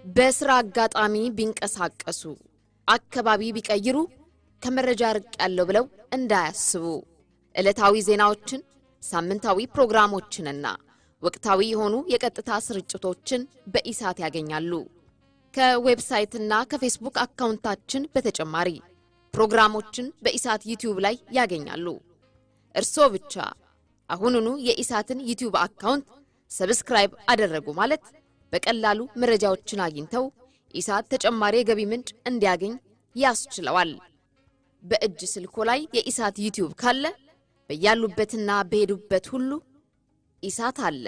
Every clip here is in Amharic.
በስራ አጋጣሚ ቢንቀሳቀሱ አካባቢ ቢቀይሩ ከመረጃ ርቅ ያለው ብለው እንዳያስቡ ዕለታዊ ዜናዎችን፣ ሳምንታዊ ፕሮግራሞችንና ወቅታዊ የሆኑ የቀጥታ ስርጭቶችን በኢሳት ያገኛሉ። ከዌብሳይትና ከፌስቡክ አካውንታችን በተጨማሪ ፕሮግራሞችን በኢሳት ዩቲዩብ ላይ ያገኛሉ። እርስዎ ብቻ አሁኑኑ የኢሳትን ዩቲዩብ አካውንት ሰብስክራይብ አደረጉ ማለት በቀላሉ መረጃዎችን አግኝተው ኢሳት ተጨማሪ የገቢ ምንጭ እንዲያገኝ ያስችለዋል። በእጅ ስልኮ ላይ የኢሳት ዩቲዩብ ካለ በያሉበትና በሄዱበት ሁሉ ኢሳት አለ።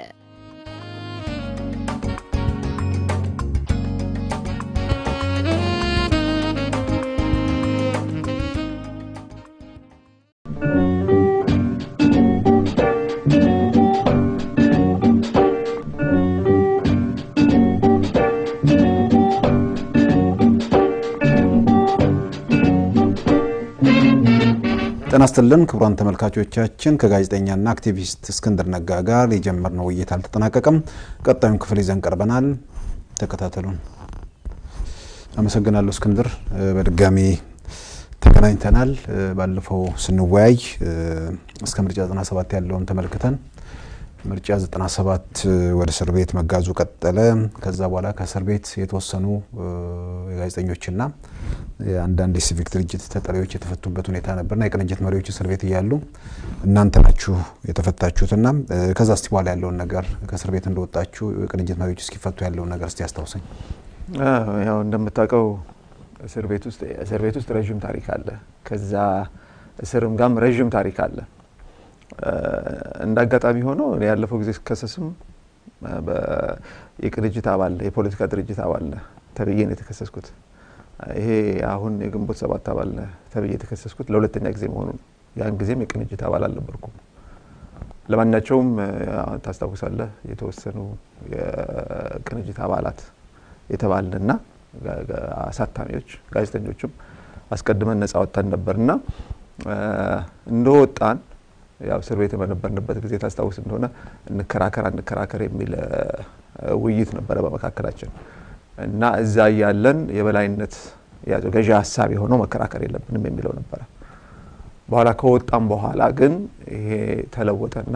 ጤና ይስጥልን ክቡራን ተመልካቾቻችን፣ ከጋዜጠኛና አክቲቪስት እስክንድር ነጋ ጋር የጀመርነው ውይይት አልተጠናቀቀም። ቀጣዩን ክፍል ይዘን ቀርበናል። ተከታተሉን። አመሰግናለሁ እስክንድር፣ በድጋሚ ተገናኝተናል። ባለፈው ስንወያይ እስከ ምርጫ 97 ያለውን ተመልክተን ምርጫ 97 ወደ እስር ቤት መጋዙ ቀጠለ። ከዛ በኋላ ከእስር ቤት የተወሰኑ የጋዜጠኞችና የአንዳንድ የሲቪክ ድርጅት ተጠሪዎች የተፈቱበት ሁኔታ ነበርና የቅንጅት መሪዎች እስር ቤት እያሉ እናንተ ናችሁ የተፈታችሁትና ከዛ እስቲ በኋላ ያለውን ነገር ከእስር ቤት እንደወጣችሁ የቅንጅት መሪዎች እስኪፈቱ ያለውን ነገር እስቲ አስታውሰኝ። ያው እንደምታውቀው እስር ቤት ውስጥ እስር ቤት ውስጥ ረዥም ታሪክ አለ። ከዛ እስርም ጋም ረዥም ታሪክ አለ። እንደ አጋጣሚ ሆኖ ያለፈው ጊዜ ስከሰስም የቅንጅት አባል የፖለቲካ ድርጅት አባል ተብዬ ነው የተከሰስኩት። ይሄ አሁን የግንቦት ሰባት አባል ተብዬ የተከሰስኩት ለሁለተኛ ጊዜ መሆኑ ነው። ያን ጊዜም የቅንጅት አባል አልነበርኩም። ለማናቸውም ታስታውሳለህ፣ የተወሰኑ የቅንጅት አባላት የተባልንና አሳታሚዎች ጋዜጠኞችም አስቀድመን ነጻ ወጥተን ነበርና እንደወጣን ያው እስር ቤት በነበርንበት ጊዜ ታስታውስ እንደሆነ እንከራከር አንከራከር የሚል ውይይት ነበረ በመካከላችን እና እዛ እያለን የበላይነት ያዘው ገዢ ሀሳብ የሆነው መከራከር የለብንም የሚለው ነበረ። በኋላ ከወጣም በኋላ ግን ይሄ ተለወጠና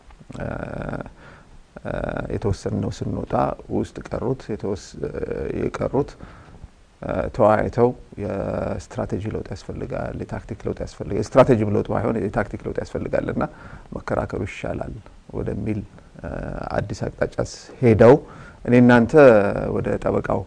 የተወሰነው ስንወጣ ውስጥ ቀሩት የቀሩት ተወያይተው የስትራቴጂ ለውጥ ያስፈልጋል፣ የታክቲክ ለውጥ ያስፈልጋል፣ የስትራቴጂም ለውጥ ባይሆን የታክቲክ ለውጥ ያስፈልጋል እና መከራከሩ ይሻላል ወደሚል አዲስ አቅጣጫ ሄደው እኔ እናንተ ወደ ጠበቃው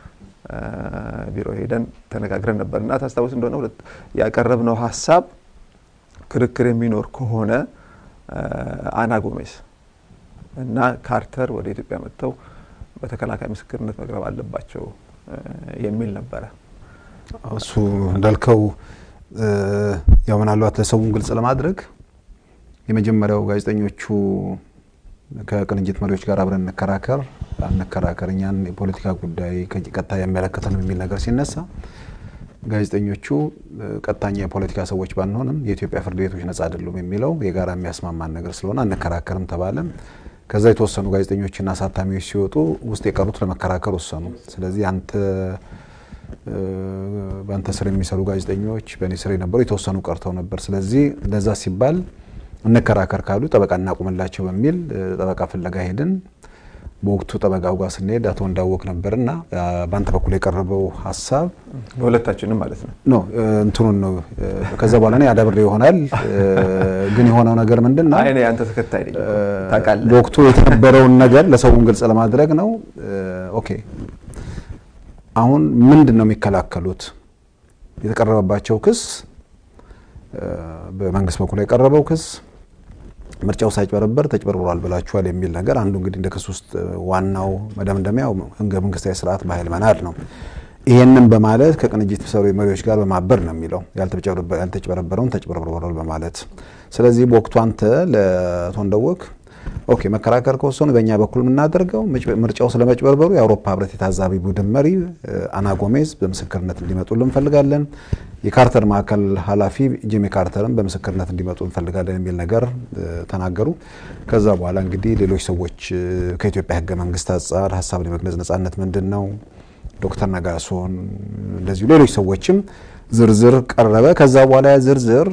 ቢሮ ሄደን ተነጋግረን ነበር እና ታስታውስ እንደሆነ ያቀረብነው ሀሳብ ክርክር የሚኖር ከሆነ አና ጎሜስ እና ካርተር ወደ ኢትዮጵያ መጥተው በተከላካይ ምስክርነት መቅረብ አለባቸው የሚል ነበረ። እሱ እንዳልከው ያው ምናልባት ለሰውም ግልጽ ለማድረግ የመጀመሪያው ጋዜጠኞቹ ከቅንጅት መሪዎች ጋር አብረን እንከራከር አንከራከር እኛን የፖለቲካ ጉዳይ ቀጥታ የሚመለከተንም የሚል ነገር ሲነሳ ጋዜጠኞቹ ቀጥተኛ የፖለቲካ ሰዎች ባንሆንም የኢትዮጵያ ፍርድ ቤቶች ነጻ አይደሉም የሚለው የጋራ የሚያስማማን ነገር ስለሆነ አንከራከርም ተባለ። ከዛ የተወሰኑ ጋዜጠኞችና አሳታሚዎች ሲወጡ ውስጥ የቀሩት ለመከራከር ወሰኑ። ስለዚህ አንተ በአንተ ስር የሚሰሩ ጋዜጠኞች በእኔ ስር የነበሩ የተወሰኑ ቀርተው ነበር። ስለዚህ ለዛ ሲባል እንከራከር ካሉ ጠበቃ እናቁምላቸው በሚል ጠበቃ ፍለጋ ሄድን። በወቅቱ ጠበቃው ጋር ስንሄድ አቶ እንዳወቅ ነበርና በአንተ በኩል የቀረበው ሀሳብ በሁለታችንም ማለት ነው ኖ እንትኑን ነው። ከዛ በኋላ እኔ አዳብሬ ይሆናል ግን የሆነው ነገር ምንድን ነው? እኔ አንተ ተከታይ ነኝ ታውቃለህ። በወቅቱ የተነበረውን ነገር ለሰውም ግልጽ ለማድረግ ነው። ኦኬ አሁን ምንድን ነው የሚከላከሉት? የተቀረበባቸው ክስ በመንግስት በኩል የቀረበው ክስ ምርጫው ሳይጭበረበር ተጭበርብሯል ብላችኋል የሚል ነገር አንዱ እንግዲህ እንደ ክስ ውስጥ ዋናው መደምደሚያው ህገ መንግስታዊ ስርዓት በኃይል መናድ ነው። ይሄንን በማለት ከቅንጅት ሰሩ መሪዎች ጋር በማበር ነው የሚለው ያልተጭበረበረውን ተጭበርብሯል በማለት ስለዚህ በወቅቱ አንተ ለአቶ እንደወቅ ኦኬ መከራከር ከወሰኑ በእኛ በኩል የምናደርገው ምርጫው ስለመጭበርበሩ የአውሮፓ ህብረት የታዛቢ ቡድን መሪ አና ጎሜዝ በምስክርነት እንዲመጡልን እንፈልጋለን። የካርተር ማዕከል ኃላፊ ጂሚ ካርተርም በምስክርነት እንዲመጡ እንፈልጋለን የሚል ነገር ተናገሩ። ከዛ በኋላ እንግዲህ ሌሎች ሰዎች ከኢትዮጵያ ህገ መንግስት አንጻር ሀሳብን የመግለጽ ነጻነት ምንድን ነው፣ ዶክተር ነጋሶን እንደዚሁ ሌሎች ሰዎችም ዝርዝር ቀረበ። ከዛ በኋላ ያ ዝርዝር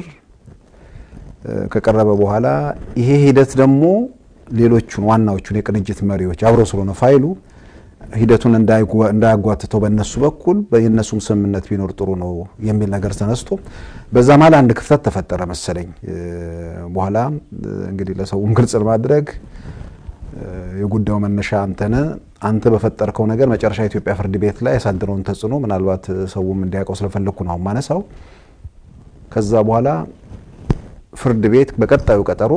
ከቀረበ በኋላ ይሄ ሂደት ደግሞ ሌሎቹን ዋናዎቹን የቅንጅት መሪዎች አብሮ ስለሆነ ፋይሉ ሂደቱን እንዳያጓትተው በእነሱ በኩል የእነሱም ስምምነት ቢኖር ጥሩ ነው የሚል ነገር ተነስቶ በዛ መሀል አንድ ክፍተት ተፈጠረ መሰለኝ። በኋላ እንግዲህ ለሰውም ግልጽ ለማድረግ የጉዳዩ መነሻ አንተነ አንተ በፈጠርከው ነገር መጨረሻ የኢትዮጵያ ፍርድ ቤት ላይ ያሳድረውን ተጽዕኖ ምናልባት ሰውም እንዲያውቀው ስለፈለግኩ ነው ማነሳው። ከዛ በኋላ ፍርድ ቤት በቀጣዩ ቀጠሮ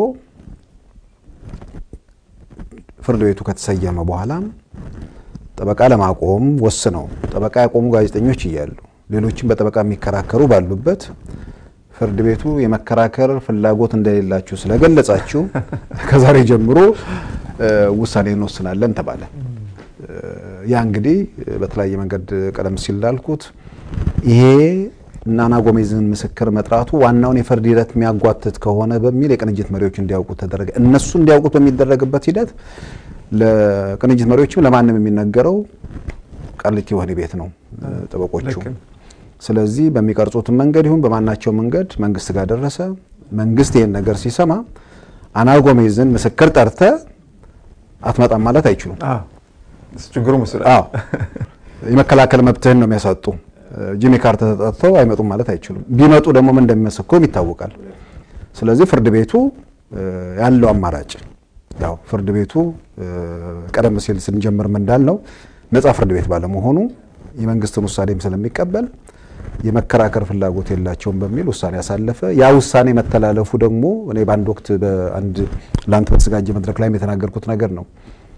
ፍርድ ቤቱ ከተሰየመ በኋላ ጠበቃ ለማቆም ወስነው ጠበቃ ያቆሙ ጋዜጠኞች እያሉ ሌሎችም በጠበቃ የሚከራከሩ ባሉበት ፍርድ ቤቱ የመከራከር ፍላጎት እንደሌላችሁ ስለገለጻችሁ ከዛሬ ጀምሮ ውሳኔ እንወስናለን ተባለ። ያ እንግዲህ በተለያየ መንገድ ቀደም ሲል እንዳልኩት ይሄ እና አና ጎሜዝን ምስክር መጥራቱ ዋናውን የፍርድ ሂደት የሚያጓትት ከሆነ በሚል የቅንጅት መሪዎች እንዲያውቁት ተደረገ። እነሱ እንዲያውቁት በሚደረግበት ሂደት ለቅንጅት መሪዎችም ለማንም የሚነገረው ቃሊቲ ወህኒ ቤት ነው ጠበቆቹ። ስለዚህ በሚቀርጹትን መንገድ ይሁን በማናቸው መንገድ መንግስት ጋር ደረሰ። መንግስት ይህን ነገር ሲሰማ አና ጎሜዝን ምስክር ጠርተ አትመጣም ማለት አይችሉም። ችግሩ ምስል የመከላከል መብትህን ነው የሚያሳጡ። ጂሚ ካርተር ተጠርተው አይመጡም ማለት አይችሉም። ቢመጡ ደግሞ ምን እንደሚመሰክሩም ይታወቃል። ስለዚህ ፍርድ ቤቱ ያለው አማራጭ ያው ፍርድ ቤቱ ቀደም ሲል ስንጀምር እንዳልነው ነጻ ፍርድ ቤት ባለመሆኑ የመንግስትን ውሳኔም ስለሚቀበል የመከራከር ፍላጎት የላቸውም በሚል ውሳኔ ያሳለፈ። ያ ውሳኔ መተላለፉ ደግሞ እኔ በአንድ ወቅት በአንድ ለአንተ በተዘጋጀ መድረክ ላይም የተናገርኩት ነገር ነው።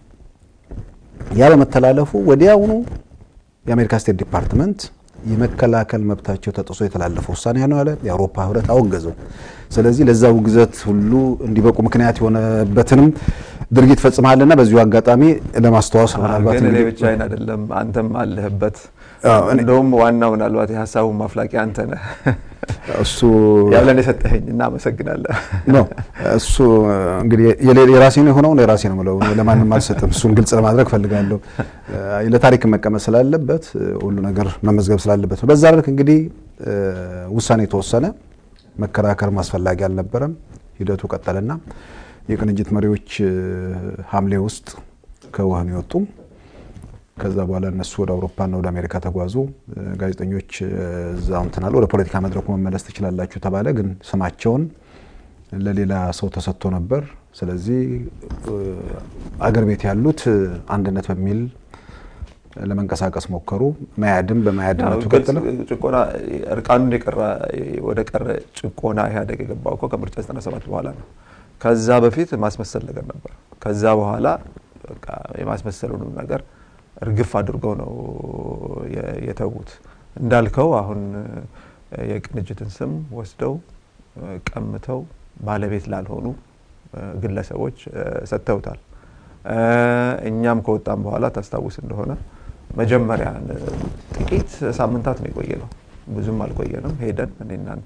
ያ በመተላለፉ ወዲያውኑ የአሜሪካ ስቴት ዲፓርትመንት የመከላከል መብታቸው ተጥሶ የተላለፈ ውሳኔ ነው ያለ። የአውሮፓ ህብረት አወገዘው። ስለዚህ ለዛ ውግዘት ሁሉ እንዲበቁ ምክንያት የሆነበትንም ድርጊት ፈጽመሃልና በዚሁ አጋጣሚ ለማስተዋወስ ነው። ምናልባት ግን እኔ ብቻዬን አይደለም፣ አንተም አለህበት። እንደውም ዋናው ምናልባት የሀሳቡን ማፍላቂ አንተ ነህ። እሱ ያለን የሰጠኸኝ እናመሰግናለን። ነው እሱ እንግዲህ የራሴ ነው የሆነውን የራሴ ነው የምለው ለማንም አልሰጥም። እሱን ግልጽ ለማድረግ ፈልጋለሁ። ለታሪክ መቀመጥ ስላለበት ሁሉ ነገር መመዝገብ ስላለበት ነው። በዛ ልክ እንግዲህ ውሳኔ የተወሰነ መከራከር ማስፈላጊ አልነበረም። ሂደቱ ቀጠለና የቅንጅት መሪዎች ሐምሌ ውስጥ ከወህኒ ወጡ። ከዛ በኋላ እነሱ ወደ አውሮፓና ወደ አሜሪካ ተጓዙ። ጋዜጠኞች እዛው እንትናል ወደ ፖለቲካ መድረኩ መመለስ ትችላላችሁ ተባለ። ግን ስማቸውን ለሌላ ሰው ተሰጥቶ ነበር። ስለዚህ አገር ቤት ያሉት አንድነት በሚል ለመንቀሳቀስ ሞከሩ። መያድም በመያድነቱ ቀጥለ ጭቆና እርቃኑን የቀረ ወደ ቀረ ጭቆና ኢህአዴግ የገባው እኮ ከምርጫ 97 በኋላ ነው። ከዛ በፊት ማስመሰል ነገር ነበር። ከዛ በኋላ በቃ የማስመሰሉንም ነገር እርግፍ አድርገው ነው የተዉት። እንዳልከው አሁን የቅንጅትን ስም ወስደው ቀምተው ባለቤት ላልሆኑ ግለሰቦች ሰጥተውታል። እኛም ከወጣም በኋላ ታስታውስ እንደሆነ መጀመሪያ ጥቂት ሳምንታት ነው የቆየ ነው፣ ብዙም አልቆየንም። ሄደን እኔ እናንተ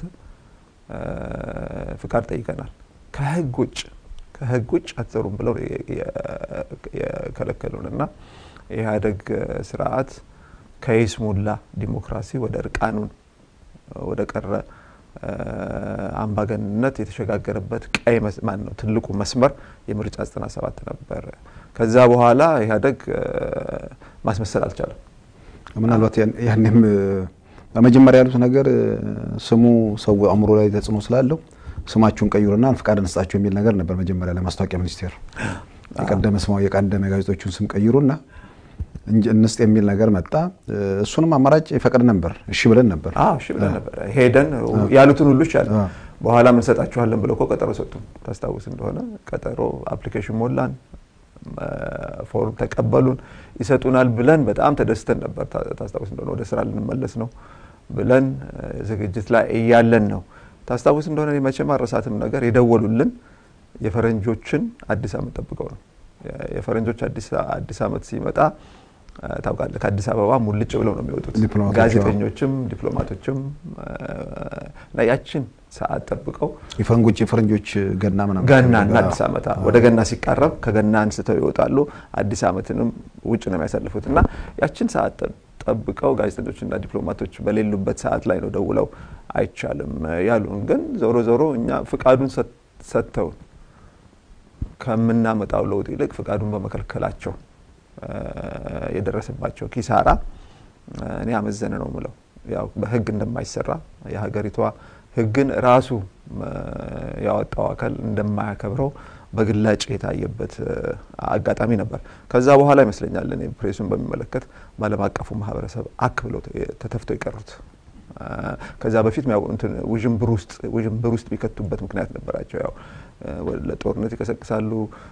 ፍቃድ ጠይቀናል። ከህግ ውጭ ከህግ ውጭ አትሰሩም ብለው የከለከሉን እና የኢህአዴግ ስርዓት ከይስሙላ ዲሞክራሲ ወደ እርቃኑን ወደ ቀረ አምባገንነት የተሸጋገረበት ቀይ ማን ነው ትልቁ መስመር የምርጫ 97 ነበር። ከዛ በኋላ ኢህአዴግ ማስመሰል አልቻለም። ምናልባት ያኔም በመጀመሪያ ያሉት ነገር ስሙ ሰው አእምሮ ላይ ተጽዕኖ ስላለው ስማችሁን ቀይሩና ፍቃድ እንስጣችሁ የሚል ነገር ነበር መጀመሪያ ለማስታወቂያ ሚኒስቴር የቀደመ ስማው የቀደመ ጋዜጦቹን ስም ቀይሩና እንስጥ የሚል ነገር መጣ። እሱንም አማራጭ ይፈቅድ ነበር፣ እሺ ብለን ነበር። እሺ ብለን ነበር። ሄደን ያሉትን ሁሉ ይቻል በኋላ ምን እንሰጣችኋለን ብለው እኮ ቀጠሮ ሰጡን። ታስታውስ እንደሆነ ቀጠሮ አፕሊኬሽን ሞላን፣ ፎርም ተቀበሉን፣ ይሰጡናል ብለን በጣም ተደስተን ነበር። ታስታውስ እንደሆነ ወደ ስራ ልንመለስ ነው ብለን ዝግጅት ላይ እያለን ነው። ታስታውስ እንደሆነ መቼም አረሳትም ነገር የደወሉልን የፈረንጆችን አዲስ ዓመት ጠብቀው ነው። የፈረንጆች አዲስ ዓመት ሲመጣ ታውቃለህ ከአዲስ አበባ ሙልጭ ብለው ነው የሚወጡት ዲፕሎማቶች፣ ጋዜጠኞችም ዲፕሎማቶችም እና ያችን ሰዓት ጠብቀው የፈረንጆች የፈረንጆች ገና ምናምን ገናና አዲስ ዓመት አዎ፣ ወደ ገና ሲቃረብ ከገና አንስተው ይወጣሉ። አዲስ ዓመትንም ውጭ ነው የሚያሳልፉት እና ያችን ሰዓት ጠብቀው ጋዜጠኞችና ዲፕሎማቶች በሌሉበት ሰዓት ላይ ነው ደውለው አይቻልም ያሉን። ግን ዞሮ ዞሮ እኛ ፍቃዱን ሰጥተውን ከምናመጣው ለውጥ ይልቅ ፍቃዱን በመከልከላቸው የደረሰባቸው ኪሳራ እኔ አመዘነ ነው ምለው። ያው በህግ እንደማይሰራ የሀገሪቷ ህግን ራሱ ያወጣው አካል እንደማያከብረው በግላጭ የታየበት አጋጣሚ ነበር። ከዛ በኋላ ይመስለኛል እኔ ፕሬሱን በሚመለከት በዓለም አቀፉ ማህበረሰብ አክ ብለው ተተፍተው የቀሩት። ከዛ በፊት ውዥንብር ውስጥ ውዥንብር ውስጥ ቢከቱበት ምክንያት ነበራቸው። ያው ለጦርነት ይቀሰቅሳሉ፣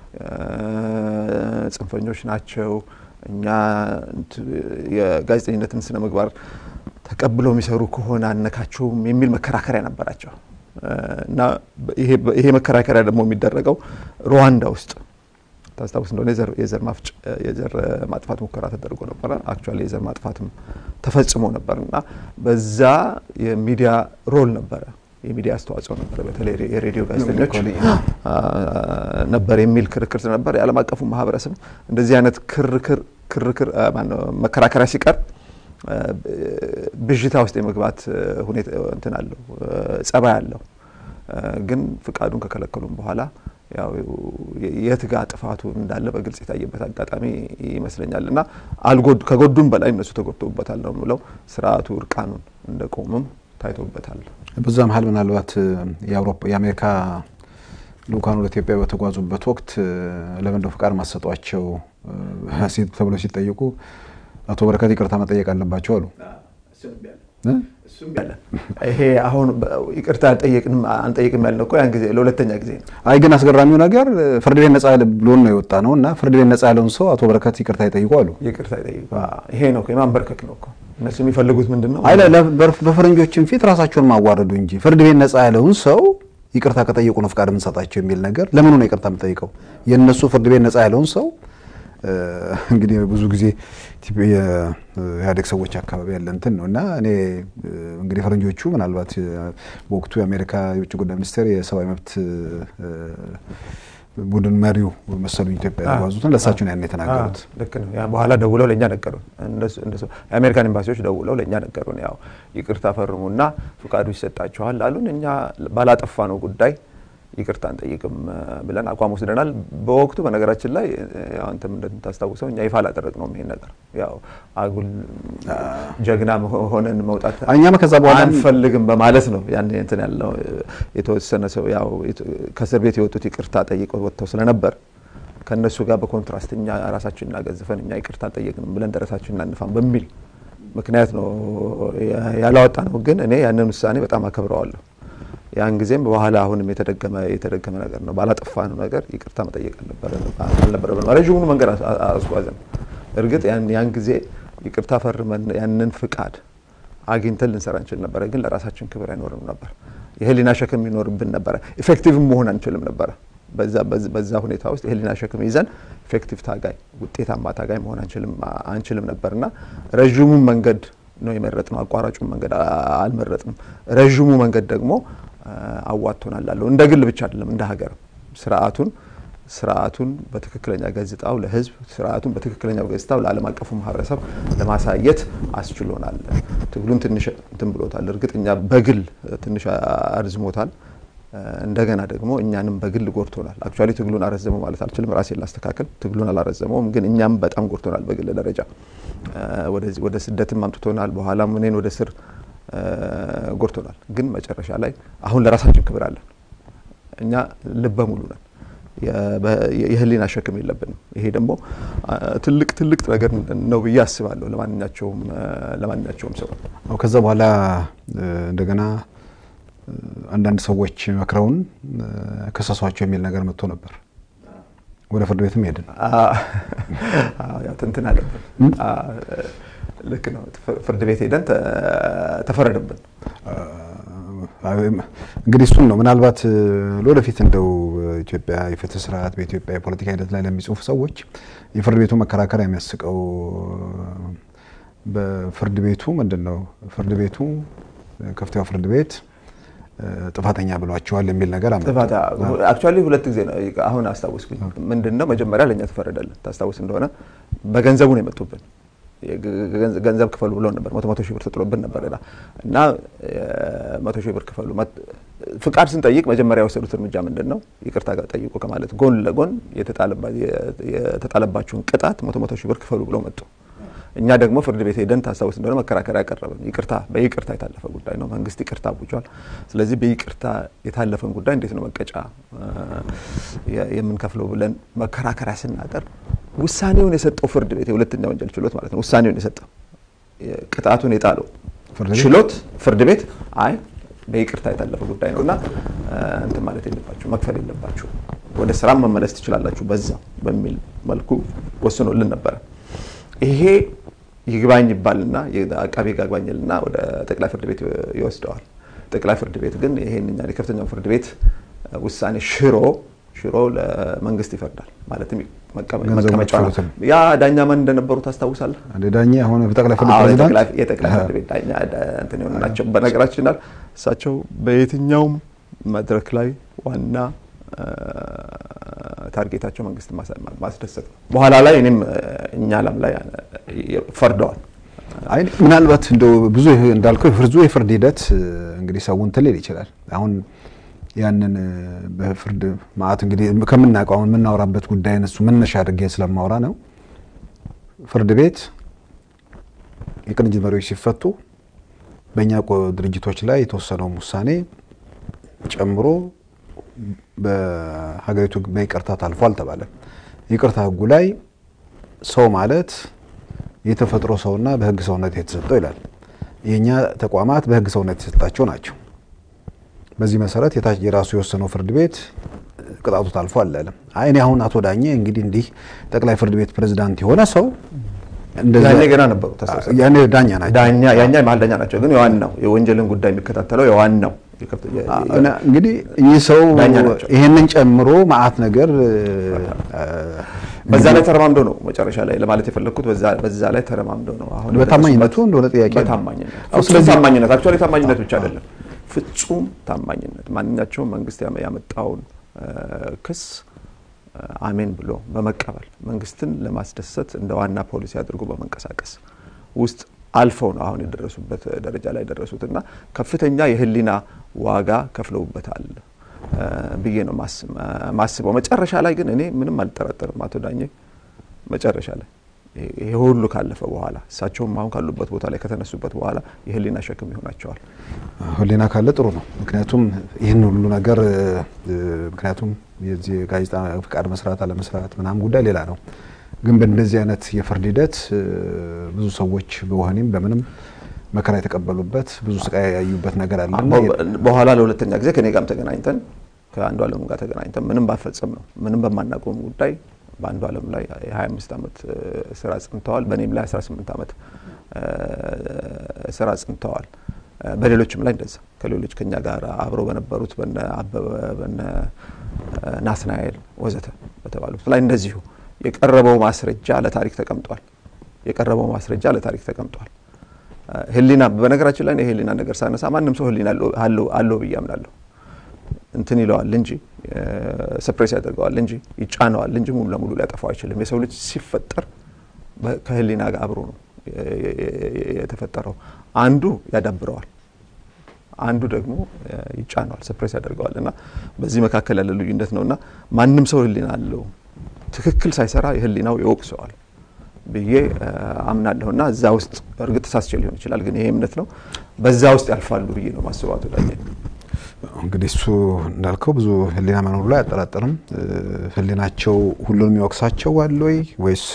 ጽንፈኞች ናቸው፣ እኛ የጋዜጠኝነትን ስነ ምግባር ተቀብለው የሚሰሩ ከሆነ አነካቸውም የሚል መከራከሪያ ነበራቸው እና ይሄ መከራከሪያ ደግሞ የሚደረገው ሩዋንዳ ውስጥ ታስታውስ እንደሆነ የዘር ማጥፋት ሙከራ ተደርጎ ነበረ። አክቹዋሊ የዘር ማጥፋትም ተፈጽሞ ነበር እና በዛ የሚዲያ ሮል ነበረ የሚዲያ አስተዋጽኦ ነበረ፣ በተለይ የሬዲዮ ጋዜጠኞች ነበር የሚል ክርክር ስለነበር የዓለም አቀፉ ማህበረሰብ እንደዚህ አይነት ክርክር ክርክር መከራከሪያ ሲቀር ብዥታ ውስጥ የመግባት ሁኔታ እንትን አለው ጸባይ አለው። ግን ፍቃዱን ከከለከሉም በኋላ ያው የት ጋ ጥፋቱ እንዳለ በግልጽ የታየበት አጋጣሚ ይመስለኛል እና አልጎድ ከጎዱም በላይ እነሱ ተጎድተውበታል ነው የምለው። ስርዓቱ እርቃኑን እንደቆምም ታይቶበታል። በዛ መሀል ምናልባት የአሜሪካ ልኡካን ወደ ኢትዮጵያ በተጓዙበት ወቅት ለምንድነው ፍቃድ ማሰጧቸው ተብለው ሲጠየቁ አቶ በረከት ይቅርታ መጠየቅ አለባቸው አሉ። ይሄ አሁን ይቅርታ አንጠይቅም ያልነው እኮ ያን ጊዜ ለሁለተኛ ጊዜ ነው። አይ ግን አስገራሚው ነገር ፍርድ ቤት ነጻ ብሎን ነው የወጣ ነው እና ፍርድ ቤት ነጻ ያለውን ሰው አቶ በረከት ይቅርታ ይጠይቁ አሉ። ይቅርታ ይጠይቁ። ይሄ ነው የማንበርከክ ነው እኮ እነሱ የሚፈልጉት ምንድን ነው? አይ በፈረንጆችም ፊት ራሳቸውን ማዋረዱ እንጂ ፍርድ ቤት ነጻ ያለውን ሰው ይቅርታ ከጠየቁ ነው ፍቃድ የምንሰጣቸው የሚል ነገር ለምኑ ነው ይቅርታ የምጠይቀው? የእነሱ ፍርድ ቤት ነጻ ያለውን ሰው እንግዲህ ብዙ ጊዜ የኢህአዴግ ሰዎች አካባቢ ያለ እንትን ነው እና እኔ እንግዲህ ፈረንጆቹ ምናልባት በወቅቱ የአሜሪካ የውጭ ጉዳይ ሚኒስቴር የሰብአዊ መብት ቡድን መሪው መሰሉኝ ኢትዮጵያ የተጓዙትን ለእሳቸው ያን የተናገሩት ልክ ነው። በኋላ ደውለው ለእኛ ነገሩን። የአሜሪካን ኤምባሲዎች ደውለው ለእኛ ነገሩን። ያው ይቅርታ ፈርሙና ፍቃዱ ይሰጣችኋል አሉን። እኛ ባላጠፋ ነው ጉዳይ ይቅርታ አንጠይቅም ብለን አቋም ወስደናል። በወቅቱ በነገራችን ላይ አንተም እንደምታስታውሰው እኛ ይፋ አላደረግነውም ይሄን ነገር ያው አጉል ጀግና ሆነን መውጣት እኛም ከዛ በኋላ አንፈልግም በማለት ነው ያን እንትን ያለው የተወሰነ ሰው ያው ከእስር ቤት የወጡት ይቅርታ ጠይቀው ወጥተው ስለነበር ከእነሱ ጋር በኮንትራስት እኛ ራሳችን እናገዝፈን እኛ ይቅርታ አልጠየቅንም ብለን ደረሳችን እናንፋን በሚል ምክንያት ነው ያላወጣ ነው። ግን እኔ ያንን ውሳኔ በጣም አከብረዋለሁ። ያን ጊዜም በኋላ አሁንም የተደገመ የተደገመ ነገር ነው። ባላጠፋ ነው ነገር ይቅርታ መጠየቅ አልነበረብንም። ረዥሙን መንገድ አስጓዘን። እርግጥ ያን ጊዜ ይቅርታ ፈርመን ያንን ፍቃድ አግኝተን ልንሰራ እንችል ነበረ፣ ግን ለራሳችን ክብር አይኖርም ነበር። የህሊና ሸክም ይኖርብን ነበረ። ኢፌክቲቭም መሆን አንችልም ነበረ። በዛ ሁኔታ ውስጥ የህሊና ሸክም ይዘን ኢፌክቲቭ ታጋይ፣ ውጤታማ ታጋይ መሆን አንችልም ነበርና ረዥሙን መንገድ ነው የመረጥነው። አቋራጩን መንገድ አልመረጥንም። ረዥሙ መንገድ ደግሞ አዋጥቶናል አለው። እንደ ግል ብቻ አይደለም እንደ ሀገር ስርዓቱን ስርዓቱን በትክክለኛ ገጽታው ለህዝብ ስርዓቱን በትክክለኛው ገጽታው ለዓለም አቀፉ ማህበረሰብ ለማሳየት አስችሎናል። ትግሉን ትንሽ እንትን ብሎታል። እርግጥ እኛ በግል ትንሽ አርዝሞታል። እንደገና ደግሞ እኛንም በግል ጎድቶናል። አክቹዋሊ ትግሉን አረዘመው ማለት አልችልም፣ ራሴን ላስተካከል። ትግሉን አላረዘመውም፣ ግን እኛም በጣም ጎድቶናል በግል ደረጃ። ወደዚህ ወደ ስደትም አምጥቶናል። በኋላም እኔን ወደ ስር ጎድቶናል። ግን መጨረሻ ላይ አሁን ለራሳችን ክብር አለን። እኛ ልበ ሙሉ ነን። የህሊና ሸክም የለብንም። ይሄ ደግሞ ትልቅ ትልቅ ነገር ነው ብዬ አስባለሁ ለማንኛቸውም ለማንኛቸውም ሰው። ከዛ በኋላ እንደገና አንዳንድ ሰዎች መክረውን ከሰሷቸው የሚል ነገር መጥቶ ነበር። ወደ ፍርድ ቤትም ሄድን። ትንትን አለብን። ልክ ነው። ፍርድ ቤት ሄደን ተፈረደብን። እንግዲህ እሱን ነው ምናልባት ለወደፊት እንደው ኢትዮጵያ የፍትህ ስርዓት በኢትዮጵያ የፖለቲካ ሂደት ላይ ለሚጽፉ ሰዎች የፍርድ ቤቱ መከራከሪያ የሚያስቀው በፍርድ ቤቱ ምንድን ነው ፍርድ ቤቱ ከፍተኛው ፍርድ ቤት ጥፋተኛ ብሏቸዋል የሚል ነገር አመጡ። ጥፋት አክቹዋሊ ሁለት ጊዜ ነው። አሁን አስታወስኩኝ። ምንድን ነው መጀመሪያ ለእኛ ተፈረደልን። ታስታውስ እንደሆነ በገንዘቡ ነው የመጡብን። ገንዘብ ክፈሉ ብሎ ነበር። መቶ መቶ ሺህ ብር ተጥሎብን ነበር እና መቶ ሺህ ብር ክፈሉ። ፍቃድ ስንጠይቅ መጀመሪያ የወሰዱት እርምጃ ምንድን ነው? ይቅርታ ጋር ጠይቁ ከማለት ጎን ለጎን የተጣለባችሁን ቅጣት መቶ መቶ ሺህ ብር ክፈሉ ብሎ መጡ። እኛ ደግሞ ፍርድ ቤት ሄደን ታስታውስ እንደሆነ መከራከሪያ ያቀረብን ይቅርታ በይቅርታ የታለፈ ጉዳይ ነው። መንግስት ይቅርታ አውጇል። ስለዚህ በይቅርታ የታለፈን ጉዳይ እንዴት ነው መቀጫ የምንከፍለው ብለን መከራከሪያ ስናቀርብ ውሳኔውን የሰጠው ፍርድ ቤት የሁለተኛ ወንጀል ችሎት ማለት ነው። ውሳኔውን የሰጠው ቅጣቱን የጣለው ችሎት ፍርድ ቤት አይ በይቅርታ የታለፈ ጉዳይ ነው እና እንትን ማለት የለባችሁ መክፈል የለባችሁ ወደ ስራም መመለስ ትችላላችሁ በዛ በሚል መልኩ ወስኖልን ነበረ። ይሄ ይግባኝ ይባልና አቃቤ ሕግ አግባኝልና ወደ ጠቅላይ ፍርድ ቤት ይወስደዋል። ጠቅላይ ፍርድ ቤት ግን ይሄን እኛ የከፍተኛው ፍርድ ቤት ውሳኔ ሽሮ ሽሮ ለመንግስት ይፈርዳል። ማለትም መቀመጫ ያ ዳኛ ማን እንደነበሩ ታስታውሳለህ? ዳኛ አሁን ጠቅላይ ፍርድ ፕሬዚዳንት የጠቅላይ ፍርድ ቤት ዳኛ እንትን የሆኑ ናቸው። በነገራችን ላይ እሳቸው በየትኛውም መድረክ ላይ ዋና ታርጌታቸው መንግስት ማስደሰት ነው። በኋላ ላይ እኔም እኛ ላም ላይ ፈርደዋል። አይ ምናልባት እንደው ብዙ እንዳልከው ብዙ የፍርድ ሂደት እንግዲህ ሰው እንትን ሊል ይችላል። አሁን ያንን በፍርድ ማዕት እንግዲህ ከምናውቀው አሁን የምናወራበት ጉዳይ እሱ መነሻ አድርጌ ስለማወራ ነው። ፍርድ ቤት የቅንጅት መሪዎች ሲፈቱ በእኛ ድርጅቶች ላይ የተወሰነውን ውሳኔ ጨምሮ በሀገሪቱ በይቅርታ ታልፎ አልተባለም። ይቅርታ ህጉ ላይ ሰው ማለት የተፈጥሮ ሰውና በህግ ሰውነት የተሰጠው ይላል። የእኛ ተቋማት በህግ ሰውነት የተሰጣቸው ናቸው። በዚህ መሰረት የራሱ የወሰነው ፍርድ ቤት ቅጣቱ ታልፎ አላለም። አይ እኔ አሁን አቶ ዳኘ እንግዲህ እንዲህ ጠቅላይ ፍርድ ቤት ፕሬዝዳንት የሆነ ሰው ያኔ ገና ነበሩ። ያኔ ዳኛ ናቸው። ዳኛ ያኛ መሀል ዳኛ ናቸው። ግን የዋናው የወንጀልን ጉዳይ የሚከታተለው የዋናው እንግዲህ እኚህ ሰው ይሄንን ጨምሮ ማአት ነገር በዛ ላይ ተረማምዶ ነው መጨረሻ ላይ ለማለት የፈለግኩት በዛ ላይ ተረማምዶ ነው። አሁን በታማኝነቱ እንደሆነ ጥያቄ በታማኝነት ፍጹም ታማኝነት አክቹዋሊ ታማኝነት ብቻ አይደለም፣ ፍጹም ታማኝነት ማንኛቸውም መንግስት ያመጣውን ክስ አሜን ብሎ በመቀበል መንግስትን ለማስደሰት እንደ ዋና ፖሊሲ አድርጎ በመንቀሳቀስ ውስጥ አልፈው ነው አሁን የደረሱበት ደረጃ ላይ ደረሱት እና ከፍተኛ የህሊና ዋጋ ከፍለውበታል ብዬ ነው ማስበው። መጨረሻ ላይ ግን እኔ ምንም አልጠራጠርም አቶ ዳኘ መጨረሻ ላይ ይሄ ሁሉ ካለፈ በኋላ እሳቸውም አሁን ካሉበት ቦታ ላይ ከተነሱበት በኋላ የህሊና ሸክም ይሆናቸዋል። ህሊና ካለ ጥሩ ነው። ምክንያቱም ይህን ሁሉ ነገር ምክንያቱም የዚህ ጋዜጣ ፍቃድ መስራት አለመስራት ምናምን ጉዳይ ሌላ ነው። ግን በእንደዚህ አይነት የፍርድ ሂደት ብዙ ሰዎች በወህኒም በምንም መከራ የተቀበሉበት ብዙ ስቃይ ያዩበት ነገር አለ። በኋላ ለሁለተኛ ጊዜ ከኔ ጋርም ተገናኝተን ከአንዱ አለም ጋር ተገናኝተን ምንም ባፈጸም ነው ምንም በማናውቀውም ጉዳይ በአንዱ አለም ላይ የ25 ዓመት ስራ ጽንተዋል። በእኔም ላይ 18 ዓመት ስራ ጽንተዋል። በሌሎችም ላይ እንደዛ ከሌሎች ከኛ ጋር አብረው በነበሩት በነ አበበ በነ ናትናኤል ወዘተ በተባሉት ላይ እንደዚሁ የቀረበው ማስረጃ ለታሪክ ተቀምጧል። የቀረበው ማስረጃ ለታሪክ ተቀምጧል። ህሊና በነገራችን ላይ የህሊና ነገር ሳነሳ ማንም ሰው ህሊና አለው ብዬ አምናለሁ። እንትን ይለዋል እንጂ ሰፕሬስ ያደርገዋል እንጂ ይጫነዋል እንጂ ሙሉ ለሙሉ ሊያጠፋው አይችልም። የሰው ልጅ ሲፈጠር ከህሊና ጋር አብሮ ነው የተፈጠረው። አንዱ ያዳብረዋል፣ አንዱ ደግሞ ይጫነዋል፣ ሰፕሬስ ያደርገዋል። እና በዚህ መካከል ያለ ልዩነት ነው እና ማንም ሰው ህሊና አለው ትክክል ሳይሰራ የህሊናው ይወቅሰዋል ብዬ አምናለሁ እና እዛ ውስጥ እርግጥ ተሳስቼ ሊሆን ይችላል፣ ግን ይሄ እምነት ነው። በዛ ውስጥ ያልፋሉ ብዬ ነው ማስበው። አቶ ዳኘ እንግዲህ እሱ እንዳልከው ብዙ ህሊና መኖሩ ላይ አጠራጠርም። ህሊናቸው ሁሉንም ይወቅሳቸው አለ ወይ ወይስ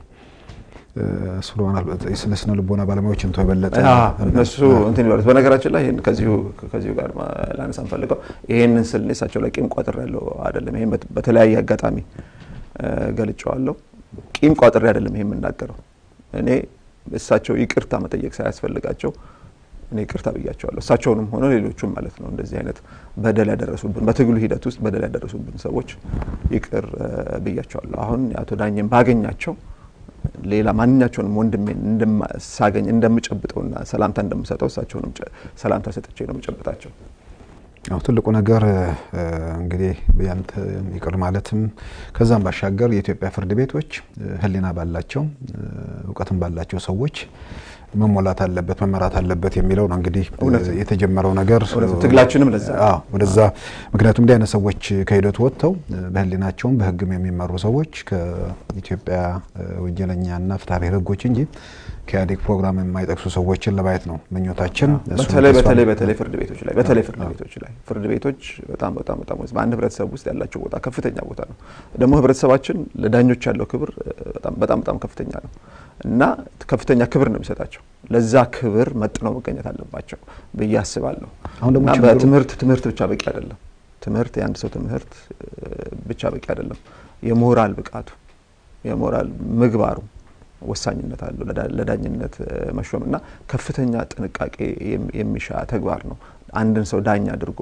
ስለ ስነ ልቦና ባለሙያዎች እንቶ የበለጠ እነሱ እንትን ይበሉት። በነገራችን ላይ ይህን ከዚሁ ከዚሁ ጋር ላነሳ ንፈልገው ይህንን ስል እኔ እሳቸው ላይ ቂም ቋጥር ያለው አይደለም። ይህን በተለያየ አጋጣሚ ገልጨዋለሁ። ቂም ቋጥሬ አይደለም ይሄ የምናገረው። እኔ እሳቸው ይቅርታ መጠየቅ ሳያስፈልጋቸው እኔ ይቅርታ ብያቸዋለሁ። እሳቸውንም ሆነ ሌሎቹም ማለት ነው እንደዚህ አይነት በደል ያደረሱብን በትግሉ ሂደት ውስጥ በደል ያደረሱብን ሰዎች ይቅር ብያቸዋለሁ። አሁን አቶ ዳኘን ባገኛቸው ሌላ ማንኛቸውንም ወንድሜን ሳገኝ እንደምጨብጠውና ሰላምታ እንደምሰጠው እሳቸውንም ሰላምታ ሰጥቼ ነው የምጨብጣቸው። ያው ትልቁ ነገር እንግዲህ ያንተ ይቅር ማለትም ከዛም ባሻገር የኢትዮጵያ ፍርድ ቤቶች ሕሊና ባላቸው እውቀትም ባላቸው ሰዎች መሞላት አለበት መመራት አለበት የሚለው ነው እንግዲህ የተጀመረው ነገር ትግላችንም ለዛ ወደዛ ምክንያቱም እንዲህ አይነት ሰዎች ከሂደቱ ወጥተው በሕሊናቸውም በሕግም የሚመሩ ሰዎች ከኢትዮጵያ ወንጀለኛና ፍትሐ ብሔር ሕጎች እንጂ ከኢህአዴግ ፕሮግራም የማይጠቅሱ ሰዎችን ለማየት ነው ምኞታችን። በተለይ በተለይ በተለይ ፍርድ ቤቶች ላይ በተለይ ፍርድ ቤቶች ላይ ፍርድ ቤቶች በጣም በጣም በጣም በአንድ ህብረተሰብ ውስጥ ያላቸው ቦታ ከፍተኛ ቦታ ነው። ደግሞ ህብረተሰባችን ለዳኞች ያለው ክብር በጣም በጣም በጣም ከፍተኛ ነው እና ከፍተኛ ክብር ነው የሚሰጣቸው። ለዛ ክብር መጥነው መገኘት አለባቸው ብዬ አስባለሁ። አሁን ደግሞ እና በትምህርት ትምህርት ብቻ በቂ አይደለም። ትምህርት የአንድ ሰው ትምህርት ብቻ በቂ አይደለም። የሞራል ብቃቱ የሞራል ምግባሩ ወሳኝነት አለው ለዳኝነት መሾም እና ከፍተኛ ጥንቃቄ የሚሻ ተግባር ነው። አንድን ሰው ዳኛ አድርጎ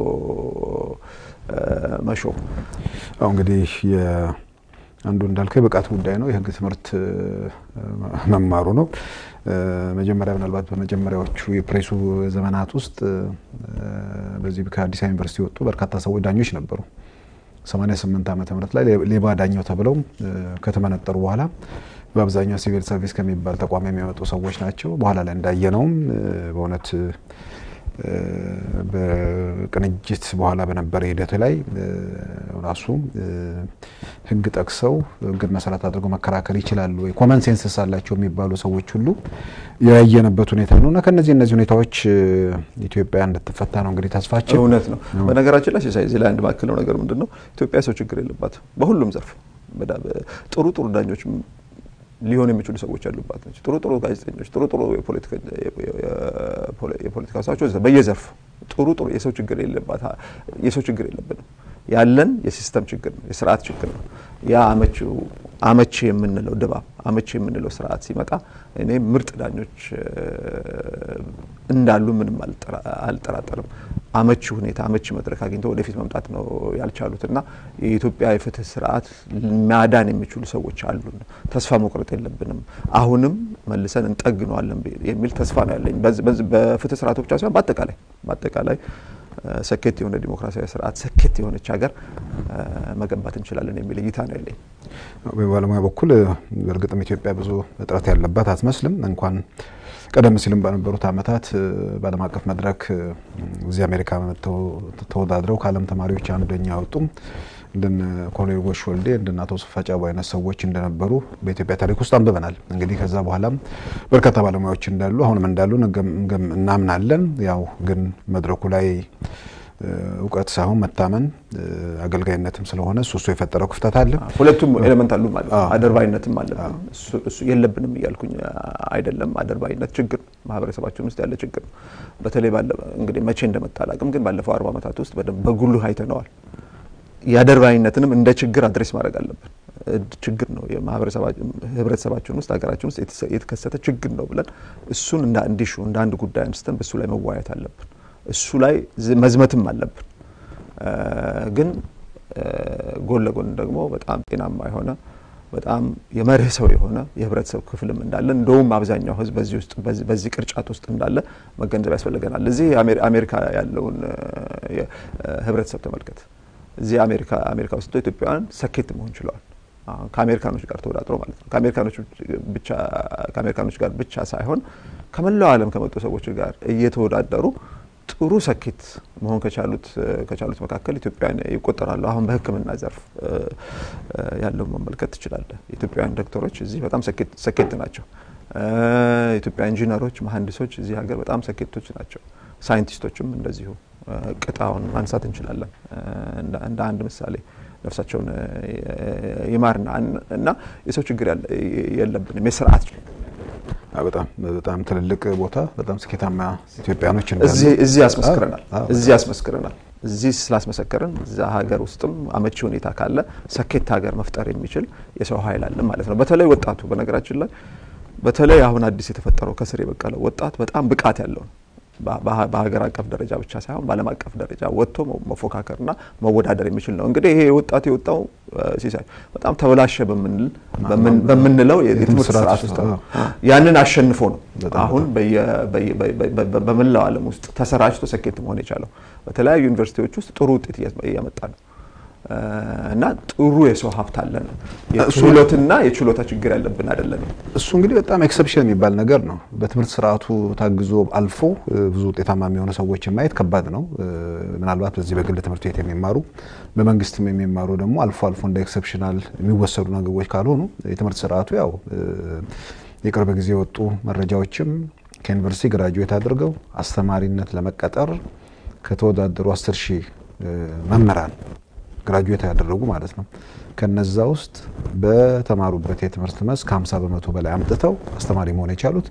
መሾም አሁ እንግዲህ አንዱ እንዳልከው የብቃት ጉዳይ ነው። የህግ ትምህርት መማሩ ነው። መጀመሪያ ምናልባት በመጀመሪያዎቹ የፕሬሱ ዘመናት ውስጥ በዚህ ከአዲስ አበባ ዩኒቨርሲቲ የወጡ በርካታ ሰዎች ዳኞች ነበሩ። 88 ዓመተ ምህረት ላይ ሌባ ዳኛው ተብለው ከተመነጠሩ በኋላ በአብዛኛው ሲቪል ሰርቪስ ከሚባል ተቋም የሚመጡ ሰዎች ናቸው። በኋላ ላይ እንዳየነውም በእውነት በቅንጅት በኋላ በነበረ ሂደት ላይ ራሱ ህግ ጠቅሰው ህግን መሰረት አድርገው መከራከር ይችላሉ ወይ ኮመን ሴንስስ አላቸው የሚባሉ ሰዎች ሁሉ ያየነበት ሁኔታ ነው እና ከነዚህ እነዚህ ሁኔታዎች ኢትዮጵያ እንድትፈታ ነው እንግዲህ ተስፋችን። እውነት ነው። በነገራችን ላይ ሲሳይ እዚህ ላይ አንድ ማክለው ነገር ምንድን ነው ኢትዮጵያ ሰው ችግር የለባትም በሁሉም ዘርፍ ጥሩ ጥሩ ዳኞች ሊሆኑ የሚችሉ ሰዎች ያሉባት ነች። ጥሩ ጥሩ ጋዜጠኞች፣ ጥሩ ጥሩ የፖለቲካ ሰዎች በየዘርፉ ጥሩ ጥሩ የሰው ችግር የለባት የሰው ችግር የለብንም። ያለን የሲስተም ችግር ነው፣ የስርዓት ችግር ነው። ያ አመቺ የምንለው ድባብ አመቺ የምንለው ስርዓት ሲመጣ እኔ ምርጥ ዳኞች እንዳሉ ምንም አልጠራጠርም። አመቺ ሁኔታ አመቺ መድረክ አግኝተው ወደፊት መምጣት ነው ያልቻሉት እና የኢትዮጵያ የፍትህ ስርዓት ማዳን የሚችሉ ሰዎች አሉን። ተስፋ መቁረጥ የለብንም። አሁንም መልሰን እንጠግነዋለን የሚል ተስፋ ነው ያለኝ በፍትህ ስርዓቱ ብቻ ሳይሆን በአጠቃላይ በአጠቃላይ ሰኬት የሆነ ዲሞክራሲያዊ ስርዓት ሰኬት የሆነች ሀገር መገንባት እንችላለን የሚል እይታ ነው ያለኝ። በባለሙያ በኩል በእርግጥም ኢትዮጵያ ብዙ እጥረት ያለባት አትመስልም። እንኳን ቀደም ሲልም በነበሩት ዓመታት በዓለም አቀፍ መድረክ እዚህ አሜሪካ መጥተው ተወዳድረው ከዓለም ተማሪዎች አንደኛ ያወጡ እንደነ ኮሎኔል ጎሽ ወልዴ እንደነ አቶ ስፋ ጫቦ አይነት ሰዎች እንደነበሩ በኢትዮጵያ ታሪክ ውስጥ አንብበናል። እንግዲህ ከዛ በኋላም በርካታ ባለሙያዎች እንዳሉ አሁንም እንዳሉ እናምናለን። ያው ግን መድረኩ ላይ እውቀት ሳይሆን መታመን አገልጋይነትም ስለሆነ እሱ እሱ የፈጠረው ክፍተት አለ። ሁለቱም ኤሌመንት አሉ ማለት ነው። አደርባይነትም አለብን። እሱ የለብንም እያልኩኝ አይደለም። አደርባይነት ችግር ማህበረሰባችን ውስጥ ያለ ችግር ነው። በተለይ እንግዲህ መቼ እንደመጣ አላውቅም፣ ግን ባለፈው አርባ ዓመታት ውስጥ በደንብ በጉልህ አይተነዋል። የአደርባይነትም እንደ ችግር አድሬስ ማድረግ አለብን። ችግር ነው ህብረተሰባችን ውስጥ ሀገራችን ውስጥ የተከሰተ ችግር ነው ብለን እሱን እንደ አንድ ኢሹ እንደ አንድ ጉዳይ አንስተን በእሱ ላይ መወያየት አለብን። እሱ ላይ መዝመትም አለብን። ግን ጎን ለጎን ደግሞ በጣም ጤናማ የሆነ በጣም የመርህ ሰው የሆነ የህብረተሰብ ክፍልም እንዳለ እንደውም አብዛኛው ህዝብ በዚህ ውስጥ በዚህ ቅርጫት ውስጥ እንዳለ መገንዘብ ያስፈልገናል። እዚህ አሜሪካ ያለውን ህብረተሰብ ተመልከት። እዚህ አሜሪካ አሜሪካ ውስጥ ኢትዮጵያውያን ሰኬት መሆን ችለዋል። ከአሜሪካኖች ጋር ተወዳድሮ ማለት ነው። ከአሜሪካኖች ብቻ ከአሜሪካኖች ጋር ብቻ ሳይሆን ከመላው ዓለም ከመጡ ሰዎች ጋር እየተወዳደሩ ጥሩ ሰኬት መሆን ከቻሉት ከቻሉት መካከል ኢትዮጵያውያን ይቆጠራሉ። አሁን በሕክምና ዘርፍ ያለው መመልከት ትችላለህ። የኢትዮጵያውያን ዶክተሮች እዚህ በጣም ሰኬት ናቸው። የኢትዮጵያ ኢንጂነሮች፣ መሀንዲሶች እዚህ ሀገር በጣም ሰኬቶች ናቸው። ሳይንቲስቶችም እንደዚሁ ቅጣውን ማንሳት እንችላለን እንደ አንድ ምሳሌ ነፍሳቸውን ይማርና እና የሰው ችግር የለብንም የስርዓት በጣም በጣም ትልልቅ ቦታ በጣም ስኬታማ ኢትዮጵያኖች እዚህ ያስመስክረናል እዚህ ያስመስክረናል። እዚህ ስላስመሰከርን እዛ ሀገር ውስጥም አመቺ ሁኔታ ካለ ሰኬት ሀገር መፍጠር የሚችል የሰው ኃይል አለ ማለት ነው። በተለይ ወጣቱ በነገራችን ላይ በተለይ አሁን አዲስ የተፈጠረው ከስር የበቀለው ወጣት በጣም ብቃት ያለው ነው። በሀገር አቀፍ ደረጃ ብቻ ሳይሆን በዓለም አቀፍ ደረጃ ወጥቶ መፎካከርና መወዳደር የሚችል ነው። እንግዲህ ይሄ ወጣቱ የወጣው ሲሳይ በጣም ተበላሸ በምንለው የትምህርት ስርዓት ውስጥ ነው። ያንን አሸንፎ ነው አሁን በመላው ዓለም ውስጥ ተሰራጭቶ ስኬት መሆን የቻለው። በተለያዩ ዩኒቨርሲቲዎች ውስጥ ጥሩ ውጤት እያመጣ ነው እና ጥሩ የሰው ሀብት አለን። የክህሎትና የችሎታ ችግር ያለብን አይደለንም። እሱ እንግዲህ በጣም ኤክሰፕሽን የሚባል ነገር ነው። በትምህርት ስርዓቱ ታግዞ አልፎ ብዙ ውጤታማ የሚሆኑ ሰዎችን ማየት ከባድ ነው። ምናልባት በዚህ በግል ትምህርት ቤት የሚማሩ በመንግስትም የሚማሩ ደግሞ አልፎ አልፎ እንደ ኤክሰፕሽናል የሚወሰዱ ነገሮች ካልሆኑ የትምህርት ስርዓቱ ያው የቅርብ ጊዜ የወጡ መረጃዎችም ከዩኒቨርሲቲ ግራጁዌት አድርገው አስተማሪነት ለመቀጠር ከተወዳደሩ አስር ሺህ መምህራን ግራጁዌት ያደረጉ ማለት ነው። ከነዛ ውስጥ በተማሩበት የትምህርት መስክ ከ50 በመቶ በላይ አምጥተው አስተማሪ መሆን የቻሉት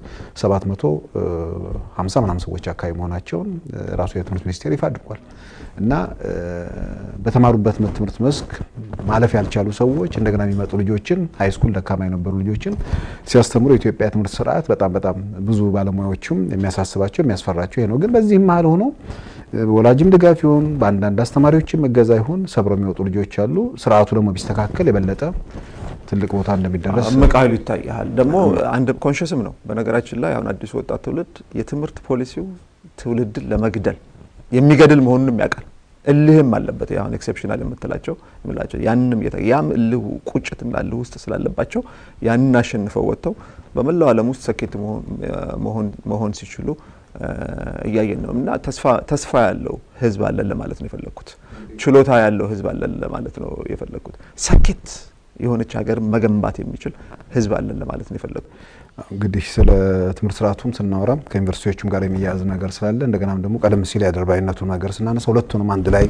750 ምናምን ሰዎች አካባቢ መሆናቸውን ራሱ የትምህርት ሚኒስቴር ይፋ አድርጓል። እና በተማሩበት ትምህርት መስክ ማለፍ ያልቻሉ ሰዎች እንደገና የሚመጡ ልጆችን ሃይስኩል ደካማ የነበሩ ልጆችን ሲያስተምሩ የኢትዮጵያ ትምህርት ስርዓት በጣም በጣም ብዙ ባለሙያዎችም የሚያሳስባቸው የሚያስፈራቸው ይሄ ነው። ግን በዚህም መሀል ሆኖ ወላጅም ድጋፍ ይሁን በአንዳንድ አስተማሪዎችም እገዛ ይሁን ሰብረው የሚወጡ ልጆች አሉ። ስርዓቱ ደግሞ ቢስተካከል የበለጠ ትልቅ ቦታ እንደሚደረስ እምቅ ኃይሉ ይታያል። ደግሞ አንድ ኮንሽስም ነው። በነገራችን ላይ አሁን አዲሱ ወጣት ትውልድ የትምህርት ፖሊሲው ትውልድን ለመግደል የሚገድል መሆኑንም ያውቃል። እልህም አለበት። አሁን ኤክሴፕሽናል የምትላቸው የምላቸው ያንንም ያም እልሁ ቁጭትና እልህ ውስጥ ስላለባቸው ያንን አሸንፈው ወጥተው በመላው ዓለም ውስጥ ሰኬት መሆን ሲችሉ እያየን ነው እና ተስፋ ያለው ህዝብ አለን ለማለት ነው የፈለግኩት። ችሎታ ያለው ህዝብ አለን ለማለት ነው የፈለግኩት። ሰኬት የሆነች ሀገር መገንባት የሚችል ህዝብ አለን ለማለት ነው የፈለግኩት። እንግዲህ ስለ ትምህርት ስርዓቱም ስናወራ ከዩኒቨርሲቲዎቹም ጋር የሚያያዝ ነገር ስላለ እንደገናም ደግሞ ቀደም ሲል የአድርባይነቱ ነገር ስናነሳ ሁለቱንም አንድ ላይ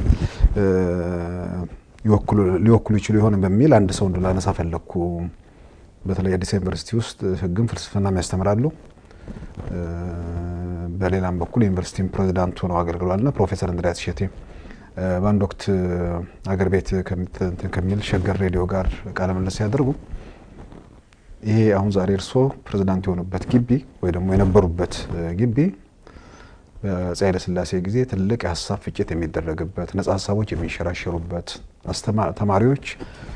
ሊወክሉ ይችሉ ይሆን በሚል አንድ ሰው እንድላነሳ ፈለግኩ። በተለይ አዲስ ዩኒቨርሲቲ ውስጥ ህግም ፍልስፍናም ያስተምራሉ። በሌላም በኩል ዩኒቨርሲቲም ፕሬዚዳንት ሆነው አገልግሏልና ፕሮፌሰር እንድሪያስ እሸቴ በአንድ ወቅት አገር ቤት ከሚል ሸገር ሬዲዮ ጋር ቃለ ምልልስ ሲያደርጉ ይሄ አሁን ዛሬ እርስዎ ፕሬዚዳንት የሆኑበት ግቢ ወይ ደግሞ የነበሩበት ግቢ በአፄ ኃይለሥላሴ ጊዜ ትልቅ የሀሳብ ፍጭት የሚደረግበት ነጻ ሀሳቦች የሚንሸራሸሩበት ተማሪዎች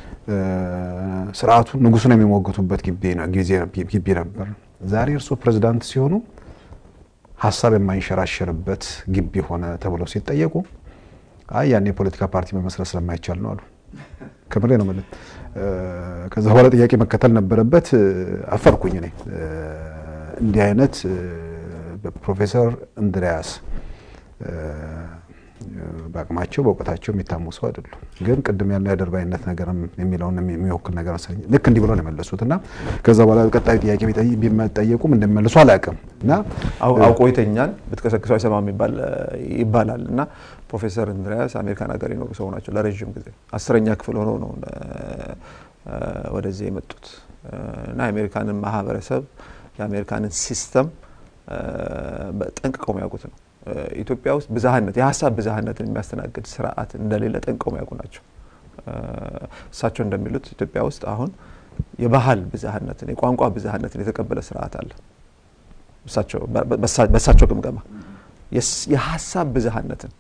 ስርዓቱን ንጉሱን የሚሞግቱበት ግቢ ነበር። ዛሬ እርስዎ ፕሬዚዳንት ሲሆኑ ሀሳብ የማይንሸራሸርበት ግቢ ሆነ ተብሎ ሲጠየቁ አይ ያን የፖለቲካ ፓርቲ መመስረት ስለማይቻል ነው አሉ። ከምሬ ነው ማለት። ከዛ በኋላ ጥያቄ መከተል ነበረበት። አፈርኩኝ እኔ እንዲህ አይነት ፕሮፌሰር እንድሪያስ በአቅማቸው በእውቀታቸው የሚታሙ ሰው አይደሉም። ግን ቅድም ያለው የአድርባይነት ነገር የሚለውን የሚወክል ነገር መሰለኝ ልክ እንዲህ ብሎ ነው የመለሱት እና ከዛ በኋላ ቀጣዩ ጥያቄ ቢጠየቁም እንደሚመልሱ አላውቅም እና አውቆ ይተኛል ብትቀሰቅሰው አይሰማም ይባላል እና ፕሮፌሰር እንድሪያስ አሜሪካን ሀገር የኖሩ ሰው ናቸው ለረዥም ጊዜ አስረኛ ክፍል ሆነው ነው ወደዚህ የመጡት እና የአሜሪካንን ማህበረሰብ የአሜሪካንን ሲስተም ጠንቅቀው የሚያውቁት ነው። ኢትዮጵያ ውስጥ ብዝሃነት የሀሳብ ብዝሃነትን የሚያስተናግድ ስርዓት እንደሌለ ጠንቅቀው የሚያውቁ ናቸው። እሳቸው እንደሚሉት ኢትዮጵያ ውስጥ አሁን የባህል ብዝሃነትን የቋንቋ ብዝሃነትን የተቀበለ ስርዓት አለ። በእሳቸው ግምገማ የሀሳብ ብዝሃነትን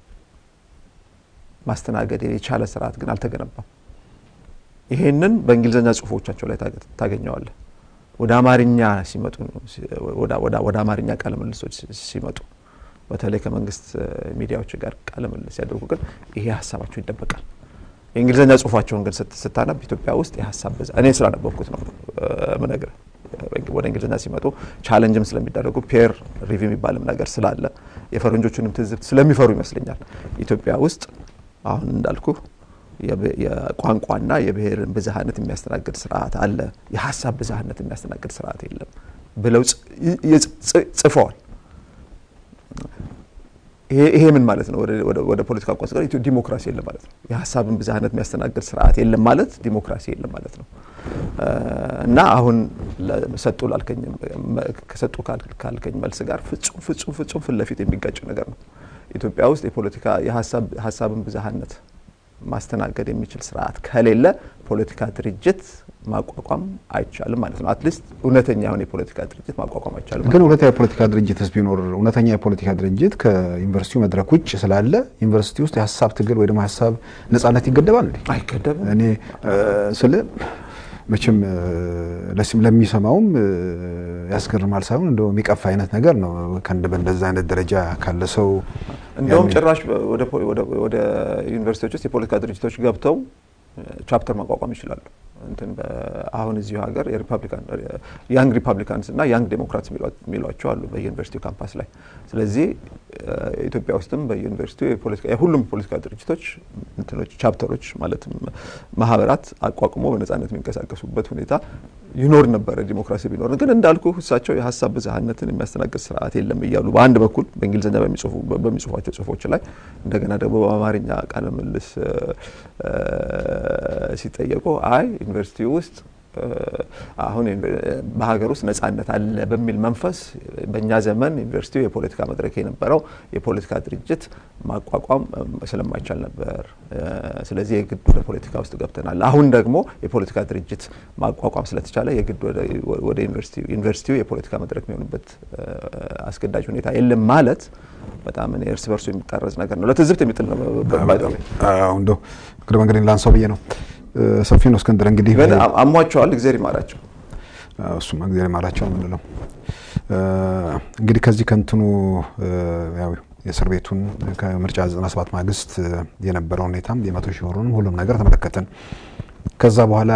ማስተናገድ የቻለ ስርዓት ግን አልተገነባም። ይሄንን በእንግሊዝኛ ጽሁፎቻቸው ላይ ታገኘዋለህ። ወደ አማርኛ ሲመጡ ወደ አማርኛ ቃለ ምልልሶች ሲመጡ በተለይ ከመንግስት ሚዲያዎች ጋር ቃለ ምልልስ ሲያደርጉ ግን ይሄ ሀሳባቸው ይደበቃል። የእንግሊዝኛ ጽሁፋቸውን ግን ስታነብ ኢትዮጵያ ውስጥ የሀሳብ ብዛ እኔ ስላነበብኩት ነው ምነግር ወደ እንግሊዝኛ ሲመጡ ቻለንጅም ስለሚደረጉ ፔር ሪቪው የሚባልም ነገር ስላለ የፈረንጆቹንም ትዝብት ስለሚፈሩ ይመስለኛል ኢትዮጵያ ውስጥ አሁን እንዳልኩ የቋንቋና የብሔርን ብዝሃነት የሚያስተናግድ ስርዓት አለ፣ የሀሳብ ብዝሃነት የሚያስተናግድ ስርዓት የለም ብለው ጽፈዋል። ይሄ ምን ማለት ነው? ወደ ፖለቲካ ቋንቋ ጋር ዲሞክራሲ የለም ማለት ነው። የሀሳብን ብዝሃነት የሚያስተናግድ ስርዓት የለም ማለት ዲሞክራሲ የለም ማለት ነው። እና አሁን ሰጡ ላልከኝ ከሰጡ ካልከኝ መልስ ጋር ፍጹም ፍጹም ፍጹም ፊት ለፊት የሚጋጭ ነገር ነው። ኢትዮጵያ ውስጥ የፖለቲካ የሀሳብን ብዝሃነት ማስተናገድ የሚችል ስርዓት ከሌለ የፖለቲካ ድርጅት ማቋቋም አይቻልም ማለት ነው። አትሊስት እውነተኛ የሆነ የፖለቲካ ድርጅት ማቋቋም አይቻልም ማለት ግን እውነተኛ የፖለቲካ ድርጅትስ ቢኖር እውነተኛ የፖለቲካ ድርጅት ከዩኒቨርሲቲው መድረክ ውጭ ስላለ ዩኒቨርሲቲ ውስጥ የሀሳብ ትግል ወይ ደግሞ የሀሳብ ነጻነት ይገደባል እንዴ? አይገደብም። እኔ ስለ መቼም ለሚሰማውም ያስገርማል ሳይሆን እንደው የሚቀፋ አይነት ነገር ነው። ከእንደ በእንደዛ አይነት ደረጃ ካለ ሰው እንደውም ጭራሽ ወደ ዩኒቨርሲቲዎች ውስጥ የፖለቲካ ድርጅቶች ገብተው ቻፕተር ማቋቋም ይችላሉ። እንትን አሁን እዚሁ ሀገር የሪፐብሊካን ያንግ ሪፐብሊካንስ እና ያንግ ዴሞክራትስ የሚሏቸው አሉ በዩኒቨርሲቲው ካምፓስ ላይ። ስለዚህ ኢትዮጵያ ውስጥም በዩኒቨርሲቲው የሁሉም ፖለቲካ ድርጅቶች እንትኖች ቻፕተሮች ማለትም ማህበራት አቋቁሞ በነጻነት የሚንቀሳቀሱበት ሁኔታ ይኖር ነበረ ዲሞክራሲ ቢኖር። ግን እንዳልኩ እሳቸው የሀሳብ ብዝሃነትን የሚያስተናግድ ስርዓት የለም እያሉ በአንድ በኩል በእንግሊዝኛ በሚጽፏቸው ጽሁፎች ላይ እንደገና ደግሞ በአማርኛ ቃለ ምልልስ ሲጠየቁ አይ ዩኒቨርሲቲ ውስጥ አሁን በሀገር ውስጥ ነጻነት አለ በሚል መንፈስ በእኛ ዘመን ዩኒቨርሲቲው የፖለቲካ መድረክ የነበረው የፖለቲካ ድርጅት ማቋቋም ስለማይቻል ነበር። ስለዚህ የግድ ወደ ፖለቲካ ውስጥ ገብተናል። አሁን ደግሞ የፖለቲካ ድርጅት ማቋቋም ስለተቻለ የግድ ወደ ዩኒቨርሲቲው የፖለቲካ መድረክ የሚሆንበት አስገዳጅ ሁኔታ የለም ማለት በጣም እኔ እርስ በርሱ የሚጣረዝ ነገር ነው። ለትዝብት የሚጥል ነው። እንደው እግረ መንገዴን ላንሳው ብዬ ነው። ሰፊ ነው እስክንድር። እንግዲህ አሟቸዋል፣ እግዜር ይማራቸው። እሱማ እግዜር ይማራቸው የምንለው እንግዲህ ከዚህ ከንትኑ ያው የእስር ቤቱን ከምርጫ 97 ማግስት የነበረው ሁኔታም የመቶ ሺህ ብሩንም ሁሉም ነገር ተመለከትን። ከዛ በኋላ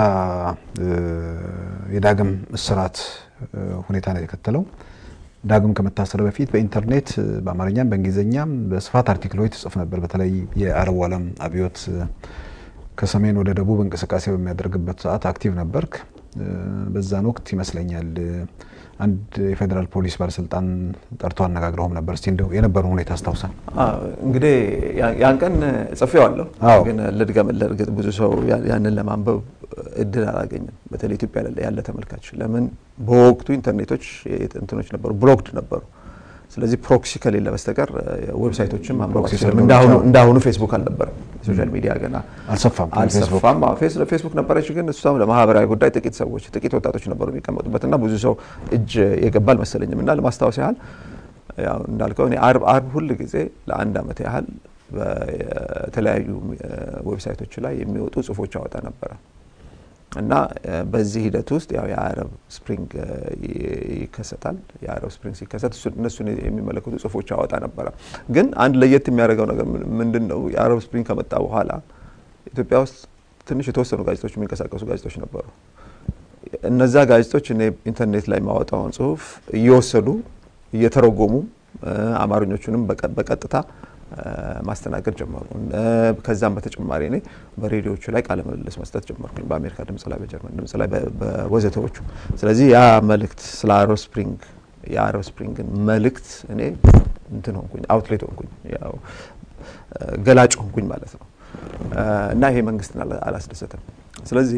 የዳግም እስራት ሁኔታ ነው የተከተለው። ዳግም ከመታሰር በፊት በኢንተርኔት በአማርኛም በእንግሊዝኛም በስፋት አርቲክሎች ትጽፍ ነበር። በተለይ የአረቡ ዓለም አብዮት ከሰሜን ወደ ደቡብ እንቅስቃሴ በሚያደርግበት ሰዓት አክቲቭ ነበርክ። በዛን ወቅት ይመስለኛል አንድ የፌዴራል ፖሊስ ባለስልጣን ጠርቶ አነጋግረውም ነበር። እስቲ እንደው የነበረው ሁኔታ አስታውሳል። እንግዲህ ያን ቀን ጽፌዋለሁ፣ ግን ልድገምልህ። እርግጥ ብዙ ሰው ያንን ለማንበብ እድል አላገኝም። በተለይ ኢትዮጵያ ያለ ተመልካች ለምን በወቅቱ ኢንተርኔቶች እንትኖች ነበሩ፣ ብሎክድ ነበሩ። ስለዚህ ፕሮክሲ ከሌለ በስተቀር ዌብሳይቶችን ማንበብ እንዳሁኑ ፌስቡክ አልነበረም። ሶሻል ሚዲያ ገና አልሰፋም አልሰፋም። ፌስቡክ ነበረች፣ ግን እሷም ለማህበራዊ ጉዳይ ጥቂት ሰዎች ጥቂት ወጣቶች ነበሩ የሚቀመጡበት እና ብዙ ሰው እጅ የገባ አልመሰለኝም። እና ለማስታወስ ያህል ያው እንዳልከው እኔ አርብ አርብ ሁል ጊዜ ለአንድ አመት ያህል በተለያዩ ዌብሳይቶች ላይ የሚወጡ ጽሁፎች አወጣ ነበረ እና በዚህ ሂደት ውስጥ ያው የአረብ ስፕሪንግ ይከሰታል። የአረብ ስፕሪንግ ሲከሰት እነሱን የሚመለከቱ ጽሁፎች አወጣ ነበረ። ግን አንድ ለየት የሚያደርገው ነገር ምንድን ነው? የአረብ ስፕሪንግ ከመጣ በኋላ ኢትዮጵያ ውስጥ ትንሽ የተወሰኑ ጋዜጦች የሚንቀሳቀሱ ጋዜጦች ነበሩ። እነዛ ጋዜጦች እኔ ኢንተርኔት ላይ ማወጣውን ጽሁፍ እየወሰዱ እየተረጎሙ አማርኞቹንም በቀጥታ ማስተናገድ ጀመሩ። ከዛም በተጨማሪ እኔ በሬዲዮቹ ላይ ቃለ ምልልስ መስጠት ጀመርኩኝ። በአሜሪካ ድምጽ ላይ፣ በጀርመን ድምጽ ላይ፣ በወዘተዎቹ። ስለዚህ ያ መልእክት ስለ አረብ ስፕሪንግ የአረብ ስፕሪንግን መልእክት እኔ እንትን ሆንኩኝ፣ አውትሌት ሆንኩኝ፣ ያው ገላጭ ሆንኩኝ ማለት ነው። እና ይሄ መንግስትን አላስደሰተም። ስለዚህ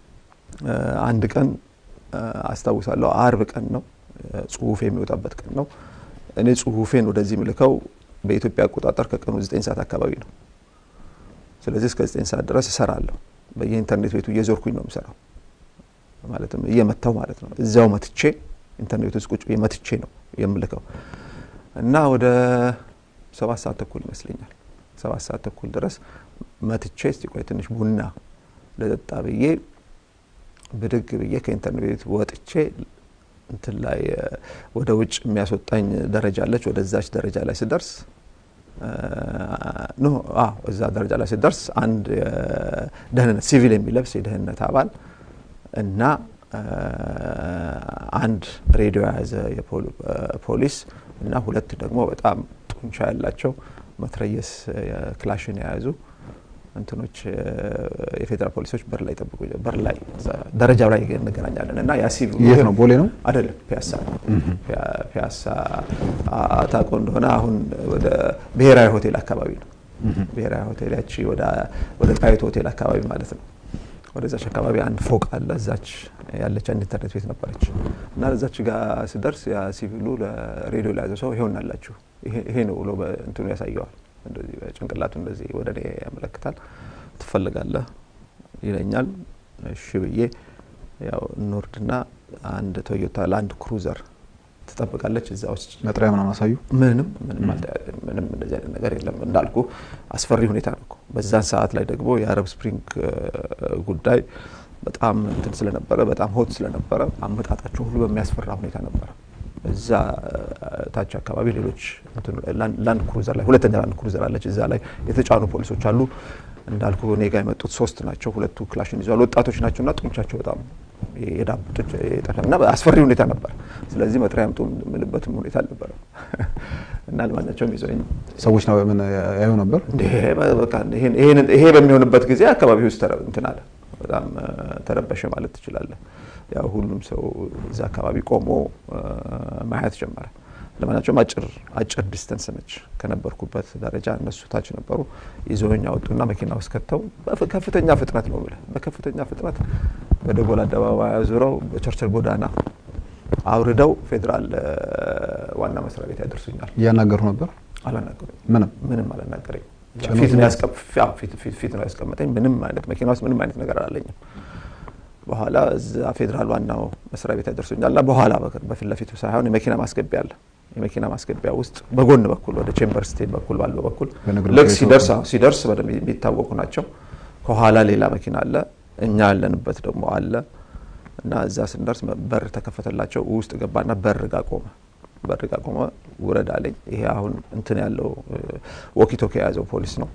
አንድ ቀን አስታውሳለሁ፣ አርብ ቀን ነው፣ ጽሁፌ የሚወጣበት ቀን ነው። እኔ ጽሁፌን ወደዚህ ምልከው በኢትዮጵያ አቆጣጠር ከቀኑ 9 ሰዓት አካባቢ ነው። ስለዚህ እስከ 9 ሰዓት ድረስ እሰራለሁ። በየኢንተርኔት ቤቱ እየዞርኩኝ ነው የምሰራው፣ ማለትም እየመታው ማለት ነው። እዚያው መትቼ ኢንተርኔት ውስጥ ቁጭ መትቼ ነው የምልከው እና ወደ ሰባት ሰዓት ተኩል ይመስለኛል ሰባት ሰዓት ተኩል ድረስ መትቼ እስቲ ቆይ ትንሽ ቡና ለጠጣ ብዬ ብድግ ብዬ ከኢንተርኔት ቤት ወጥቼ እንትን ላይ ወደ ውጭ የሚያስወጣኝ ደረጃ አለች። ወደዛች ደረጃ ላይ ስደርስ ኖ እዛ ደረጃ ላይ ስደርስ አንድ ደህንነት ሲቪል የሚለብስ የደህንነት አባል እና አንድ ሬዲዮ የያዘ ፖሊስ እና ሁለት ደግሞ በጣም ጡንቻ ያላቸው መትረየስ ክላሽን የያዙ እንትኖች የፌዴራል ፖሊሶች በር ላይ ጠብቁ፣ በር ላይ ደረጃው ላይ እንገናኛለን እና ያ ሲቪል የት ነው? ቦሌ ነው አይደለም፣ ፒያሳ ፒያሳ ታውቆ እንደሆነ አሁን ወደ ብሔራዊ ሆቴል አካባቢ ነው። ብሔራዊ ሆቴል ያቺ ወደ ጣይቱ ሆቴል አካባቢ ማለት ነው። ወደዛች አካባቢ አንድ ፎቅ አለ። እዛች ያለች አንድ ኢንተርኔት ቤት ነበረች እና እዛች ጋር ስደርስ ያ ሲቪሉ ለሬዲዮ ለያዘ ሰው ይሄውን አላችሁ ይሄ ነው ብሎ እንትኑ ያሳየዋል። እንደዚህ ጭንቅላቱ እንደዚህ ወደ እኔ ያመለክታል። ትፈልጋለህ ይለኛል። እሺ ብዬ ያው እንወርድና አንድ ቶዮታ ላንድ ክሩዘር ትጠብቃለች እዛ ውስጥ መጥሪያ ምናምን አሳዩ። ምንም ምንም ምንም እንደዚህ አይነት ነገር የለም። እንዳልኩ አስፈሪ ሁኔታ ነው። በዛን ሰዓት ላይ ደግሞ የአረብ ስፕሪንግ ጉዳይ በጣም እንትን ስለነበረ በጣም ሆት ስለነበረ አመጣጣቸው ሁሉ በሚያስፈራ ሁኔታ ነበረ። እዛ ታች አካባቢ ሌሎች ላንድ ክሩዘር ላይ ሁለተኛ ላንድ ክሩዘር አለች። እዛ ላይ የተጫኑ ፖሊሶች አሉ። እንዳልኩ እኔ ጋ የመጡት ሶስት ናቸው። ሁለቱ ክላሽን ይዘዋል። ወጣቶች ናቸው እና ጡንቻቸው በጣም የዳብጦች እና አስፈሪ ሁኔታ ነበር። ስለዚህ መጥሪያ ያምጡ የምልበትም ሁኔታ አልነበረም እና ለማናቸውም ይዘኝ ሰዎች ነው ምን ያዩ ነበር። ይሄ በሚሆንበት ጊዜ አካባቢ ውስጥ እንትን አለ፣ በጣም ተረበሸ ማለት ትችላለህ። ያው ሁሉም ሰው እዛ አካባቢ ቆሞ ማየት ጀመረ። ለማናቸውም አጭር አጭር ዲስተንስ ነች ከነበርኩበት ደረጃ። እነሱ ታች ነበሩ። ይዘውኝ አወጡና መኪና ውስጥ ከተው ከፍተኛ ፍጥነት ነው ብለህ በከፍተኛ ፍጥነት በደጎል አደባባይ አዙረው በቸርችል ጎዳና አውርደው ፌዴራል ዋና መስሪያ ቤት ያደርሱኛል። እያናገሩ ነበር። አላናገሩኝ። ምንም ምንም አላናገረኝ። ፊት ነው ያስቀመጠኝ። ምንም አይነት መኪና ውስጥ ምንም አይነት ነገር አላለኝም። በኋላ እዛ ፌዴራል ዋናው መስሪያ ቤት ያደርሱኛል እና በኋላ በፊት ለፊቱ ሳይሆን የመኪና ማስገቢያ አለ። የመኪና ማስገቢያ ውስጥ በጎን በኩል ወደ ቼምበር ስቴት በኩል ባለው በኩል ልክ ሲደርስ ሲደርስ በደንብ የሚታወቁ ናቸው። ከኋላ ሌላ መኪና አለ፣ እኛ ያለንበት ደግሞ አለ እና እዛ ስንደርስ በር ተከፈተላቸው። ውስጥ ገባና በር ጋ ቆመ። በር ጋ ቆመ። ውረድ አለኝ። ይሄ አሁን እንትን ያለው ወኪቶኪ የያዘው ፖሊስ ነው፣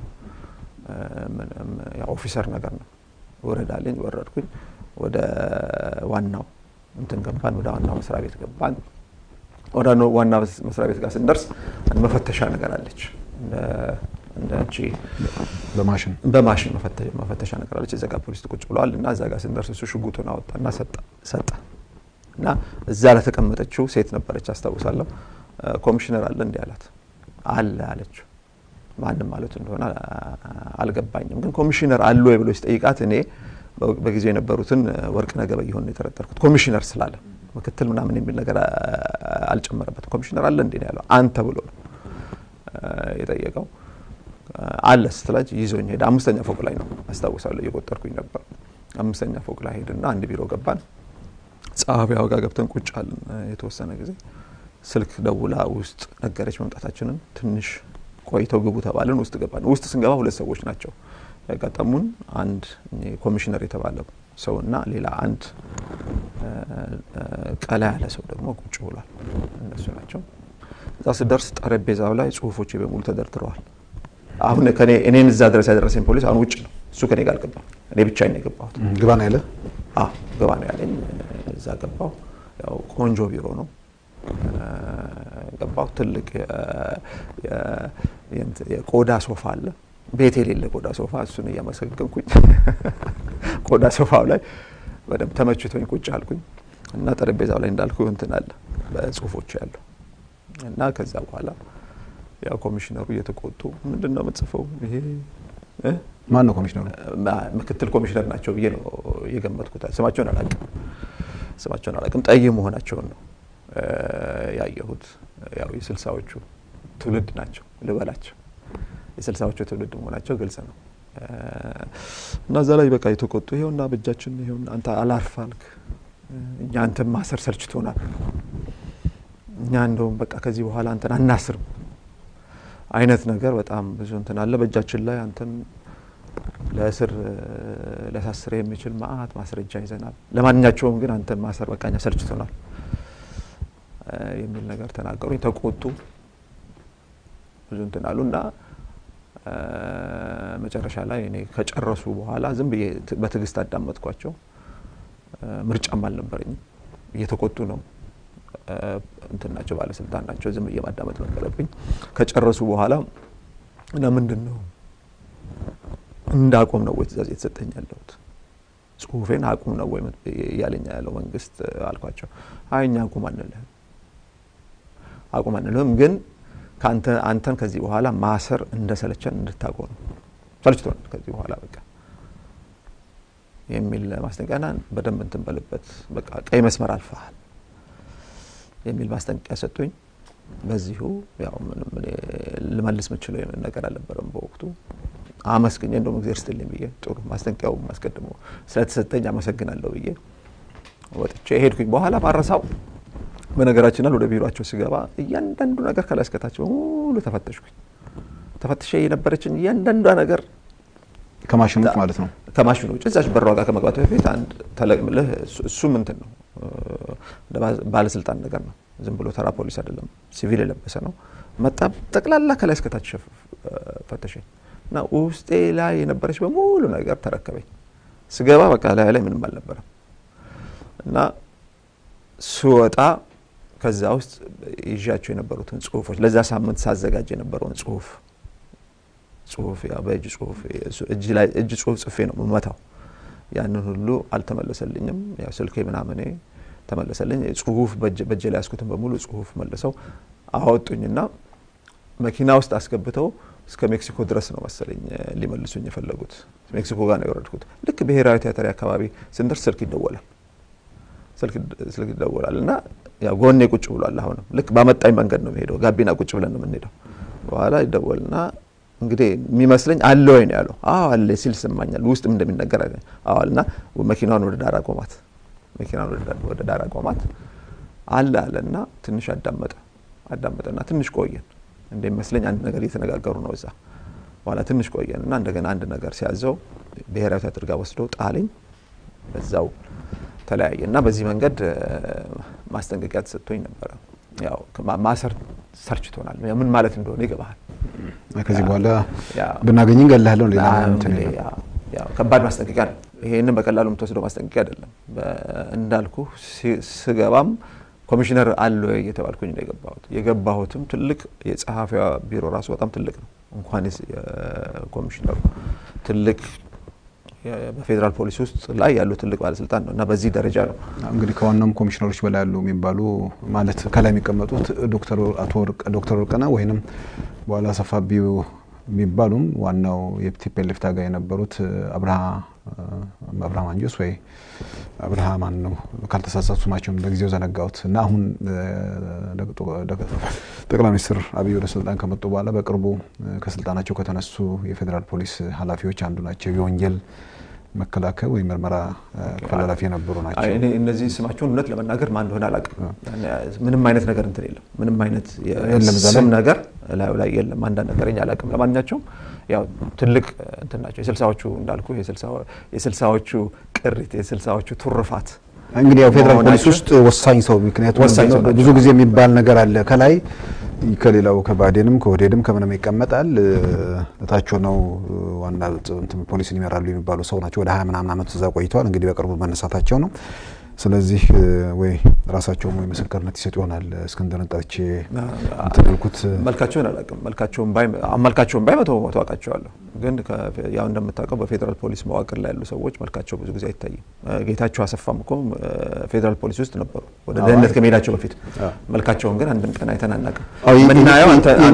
ኦፊሰር ነገር ነው። ውረድ አለኝ። ወረድኩኝ። ወደ ዋናው እንትን ገባን። ወደ ዋናው መስሪያ ቤት ገባን። ወደ ዋና መስሪያ ቤት ጋር ስንደርስ መፈተሻ ነገር አለች እንደ አንቺ በማሽን በማሽን መፈተሻ ነገር አለች። እዛ ጋር ፖሊስ ቁጭ ብለዋል እና እዛ ጋር ስንደርስ እሱ ሽጉጡን አወጣና ሰጠ እና እዛ ለተቀመጠችው ሴት ነበረች አስታውሳለሁ። ኮሚሽነር አለ እንዲህ አላት። አለ አለችው። ማንም ማለቱ እንደሆነ አልገባኝም፣ ግን ኮሚሽነር አሉ ወይ ብሎ ሲጠይቃት እኔ በጊዜው የነበሩትን ወርቅነህ ገበየሁን የጠረጠርኩት ኮሚሽነር ስላለ ምክትል ምናምን የሚል ነገር አልጨመረበትም። ኮሚሽነር አለ እንዴ ነው ያለው። አንተ ብሎ ነው የጠየቀው። አለ ስትላጅ ይዞኝ ሄደ። አምስተኛ ፎቅ ላይ ነው አስታውሳለሁ፣ እየቆጠርኩኝ ነበር። አምስተኛ ፎቅ ላይ ሄድና አንድ ቢሮ ገባን። ጸሐፊያው ጋር ገብተን ቁጭ አልን የተወሰነ ጊዜ። ስልክ ደውላ ውስጥ ነገረች መምጣታችንን። ትንሽ ቆይተው ግቡ ተባልን። ውስጥ ገባን። ውስጥ ስንገባ ሁለት ሰዎች ናቸው ያጋጠሙን። አንድ ኮሚሽነር የተባለ ሰው እና ሌላ አንድ ቀላ ያለ ሰው ደግሞ ቁጭ ብሏል። እነሱ ናቸው። እዛ ስደርስ ጠረጴዛው ላይ ጽሁፎች በሙሉ ተደርድረዋል። አሁን ከኔ እኔን እዛ ድረስ ያደረሰኝ ፖሊስ አሁን ውጭ ነው። እሱ ከኔ ጋር አልገባም። እኔ ብቻዬን ነው የገባሁት። ግባ ነው ያለ። አዎ ግባ ነው ያለኝ። እዛ ገባሁ። ያው ቆንጆ ቢሮ ነው። ገባሁ። ትልቅ የቆዳ ሶፋ አለ። ቤት የሌለ ቆዳ ሶፋ፣ እሱን እያመሰገንኩኝ ቆዳ ሶፋው ላይ በደንብ ተመችቶኝ ቁጭ አልኩኝ እና ጠረጴዛው ላይ እንዳልኩ እንትን አለ በጽሁፎች ያለው እና ከዛ በኋላ ያው ኮሚሽነሩ እየተቆጡ ምንድን ነው የምትጽፈው? ይሄ ማን ነው ኮሚሽነሩ? ምክትል ኮሚሽነር ናቸው ብዬ ነው የገመትኩት። ስማቸውን አላውቅም፣ ስማቸውን አላውቅም። ጠይ መሆናቸውን ነው ያየሁት። ያው የስልሳዎቹ ትውልድ ናቸው ልበላቸው፣ የስልሳዎቹ ትውልድ መሆናቸው ግልጽ ነው። እና እዛ ላይ በቃ የተቆጡ ይሄውና በእጃችን ይሄውና አንተ አላርፍ አልክ፣ እኛ አንተን ማሰር ሰልችቶናል፣ እኛ እንደውም በቃ ከዚህ በኋላ አንተን አናስርም አይነት ነገር በጣም ብዙ እንትን አለ በእጃችን ላይ አንተን ለእስር ሊያሳስር የሚችል መአት ማስረጃ ይዘናል። ለማንኛቸውም ግን አንተን ማሰር በቃኛ ሰልችቶናል የሚል ነገር ተናገሩኝ። ተቆጡ፣ ብዙ እንትን አሉ እና መጨረሻ ላይ እኔ ከጨረሱ በኋላ ዝም ብዬ በትዕግስት አዳመጥኳቸው። ምርጫም አልነበረኝም። እየተቆጡ ነው እንትን ናቸው ባለስልጣን ናቸው። ዝም ብዬ ማዳመጥ ነበረብኝ። ከጨረሱ በኋላ ለምንድን ነው እንዳቆም ነው ወይ ትእዛዝ የተሰጠኝ ያለሁት ጽሁፌን አቁም ነው ወይ እያለኛ ያለው መንግስት አልኳቸው። አይ እኛ አቁም አንልህም፣ አቁም አንልህም ግን ከአንተ አንተን ከዚህ በኋላ ማሰር እንደሰለቸን እንድታቆም ነው። ሰልችቶናል ከዚህ በኋላ በቃ የሚል ማስጠንቀቂያና በደንብ እንትን በልበት በቃ ቀይ መስመር አልፈሃል የሚል ማስጠንቀቂያ ሰጡኝ። በዚሁ ያው ምንም ልመልስ ምችለው ነገር አልነበረም በወቅቱ አመስግኜ እንደውም እግዚአብሔር ይስጥልኝ ብዬ ጥሩ ማስጠንቀቂያው አስቀድሞ ስለተሰጠኝ አመሰግናለሁ ብዬ ወጥቼ ሄድኩኝ። በኋላ ባረሳው በነገራችን ላይ ወደ ቢሮቸው ስገባ እያንዳንዱ ነገር ከላይ እስከታች በሙሉ ተፈተሽኩኝ። ተፈትሼ የነበረችን እያንዳንዷ ነገር ከማሽኖች ማለት ነው። ከማሽኖች እዛች በሯ ጋር ከመግባት በፊት አንድ ተለቅምልህ እሱም እንትን ነው እንደ ባለስልጣን ነገር ነው። ዝም ብሎ ተራ ፖሊስ አይደለም፣ ሲቪል የለበሰ ነው። መጣ ጠቅላላ ከላይ እስከታች ፈተሸኝ እና ውስጤ ላይ የነበረች በሙሉ ነገር ተረከበኝ። ስገባ በቃ ላይ ላይ ምንም አልነበረም እና ስወጣ ከዛ ውስጥ ይዣቸው የነበሩትን ጽሁፎች ለዛ ሳምንት ሳዘጋጅ የነበረውን ጽሁፍ ጽሁፍ ያው በእጅ ጽሁፍ እጅ ጽሁፍ ጽፌ ነው የምመታው። ያንን ሁሉ አልተመለሰልኝም። ያው ስልኬ ምናምኔ ተመለሰልኝ። ጽሁፍ በእጄ ላይ ያስኩትን በሙሉ ጽሁፍ መልሰው አወጡኝና መኪና ውስጥ አስገብተው እስከ ሜክሲኮ ድረስ ነው መሰለኝ ሊመልሱኝ የፈለጉት። ሜክሲኮ ጋር ነው የወረድኩት። ልክ ብሔራዊ ቲያትር አካባቢ ስንደርስ ስልክ ይደወላል ስልክ ይደወላል እና ያው ጎኔ ቁጭ ብሏል። አሁንም ልክ ባመጣኝ መንገድ ነው የምሄደው። ጋቢና ቁጭ ብለን ነው የምንሄደው። በኋላ ይደወልና እንግዲህ የሚመስለኝ አለ ወይ ነው ያለው። አዎ አለ ሲል ይሰማኛል። ውስጥም እንደሚነገር አዎ አለና መኪናውን ወደ ዳር አቆማት። መኪናውን ወደ ዳር አቆማት አለ አለና ትንሽ አዳመጠ አዳመጠና ትንሽ ቆየን። እንደሚመስለኝ አንድ ነገር እየተነጋገሩ ነው እዛ። በኋላ ትንሽ ቆየን እና እንደገና አንድ ነገር ሲያዘው ብሔራዊ ቲያትር ጋር ወስደው ጣለኝ። በዛው ተለያየ እና በዚህ መንገድ ማስጠንቀቂያ ተሰጥቶኝ ነበረ። ያው ማሰር ሰልችቶናል። ምን ማለት እንደሆነ ይገባሃል። ከዚህ በኋላ ብናገኝ እንገላለን። ሌላ ከባድ ማስጠንቀቂያ ነው። ይሄንን በቀላሉ የምትወስደው ማስጠንቀቂያ አይደለም። እንዳልኩ ስገባም ኮሚሽነር አለ ወይ እየተባልኩኝ ነው የገባሁት። የገባሁትም ትልቅ የጸሐፊዋ ቢሮ ራሱ በጣም ትልቅ ነው። እንኳን ኮሚሽነሩ ትልቅ በፌዴራል ፖሊስ ውስጥ ላይ ያሉ ትልቅ ባለስልጣን ነው እና በዚህ ደረጃ ነው እንግዲህ ከዋናውም ኮሚሽነሮች በላይ ያሉ የሚባሉ ማለት ከላይ የሚቀመጡት ዶክተር አቶ ዶክተር ወርቅነህ ወይንም በኋላ አሰፋ ቢዩ የሚባሉም ዋናው የቲፒኤልኤፍ ታጋይ የነበሩት አብርሃ አብርሃም አንጆስ ወይ አብርሃ ማን ነው ካልተሳሳቱ ስማቸውን በጊዜው ዘነጋሁት እና አሁን ጠቅላይ ሚኒስትር አብይ ወደ ስልጣን ከመጡ በኋላ በቅርቡ ከስልጣናቸው ከተነሱ የፌዴራል ፖሊስ ኃላፊዎች አንዱ ናቸው። የወንጀል መከላከል ወይም ምርመራ ክፍል ኃላፊ የነበሩ ናቸው። እነዚህ ስማቸውን እውነት ለመናገር ማን እንደሆነ አላውቅም። ምንም አይነት ነገር እንትን የለም። ምንም አይነት ስም ነገር ላዩ ላይ የለም። አንዳንድ ነገረኛ አላውቅም። ለማንኛቸውም ያው ትልቅ እንትን ናቸው። የስልሳዎቹ እንዳልኩ የስልሳዎቹ ቅሪት የስልሳዎቹ ቱርፋት እንግዲህ ያው ፌዴራል ፖሊስ ውስጥ ወሳኝ ሰው ምክንያቱም ብዙ ጊዜ የሚባል ነገር አለ ከላይ ከሌላው ከባዴንም ከወዴድም ከምንም ይቀመጣል። እታቸው ነው ዋና ፖሊስን ይመራሉ የሚባሉ ሰው ናቸው። ወደ ሀያ ምናምን ዓመት እዛ ቆይተዋል። እንግዲህ በቅርቡ መነሳታቸው ነው። ስለዚህ ወይ ራሳቸውም ወይ ምስክርነት ይሰጡ ይሆናል። እስክንድርን ጠርቼ እንትን ያልኩት መልካቸውን አላውቅም። መልካቸውን ባይ መልካቸውን ባይ መቶ በመቶ አውቃቸዋለሁ። ግን ያው እንደምታውቀው በፌዴራል ፖሊስ መዋቅር ላይ ያሉ ሰዎች መልካቸው ብዙ ጊዜ አይታይም። ጌታቸው አሰፋም እኮ ፌዴራል ፖሊስ ውስጥ ነበሩ ወደ ደህንነት ከመሄዳቸው በፊት። መልካቸውን ግን አንድም ቀን አይተን አናውቅም። ምናየው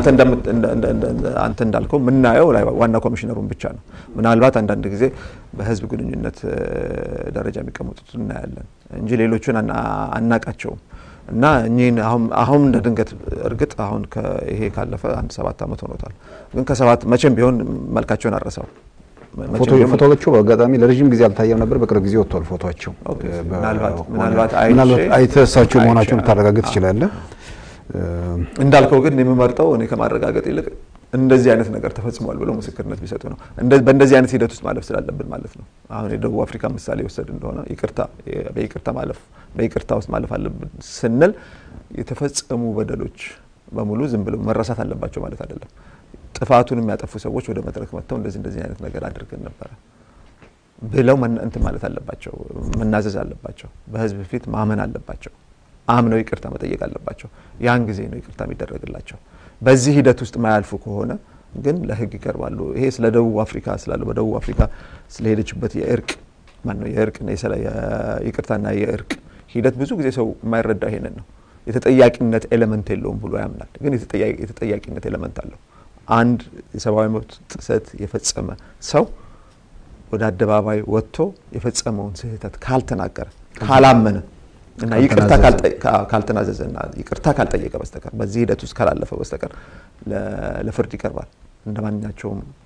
አንተ እንዳልከው ምናየው ላይ ዋና ኮሚሽነሩን ብቻ ነው። ምናልባት አንዳንድ ጊዜ በህዝብ ግንኙነት ደረጃ የሚቀመጡት እናያለን እንጂ ሌሎቹን አናቃቸውም። እና እኚህን አሁን እንደ ድንገት እርግጥ አሁን ይሄ ካለፈ አንድ ሰባት ዓመት ሆኖታል። ግን ከሰባት መቼም ቢሆን መልካቸውን አረሳው። ፎቶዎቹ በአጋጣሚ ለረዥም ጊዜ አልታየም ነበር። በቅርብ ጊዜ ወጥቷል ፎቶቸው። ምናልባት አይተህ እሳቸው መሆናቸውን ልታረጋግጥ ትችላለህ። እንዳልከው ግን የምመርጠው እኔ ከማረጋገጥ ይልቅ እንደዚህ አይነት ነገር ተፈጽሟል ብለው ምስክርነት ቢሰጡ ነው። በእንደዚህ አይነት ሂደት ውስጥ ማለፍ ስላለብን ማለት ነው። አሁን የደቡብ አፍሪካ ምሳሌ ወሰድ እንደሆነ ይቅርታ በይቅርታ ማለፍ በይቅርታ ውስጥ ማለፍ አለብን ስንል የተፈጸሙ በደሎች በሙሉ ዝም ብለው መረሳት አለባቸው ማለት አይደለም። ጥፋቱን የሚያጠፉ ሰዎች ወደ መድረክ መጥተው እንደዚህ እንደዚህ አይነት ነገር አድርገን ነበረ ብለው እንትን ማለት አለባቸው፣ መናዘዝ አለባቸው፣ በህዝብ ፊት ማመን አለባቸው፣ አምነው ይቅርታ መጠየቅ አለባቸው። ያን ጊዜ ነው ይቅርታ የሚደረግላቸው። በዚህ ሂደት ውስጥ ማያልፉ ከሆነ ግን ለህግ ይቀርባሉ። ይሄ ስለ ደቡብ አፍሪካ ስላለው በደቡብ አፍሪካ ስለሄደችበት የእርቅ ማነው የእርቅ ይቅርታና የእርቅ ሂደት ብዙ ጊዜ ሰው የማይረዳ ይሄንን ነው። የተጠያቂነት ኤሌመንት የለውም ብሎ ያምናል። ግን የተጠያቂነት ኤሌመንት አለው። አንድ የሰብአዊ መብት ጥሰት የፈጸመ ሰው ወደ አደባባይ ወጥቶ የፈጸመውን ስህተት ካልተናገረ ካላመነ እና ይቅርታ ካልተናዘዘ እና ይቅርታ ካልጠየቀ በስተቀር በዚህ ሂደት ውስጥ ካላለፈ በስተቀር ለፍርድ ይቀርባል። እንደ ማንኛቸውም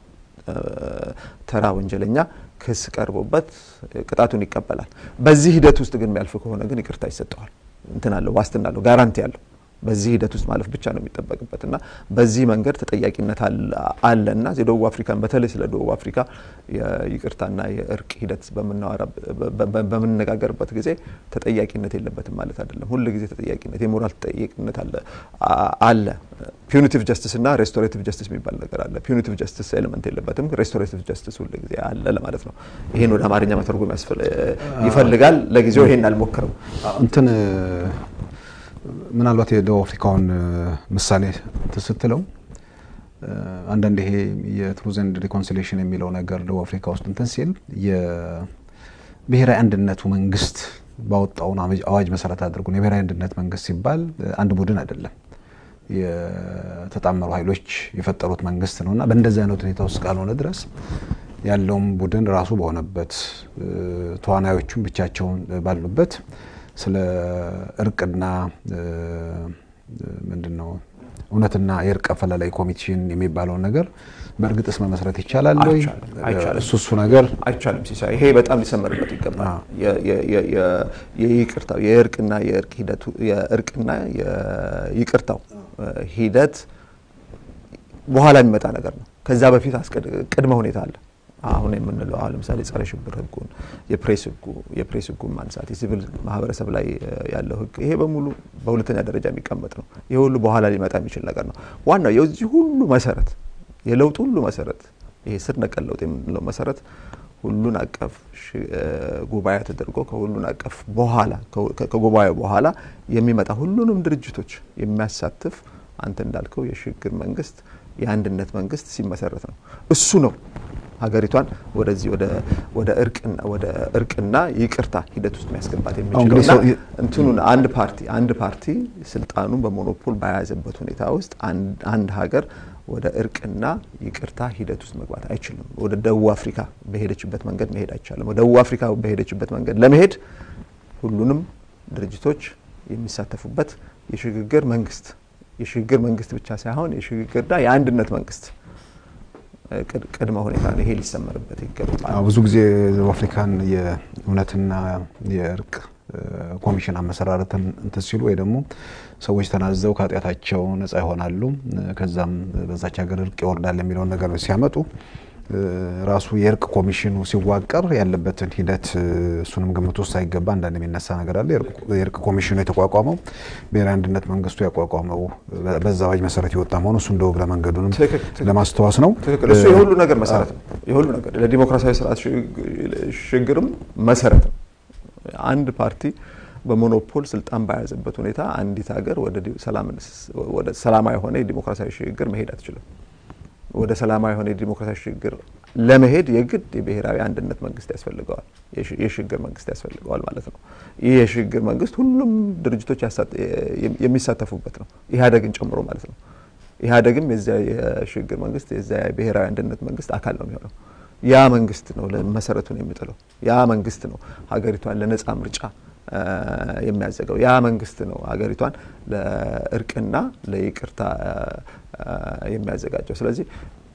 ተራ ወንጀለኛ ክስ ቀርቦበት ቅጣቱን ይቀበላል። በዚህ ሂደት ውስጥ ግን የሚያልፍ ከሆነ ግን ይቅርታ ይሰጠዋል። እንትን አለው ዋስትና አለው ጋራንቲ አለው። በዚህ ሂደት ውስጥ ማለፍ ብቻ ነው የሚጠበቅበት እና በዚህ መንገድ ተጠያቂነት አለ እና የደቡብ አፍሪካን በተለይ ስለ ደቡብ አፍሪካ የይቅርታና የእርቅ ሂደት በምንነጋገርበት ጊዜ ተጠያቂነት የለበትም ማለት አይደለም። ሁል ጊዜ ተጠያቂነት የሞራል ተጠያቂነት አለ አለ። ፒዩኒቲቭ ጀስቲስ እና ሬስቶሬቲቭ ጀስቲስ የሚባል ነገር አለ። ፒዩኒቲቭ ጀስቲስ ኤሌመንት የለበትም። ሬስቶሬቲቭ ጀስቲስ ሁል ጊዜ አለ ለማለት ነው። ይህን ወደ አማርኛ መተርጎም ይፈልጋል። ለጊዜው ይሄን አልሞክርም እንትን ምናልባት የደቡብ አፍሪካውን ምሳሌ ስትለው አንዳንድ ይሄ የትሩዝ ኤንድ ሪኮንሲሌሽን የሚለው ነገር ደቡብ አፍሪካ ውስጥ እንትን ሲል የብሔራዊ አንድነቱ መንግስት ባወጣውን አዋጅ መሰረት አድርጎ ነው። የብሔራዊ አንድነት መንግስት ሲባል አንድ ቡድን አይደለም፣ የተጣመሩ ኃይሎች የፈጠሩት መንግስት ነው እና በእንደዚህ አይነት ሁኔታ ውስጥ ካልሆነ ድረስ ያለውም ቡድን ራሱ በሆነበት ተዋናዮቹም ብቻቸውን ባሉበት ስለ እርቅና ምንድን ነው እውነትና የእርቅ አፈላላይ ኮሚሽን የሚባለውን ነገር በእርግጥስ መመስረት ይቻላል ወይ? እሱ እሱ ነገር አይቻልም። ሲሳይ ይሄ በጣም ሊሰመርበት ይገባል። የይቅርታው የእርቅና የእርቅ ሂደቱ የእርቅና የይቅርታው ሂደት በኋላ የሚመጣ ነገር ነው። ከዛ በፊት ቅድመ ሁኔታ አለ። አሁን የምንለው አሁን ለምሳሌ ጸረ ሽብር ህጉን፣ የፕሬስ ህጉ የፕሬስ ህጉን ማንሳት፣ የሲቪል ማህበረሰብ ላይ ያለው ህግ ይሄ በሙሉ በሁለተኛ ደረጃ የሚቀመጥ ነው። ይሄ ሁሉ በኋላ ሊመጣ የሚችል ነገር ነው። ዋናው የዚህ ሁሉ መሰረት የለውጥ ሁሉ መሰረት ይሄ ስር ነቀል ለውጥ የምንለው መሰረት ሁሉን አቀፍ ጉባኤ ተደርጎ ከሁሉን አቀፍ በኋላ ከጉባኤው በኋላ የሚመጣ ሁሉንም ድርጅቶች የሚያሳትፍ አንተ እንዳልከው የሽግግር መንግስት የአንድነት መንግስት ሲመሰረት ነው። እሱ ነው ሀገሪቷን ወደዚህ ወደ እርቅና ወደ እርቅና ይቅርታ ሂደት ውስጥ የሚያስገባት የሚችለው እንትኑን አንድ ፓርቲ አንድ ፓርቲ ስልጣኑን በሞኖፖል በያዘበት ሁኔታ ውስጥ አንድ ሀገር ወደ እርቅና ይቅርታ ሂደት ውስጥ መግባት አይችልም። ወደ ደቡብ አፍሪካ በሄደችበት መንገድ መሄድ አይቻልም። ወደ ደቡብ አፍሪካ በሄደችበት መንገድ ለመሄድ ሁሉንም ድርጅቶች የሚሳተፉበት የሽግግር መንግስት የሽግግር መንግስት ብቻ ሳይሆን የሽግግርና የአንድነት መንግስት ቅድመ ሁኔታ ነው። ይሄ ሊሰመርበት ይገባል። ብዙ ጊዜ ደቡብ አፍሪካን የእውነትና የእርቅ ኮሚሽን አመሰራረትን እንትን ሲሉ ወይ ደግሞ ሰዎች ተናዘው ከኃጢአታቸው ነጻ ይሆናሉ፣ ከዛም በዛች ሀገር እርቅ ይወርዳል የሚለውን ነገር ሲያመጡ ራሱ የእርቅ ኮሚሽኑ ሲዋቀር ያለበትን ሂደት እሱንም ግምት ውስጥ ሳይገባ አንዳንድ የሚነሳ ነገር አለ። የእርቅ ኮሚሽኑ የተቋቋመው ብሔራዊ አንድነት መንግስቱ ያቋቋመው በዛ አዋጅ መሰረት የወጣ መሆኑ እሱ እንደ እግረ መንገዱንም ለማስተዋስ ነው። ትክክል። እሱ የሁሉ ነገር መሰረት ነው። የሁሉ ነገር ለዲሞክራሲያዊ ስርዓት ሽግግርም መሰረት ነው። አንድ ፓርቲ በሞኖፖል ስልጣን በያዘበት ሁኔታ አንዲት ሀገር ወደ ሰላማዊ የሆነ የዲሞክራሲያዊ ሽግግር መሄድ አትችልም። ወደ ሰላማዊ የሆነ የዲሞክራሲያዊ ሽግግር ለመሄድ የግድ የብሔራዊ አንድነት መንግስት ያስፈልገዋል፣ የሽግግር መንግስት ያስፈልገዋል ማለት ነው። ይህ የሽግግር መንግስት ሁሉም ድርጅቶች የሚሳተፉበት ነው፣ ኢህአዴግን ጨምሮ ማለት ነው። ኢህአዴግም የዚያ የሽግግር መንግስት የዚያ የብሔራዊ አንድነት መንግስት አካል ነው የሚሆነው። ያ መንግስት ነው መሰረቱን የሚጥለው። ያ መንግስት ነው ሀገሪቷን ለነጻ ምርጫ የሚያዘገው። ያ መንግስት ነው ሀገሪቷን ለእርቅና ለይቅርታ የሚያዘጋጀው። ስለዚህ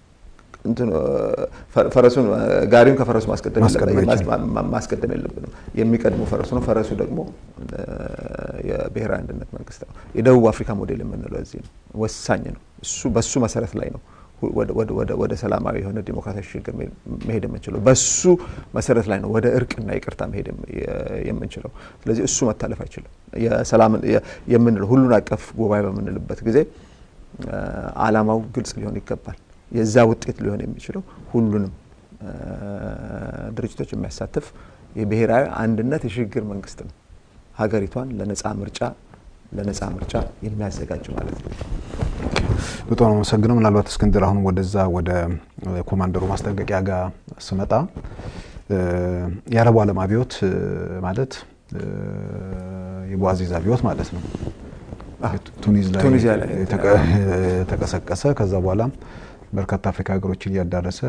ፈረሱን ጋሪውን ከፈረሱ ማስቀደም የለብንም። የሚቀድመው ፈረሱ ነው። ፈረሱ ደግሞ የብሔራዊ አንድነት መንግስት ነው። የደቡብ አፍሪካ ሞዴል የምንለው እዚህ ነው። ወሳኝ ነው። እሱ በሱ መሰረት ላይ ነው ወደ ሰላማዊ የሆነ ዲሞክራሲያዊ ሽግግር መሄድ የምንችለው በሱ መሰረት ላይ ነው ወደ እርቅና ይቅርታ መሄድ የምንችለው። ስለዚህ እሱ መታለፍ አይችልም። የሰላም የምንለው ሁሉን አቀፍ ጉባኤ በምንልበት ጊዜ አላማው ግልጽ ሊሆን ይገባል። የዛ ውጤት ሊሆን የሚችለው ሁሉንም ድርጅቶች የሚያሳትፍ የብሔራዊ አንድነት የሽግግር መንግስት ነው። ሀገሪቷን ለነጻ ምርጫ ለነጻ ምርጫ የሚያዘጋጅ ማለት ነው። በጣም ነው አመሰግነው። ምናልባት እስክንድር አሁን ወደዛ ወደ ኮማንደሩ ማስጠንቀቂያ ጋር ስመጣ የአረቡ ዓለም አብዮት ማለት የቧዚዝ አብዮት ማለት ነው። ቱኒዝ ላይ የተቀሰቀሰ ከዛ በኋላ በርካታ አፍሪካ ሀገሮችን እያዳረሰ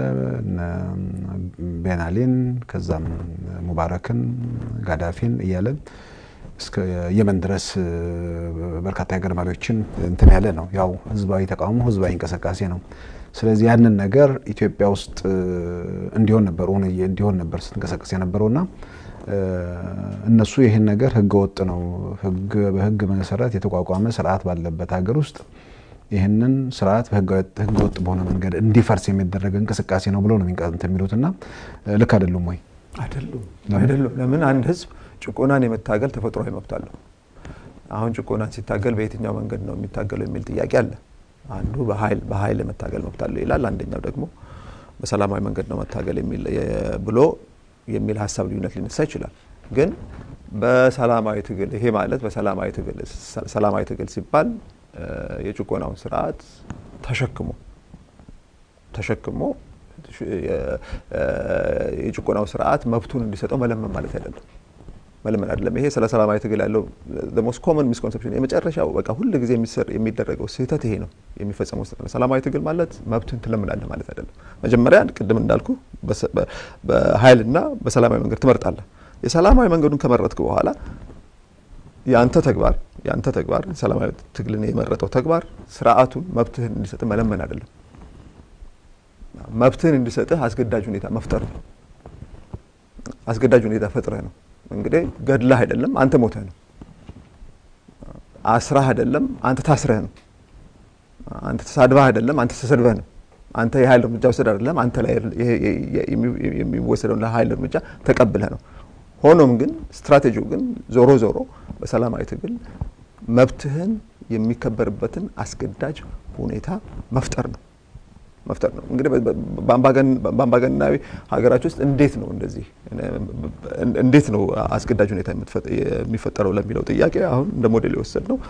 ቤናሊን ከዛም ሙባረክን ጋዳፊን እያለ እስከ የመን ድረስ በርካታ የሀገር መሪዎችን እንትን ያለ ነው። ያው ህዝባዊ ተቃውሞ ህዝባዊ እንቅስቃሴ ነው። ስለዚህ ያንን ነገር ኢትዮጵያ ውስጥ እንዲሆን ነበር ሆነ እንዲሆን ነበር ስትንቀሳቀስ የነበረውና እነሱ ይህን ነገር ህገ ወጥ ነው፣ ህግ በህግ መሰረት የተቋቋመ ስርዓት ባለበት ሀገር ውስጥ ይህንን ስርዓት ህገ ወጥ በሆነ መንገድ እንዲፈርስ የሚደረግ እንቅስቃሴ ነው ብሎ ነው የሚንቀጥንት የሚሉትና ልክ አይደሉም ወይ? አይደሉም አይደሉም። ለምን አንድ ህዝብ ጭቆናን የመታገል ተፈጥሯዊ መብት አለው። አሁን ጭቆናን ሲታገል በየትኛው መንገድ ነው የሚታገለው የሚል ጥያቄ አለ። አንዱ በኃይል በኃይል የመታገል መብት አለው ይላል። አንደኛው ደግሞ በሰላማዊ መንገድ ነው መታገል የሚል ብሎ የሚል ሀሳብ ልዩነት ሊነሳ ይችላል። ግን በሰላማዊ ትግል ይሄ ማለት በሰላማዊ ትግል ሰላማዊ ትግል ሲባል የጭቆናውን ስርዓት ተሸክሞ ተሸክሞ የጭቆናው ስርዓት መብቱን እንዲሰጠው መለመን ማለት አይደለም። መለመን አይደለም። ይሄ ስለ ሰላማዊ ትግል ያለው ሞስት ኮመን ሚስኮንሰፕሽን የመጨረሻው በቃ ሁል ጊዜ የሚደረገው ስህተት ይሄ ነው የሚፈጸመው ስህተት ነው። ሰላማዊ ትግል ማለት መብትን ትለምናለህ ማለት አይደለም። መጀመሪያ ቅድም እንዳልኩ በኃይልና በሰላማዊ መንገድ ትመርጣለህ። የሰላማዊ መንገዱን ከመረጥክ በኋላ የአንተ ተግባር የአንተ ተግባር ሰላማዊ ትግልን የመረጠው ተግባር ስርዓቱን መብትህን እንዲሰጥህ መለመን አይደለም። መብትህን እንዲሰጥህ አስገዳጅ ሁኔታ መፍጠር ነው። አስገዳጅ ሁኔታ ፈጥረህ ነው። እንግዲህ ገድለህ አይደለም፣ አንተ ሞተህ ነው። አስራህ አይደለም፣ አንተ ታስረህ ነው። አንተ ተሳድበህ አይደለም፣ አንተ ተሰድበህ ነው። አንተ የኃይል እርምጃ ወሰድ አይደለም፣ አንተ ላይ የሚወሰደውን ለኃይል እርምጃ ተቀብለህ ነው። ሆኖም ግን ስትራቴጂው ግን ዞሮ ዞሮ በሰላማዊ ትግል መብትህን የሚከበርበትን አስገዳጅ ሁኔታ መፍጠር ነው መፍጠር ነው። እንግዲህ በአምባገነናዊ ሀገራች ውስጥ እንዴት ነው እንደዚህ እንዴት ነው አስገዳጅ ሁኔታ የሚፈጠረው ለሚለው ጥያቄ አሁን እንደ ሞዴል የወሰድ ነው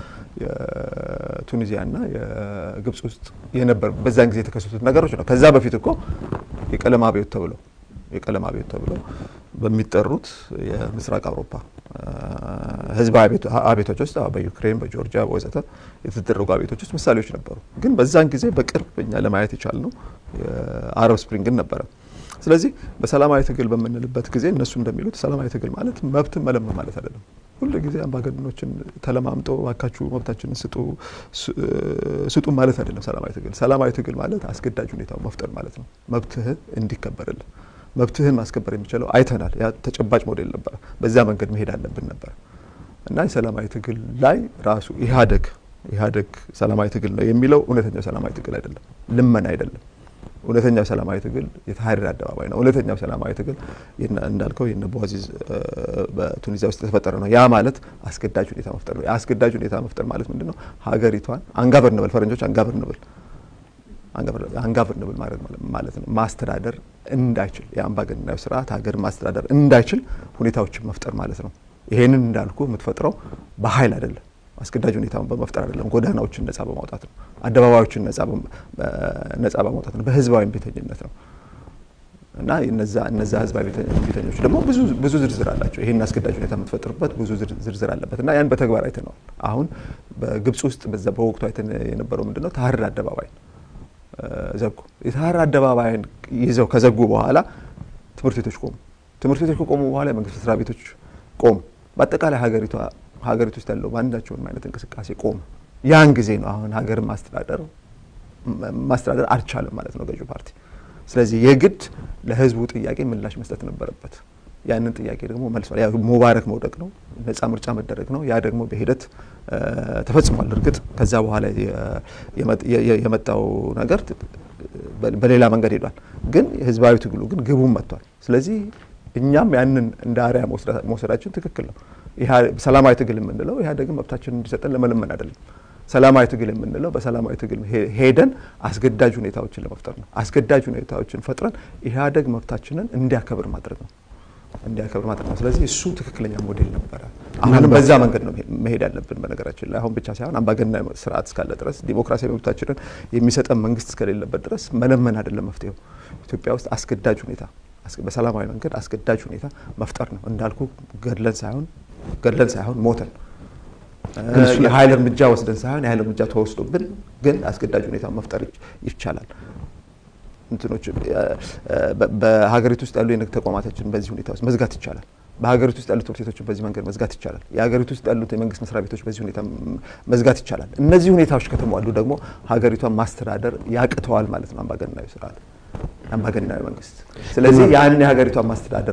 የቱኒዚያና የግብጽ ውስጥ የነበር በዛን ጊዜ የተከሰቱት ነገሮች ነው። ከዛ በፊት እኮ የቀለም አብዮት ተብለው የቀለም አብዮት ተብለው በሚጠሩት የምስራቅ አውሮፓ ህዝባዊ አብዮቶች ውስጥ በዩክሬን፣ በጆርጂያ ወዘተ የተደረጉ አብዮቶች ውስጥ ምሳሌዎች ነበሩ። ግን በዛን ጊዜ በቅርብ እኛ ለማየት የቻልነው የአረብ ስፕሪንግን ነበረ። ስለዚህ በሰላማዊ ትግል በምንልበት ጊዜ እነሱ እንደሚሉት ሰላማዊ ትግል ማለት መብትን መለመን ማለት አይደለም። ሁሉ ጊዜ አምባገነኖችን ተለማምጦ እባካችሁ መብታችንን ስጡ ስጡ ማለት አይደለም። ሰላማዊ ትግል ሰላማዊ ትግል ማለት አስገዳጅ ሁኔታው መፍጠር ማለት ነው። መብትህ እንዲከበርልን መብትህን ማስከበር የሚችለው አይተናል። ያ ተጨባጭ ሞዴል ነበረ። በዚያ መንገድ መሄድ አለብን ነበር እና የሰላማዊ ትግል ላይ ራሱ ኢህአዴግ ኢህአዴግ ሰላማዊ ትግል ነው የሚለው እውነተኛው ሰላማዊ ትግል አይደለም፣ ልመና አይደለም። እውነተኛው ሰላማዊ ትግል የተሀሪር አደባባይ ነው። እውነተኛው ሰላማዊ ትግል እንዳልከው የነ ቦዚዝ በቱኒዚያ ውስጥ የተፈጠረ ነው። ያ ማለት አስገዳጅ ሁኔታ መፍጠር ነው። የአስገዳጅ ሁኔታ መፍጠር ማለት ምንድን ነው? ሀገሪቷን አንጋቨር ንብል ፈረንጆች አንጋቨር ንብል አንጋቨር ንብል ማለት ነው ማስተዳደር እንዳይችል የአምባገነናዊ ስርዓት ሀገር ማስተዳደር እንዳይችል ሁኔታዎችን መፍጠር ማለት ነው። ይሄንን እንዳልኩ የምትፈጥረው በኃይል አይደለም፣ አስገዳጅ ሁኔታውን በመፍጠር አይደለም። ጎዳናዎችን ነጻ በማውጣት ነው። አደባባዮችን ነጻ በማውጣት ነው። በህዝባዊ ቤተኝነት ነው እና እነዛ እነዛ ህዝባዊ ቤተኞች ደግሞ ብዙ ብዙ ዝርዝር አላቸው። ይሄን አስገዳጅ ሁኔታ የምትፈጥርበት ብዙ ዝርዝር አለበት እና ያን በተግባር አይተነዋል። አሁን በግብጽ ውስጥ በዛ በወቅቱ አይተን የነበረው ምንድነው ተሀሪር አደባባይ ዘጉ። የተሀሪር አደባባይን ይዘው ከዘጉ በኋላ ትምህርት ቤቶች ቆሙ። ትምህርት ቤቶች ከቆሙ በኋላ የመንግስት መስሪያ ቤቶች ቆሙ። በአጠቃላይ ሀገሪቷ ሀገሪቱ ውስጥ ያለው ማንኛቸውም አይነት እንቅስቃሴ ቆሙ። ያን ጊዜ ነው አሁን ሀገርን ማስተዳደር ማስተዳደር አልቻለም ማለት ነው ገዢው ፓርቲ። ስለዚህ የግድ ለህዝቡ ጥያቄ ምላሽ መስጠት ነበረበት። ያንን ጥያቄ ደግሞ መልሷል። ያ ሙባረክ መውደቅ ነው፣ ነጻ ምርጫ መደረግ ነው። ያ ደግሞ በሂደት ተፈጽሟል። እርግጥ ከዛ በኋላ የመጣው ነገር በሌላ መንገድ ሄዷል። ግን ህዝባዊ ትግሉ ግን ግቡም መጥቷል። ስለዚህ እኛም ያንን እንደ አርያ መውሰዳችን ትክክል ነው። ሰላማዊ ትግል የምንለው ኢህአዴግን መብታችንን እንዲሰጠን ለመለመን አይደለም። ሰላማዊ ትግል የምንለው በሰላማዊ ትግል ሄደን አስገዳጅ ሁኔታዎችን ለመፍጠር ነው። አስገዳጅ ሁኔታዎችን ፈጥረን ኢህአዴግ መብታችንን እንዲያከብር ማድረግ ነው እንዲያከብር ማድረግ ነው። ስለዚህ እሱ ትክክለኛ ሞዴል ነበረ። አሁንም በዛ መንገድ ነው መሄድ ያለብን። በነገራችን ላይ አሁን ብቻ ሳይሆን አምባገነናዊ ስርዓት እስካለ ድረስ ዲሞክራሲያዊ መብታችንን የሚሰጠን መንግስት እስከሌለበት ድረስ መለመን አይደለም መፍትሄው። ኢትዮጵያ ውስጥ አስገዳጅ ሁኔታ በሰላማዊ መንገድ አስገዳጅ ሁኔታ መፍጠር ነው። እንዳልኩ ገድለን ሳይሆን ገድለን ሳይሆን ሞተን የኃይል እርምጃ ወስደን ሳይሆን የኃይል እርምጃ ተወስዶብን ግን አስገዳጅ ሁኔታ መፍጠር ይቻላል። እንትኖች በሀገሪቱ ውስጥ ያሉ የንግድ ተቋማቶችን በዚህ ሁኔታ ውስጥ መዝጋት ይቻላል። በሀገሪቱ ውስጥ ያሉት ትምህርት ቤቶችን በዚህ መንገድ መዝጋት ይቻላል። የሀገሪቱ ውስጥ ያሉት የመንግስት መስሪያ ቤቶች በዚህ ሁኔታ መዝጋት ይቻላል። እነዚህ ሁኔታዎች ከተሟሉ ደግሞ ሀገሪቷን ማስተዳደር ያቅተዋል ማለት ነው አምባገነናዊ ስርዓት አምባገነናዊ መንግስት። ስለዚህ ያን የሀገሪቷን ማስተዳደር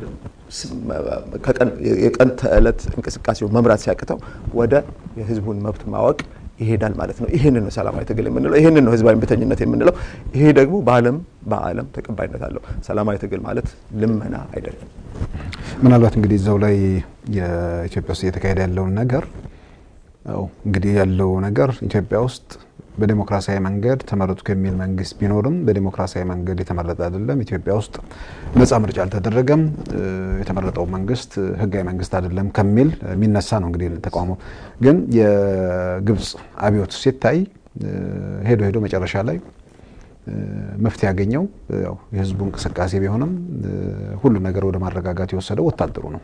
የቀን ተዕለት እንቅስቃሴውን መምራት ሲያቅተው ወደ የህዝቡን መብት ማወቅ ይሄዳል ማለት ነው። ይህንን ነው ሰላማዊ ትግል የምንለው፣ ይህንን ነው ህዝባዊ እምቢተኝነት የምንለው። ይሄ ደግሞ በዓለም በዓለም ተቀባይነት አለው። ሰላማዊ ትግል ማለት ልመና አይደለም። ምናልባት እንግዲህ እዛው ላይ የኢትዮጵያ ውስጥ እየተካሄደ ያለውን ነገር እንግዲህ ያለው ነገር ኢትዮጵያ ውስጥ በዴሞክራሲያዊ መንገድ ተመረጡ ከሚል መንግስት ቢኖርም በዴሞክራሲያዊ መንገድ የተመረጠ አይደለም። ኢትዮጵያ ውስጥ ነጻ ምርጫ አልተደረገም። የተመረጠው መንግስት ህጋዊ መንግስት አይደለም ከሚል የሚነሳ ነው እንግዲህ ተቃውሞ። ግን የግብጽ አብዮት ሲታይ ሄዶ ሄዶ መጨረሻ ላይ መፍትሄ ያገኘው ያው የህዝቡ እንቅስቃሴ ቢሆንም ሁሉ ነገር ወደ ማረጋጋት የወሰደው ወታደሩ ነው።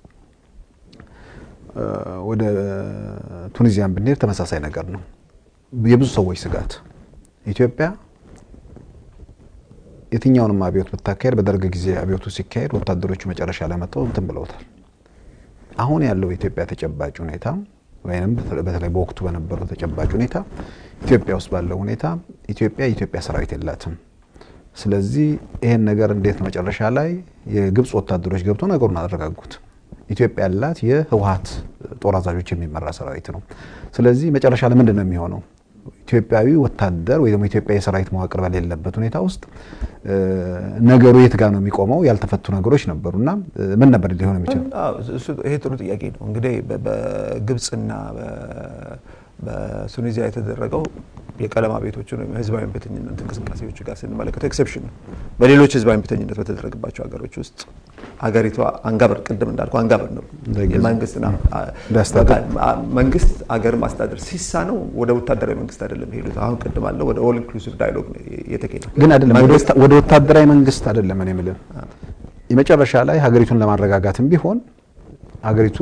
ወደ ቱኒዚያን ብንሄድ ተመሳሳይ ነገር ነው። የብዙ ሰዎች ስጋት ኢትዮጵያ የትኛውንም አብዮት ብታካሄድ በደርግ ጊዜ አብዮቱ ሲካሄድ ወታደሮቹ መጨረሻ ላይ መጥተው እንትን ብለውታል። አሁን ያለው የኢትዮጵያ ተጨባጭ ሁኔታ ወይም በተለይ በወቅቱ በነበረው ተጨባጭ ሁኔታ ኢትዮጵያ ውስጥ ባለው ሁኔታ ኢትዮጵያ የኢትዮጵያ ሰራዊት የላትም። ስለዚህ ይሄን ነገር እንዴት ነው መጨረሻ ላይ የግብጽ ወታደሮች ገብተው ነገሩን አደረጋጉት። ኢትዮጵያ ያላት የህወሀት ጦር አዛዦች የሚመራ ሰራዊት ነው። ስለዚህ መጨረሻ ላይ ምንድን ነው የሚሆነው? ኢትዮጵያዊ ወታደር ወይ ደግሞ ኢትዮጵያ የሰራዊት መዋቅር በሌለበት ሁኔታ ውስጥ ነገሩ የት ጋር ነው የሚቆመው? ያልተፈቱ ነገሮች ነበሩ እና ምን ነበር ሊሆን የሚችለው? ይሄ ጥሩ ጥያቄ ነው። እንግዲህ በግብጽና በቱኒዚያ የተደረገው የቀለም አብዮቶችን ወይም ህዝባዊ እምቢተኝነት እንቅስቃሴዎች ጋር ስንመለከተው ኤክሴፕሽን ነው። በሌሎች ህዝባዊ እምቢተኝነት በተደረገባቸው ሀገሮች ውስጥ ሀገሪቷ አንጋበር ቅድም እንዳልኩ አንጋበር ነው መንግስት አገር ማስተዳደር ሲሳነው ወደ ወታደራዊ መንግስት አይደለም ሄዱት። አሁን ቅድም አለው ወደ ኦል ኢንክሉሲቭ ዳያሎግ የተካሄደ ግን አይደለም ወደ ወታደራዊ መንግስት አይደለም። እኔ የምልህ የመጨረሻ ላይ ሀገሪቱን ለማረጋጋትም ቢሆን ሀገሪቱ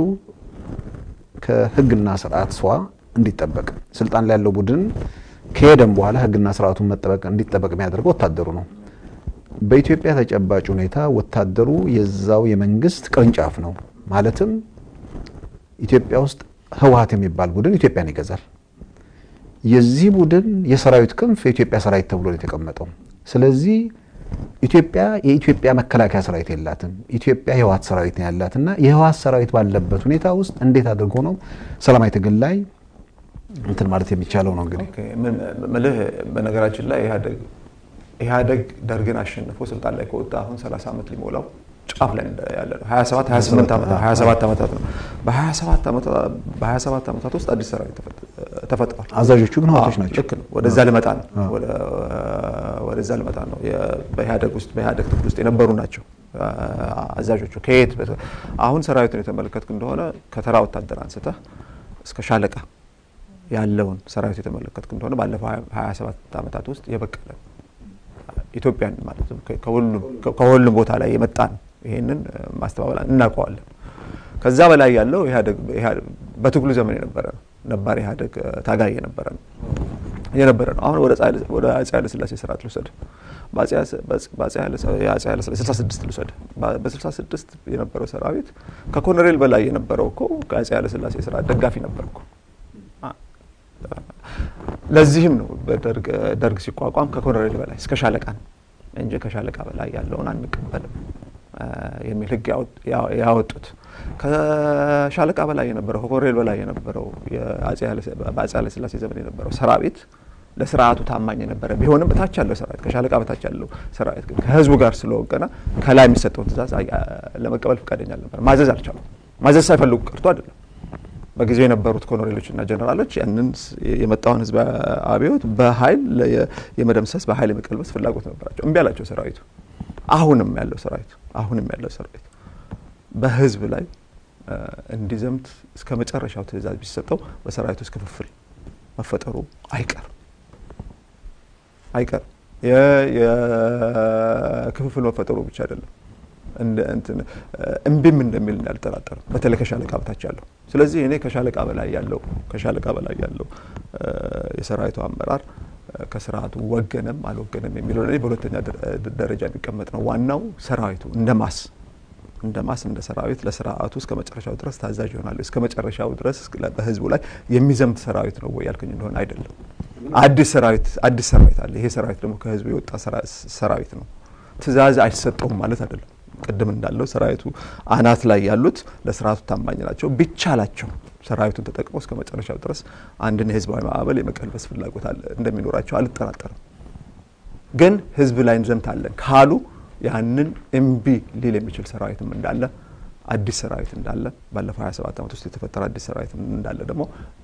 ከህግና ስርዓት ስዋ እንዲጠበቅ ስልጣን ላይ ያለው ቡድን ከሄደም በኋላ ህግና ስርዓቱን መጠበቅ እንዲጠበቅ የሚያደርገው ወታደሩ ነው። በኢትዮጵያ ተጨባጭ ሁኔታ ወታደሩ የዛው የመንግስት ቅርንጫፍ ነው። ማለትም ኢትዮጵያ ውስጥ ህወሀት የሚባል ቡድን ኢትዮጵያን ይገዛል። የዚህ ቡድን የሰራዊት ክንፍ የኢትዮጵያ ሰራዊት ተብሎ ነው የተቀመጠው። ስለዚህ ኢትዮጵያ የኢትዮጵያ መከላከያ ሰራዊት የላትም። ኢትዮጵያ የህወሀት ሰራዊት ነው ያላት እና የህወሀት ሰራዊት ባለበት ሁኔታ ውስጥ እንዴት አድርጎ ነው ሰላማዊ ትግል ላይ እንትን ማለት የሚቻለው ነው እንግዲህ ምልህ በነገራችን ላይ ኢህአዴግ ኢህአዴግ ደርግን አሸንፎ ስልጣን ላይ ከወጣ አሁን 30 ዓመት ሊሞላው ጫፍ ላይ ያለ ነው። 27 28 ዓመታት 27 ዓመታት ነው። በ27 ዓመታት በ27 ዓመታት ውስጥ አዲስ ሰራዊት ተፈጥሯል። አዛዦቹ ግን ህወሓቶች ናቸው። ልክ ነው። ወደዛ ልመጣ ነው። ወደዛ ልመጣ ነው። በኢህአዴግ ውስጥ በኢህአዴግ ትግል ውስጥ የነበሩ ናቸው አዛዦቹ። ከየት አሁን ሰራዊቱን የተመለከትክ እንደሆነ ከተራ ወታደር አንስተህ እስከ ሻለቃ ያለውን ሰራዊት የተመለከትክ እንደሆነ ባለፈው 27 ዓመታት ውስጥ የበቀለ ኢትዮጵያን ማለት ከሁሉም ቦታ ላይ የመጣ ነው። ይሄንን ማስተባበል እናውቀዋለን። ከዛ በላይ ያለው በትግሉ ዘመን የነበረ ነው። ነባር ኢህአዴግ ታጋይ የነበረ ነው የነበረ ነው። አሁን ወደ አፄ ኃይለ ሥላሴ ስርዓት ልውሰድ። በአፄ ኃይለ ሥላሴ 66 ልውሰድ። በ66 የነበረው ሰራዊት ከኮሎኔል በላይ የነበረው እኮ ከአፄ ኃይለ ሥላሴ ስርዓት ደጋፊ ነበር እኮ። ለዚህም ነው ደርግ ሲቋቋም ከኮሎኔል በላይ እስከ ሻለቃ ነው እንጂ ከሻለቃ በላይ ያለውን አንቀበልም የሚል ሕግ ያወጡት። ከሻለቃ በላይ የነበረው ከኮሎኔል በላይ የነበረው በአፄ ኃይለ ሥላሴ ዘመን የነበረው ሰራዊት ለስርዓቱ ታማኝ የነበረ ቢሆንም በታች ያለው ሰራዊት ከሻለቃ በታች ያለው ሰራዊት ግን ከህዝቡ ጋር ስለወገነ ከላይ የሚሰጠውን ትእዛዝ ለመቀበል ፈቃደኛ አልነበረ። ማዘዝ አልቻሉም። ማዘዝ ሳይፈልጉ ቀርቶ አይደለም። በጊዜው የነበሩት ኮሎኔሎችና ጀነራሎች ያንን የመጣውን ህዝብ አብዮት በኃይል የመደምሰስ በኃይል የመቀልበስ ፍላጎት ነበራቸው። እምቢ አላቸው ሰራዊቱ። አሁንም ያለው ሰራዊት አሁንም ያለው ሰራዊት በህዝብ ላይ እንዲዘምት እስከ መጨረሻው ትእዛዝ ቢሰጠው በሰራዊት ውስጥ ክፍፍል መፈጠሩ አይቀርም አይቀርም። የክፍፍል መፈጠሩ ብቻ አይደለም እምቢም እንደሚል እንዳልጠራጠርም በተለይ ከሻለቃ በታች ያለው። ስለዚህ እኔ ከሻለቃ በላይ ያለው ከሻለቃ በላይ ያለው የሰራዊቱ አመራር ከስርዓቱ ወገነም አልወገነም የሚለው እኔ በሁለተኛ ደረጃ የሚቀመጥ ነው። ዋናው ሰራዊቱ እንደ ማስ እንደ ማስ እንደ ሰራዊት ለስርዓቱ እስከ መጨረሻው ድረስ ታዛዥ ይሆናሉ። እስከ መጨረሻው ድረስ በህዝቡ ላይ የሚዘምት ሰራዊት ነው ወይ ያልኩኝ እንደሆነ አይደለም። አዲስ ሰራዊት አዲስ ሰራዊት አለ። ይሄ ሰራዊት ደግሞ ከህዝቡ የወጣ ሰራዊት ነው። ትእዛዝ አይሰጠውም ማለት አይደለም። ቅድም እንዳለው ሰራዊቱ አናት ላይ ያሉት ለስርዓቱ ታማኝ ናቸው። ቢቻላቸው ሰራዊቱን ተጠቅመው እስከ መጨረሻው ድረስ አንድን የህዝባዊ ማዕበል የመቀልበስ ፍላጎት እንደሚኖራቸው አልጠራጠርም። ግን ህዝብ ላይ እንዘምታለን ካሉ ያንን እምቢ ሊል የሚችል ሰራዊትም እንዳለ አዲስ ሰራዊት እንዳለ ባለፈው 27 ዓመት ውስጥ የተፈጠረ አዲስ ሰራዊት እንዳለ ደግሞ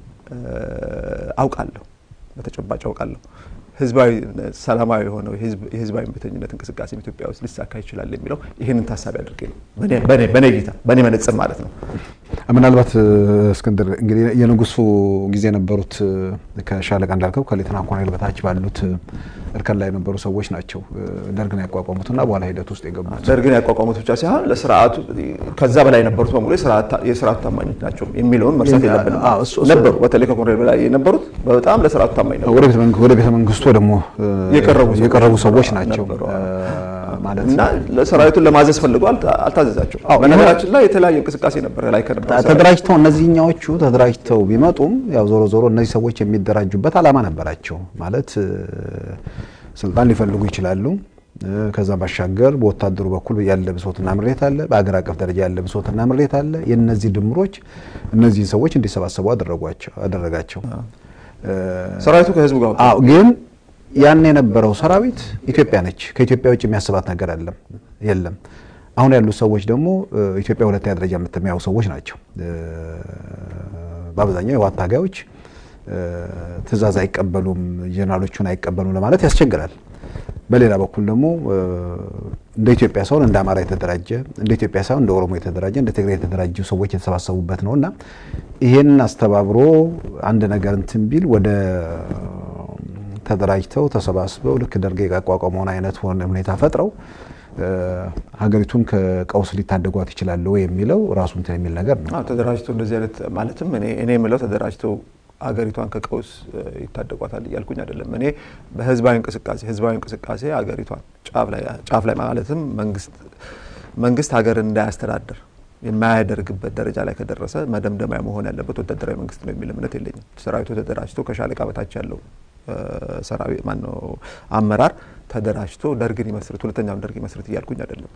አውቃለሁ፣ በተጨባጭ አውቃለሁ። ህዝባዊ ሰላማዊ የሆነው የህዝባዊ እምቢተኝነት እንቅስቃሴ ኢትዮጵያ ውስጥ ሊሳካ ይችላል የሚለው ይህንን ታሳቢ አድርጌ ነው፣ በእኔ እይታ፣ በእኔ መነጽር ማለት ነው። ምናልባት እስክንድር እንግዲህ የንጉሱ ጊዜ የነበሩት ከሻለቃ እንዳልከው ከሌተና ኮሎኔል በታች ባሉት እርከን ላይ የነበሩ ሰዎች ናቸው ደርግን ያቋቋሙትና በኋላ ሂደት ውስጥ የገቡት። ደርግን ያቋቋሙት ብቻ ሳይሆን ለስርዓቱ ከዛ በላይ የነበሩት በሙሉ የስርዓቱ ታማኞች ናቸው የሚለውን መርሳት የለብንም። ነበሩ፣ በተለይ ከኮሎኔል በላይ የነበሩት በጣም ለስርዓቱ ታማኝ ነበሩ። ወደ ቤተ መንግስቱ ደግሞ የቀረቡ ሰዎች ናቸው ማለት እና ሰራዊቱን ለማዘዝ ፈልጎ አልታዘዛቸው። በነገራችን ላይ የተለያየ እንቅስቃሴ ነበር ላይ ከነበረ ተደራጅተው እነዚህኛዎቹ ተደራጅተው ቢመጡም ያው ዞሮ ዞሮ እነዚህ ሰዎች የሚደራጁበት ዓላማ ነበራቸው። ማለት ስልጣን ሊፈልጉ ይችላሉ። ከዛ ባሻገር በወታደሩ በኩል ያለ ብሶትና ምሬት አለ፣ በአገር አቀፍ ደረጃ ያለ ብሶትና ምሬት አለ። የእነዚህ ድምሮች እነዚህን ሰዎች እንዲሰባሰቡ አደረጋቸው። ሰራዊቱ ከህዝቡ ጋር አዎ ግን ያን የነበረው ሰራዊት ኢትዮጵያ ነች። ከኢትዮጵያ ውጭ የሚያስባት ነገር አለም የለም። አሁን ያሉት ሰዎች ደግሞ ኢትዮጵያ ሁለተኛ ደረጃ የምትሚያዩ ሰዎች ናቸው። በአብዛኛው የዋት ታጋዮች ትዕዛዝ አይቀበሉም፣ ጀነራሎቹን አይቀበሉም ለማለት ያስቸግራል። በሌላ በኩል ደግሞ እንደ ኢትዮጵያ ሳይሆን እንደ አማራ የተደራጀ እንደ ኢትዮጵያ ሳይሆን እንደ ኦሮሞ የተደራጀ እንደ ትግራይ የተደራጁ ሰዎች የተሰባሰቡበት ነው እና ይህን አስተባብሮ አንድ ነገር እንትን ቢል ወደ ተደራጅተው ተሰባስበው ልክ ደርግ ያቋቋመውን አይነት ሁኔታ ፈጥረው ሀገሪቱን ከቀውስ ሊታደጓት ይችላሉ የሚለው ራሱ እንትን የሚል ነገር ነው። ተደራጅተው እንደዚህ አይነት ማለትም እኔ የምለው ተደራጅተው ሀገሪቷን ከቀውስ ይታደጓታል እያልኩኝ አይደለም። እኔ በህዝባዊ እንቅስቃሴ ህዝባዊ እንቅስቃሴ ሀገሪቷን ጫፍ ላይ ማለትም መንግስት መንግስት ሀገርን እንዳያስተዳድር የማያደርግበት ደረጃ ላይ ከደረሰ መደምደሚያ መሆን ያለበት ወታደራዊ መንግስት ነው የሚል እምነት የለኝም። ሰራዊቱ ተደራጅቶ ከሻለቃ በታች ያለው ሰራዊት ማነው አመራር ተደራጅቶ ደርግን ይመስርት ሁለተኛውን ደርግ ይመስርት እያልኩኝ አይደለም።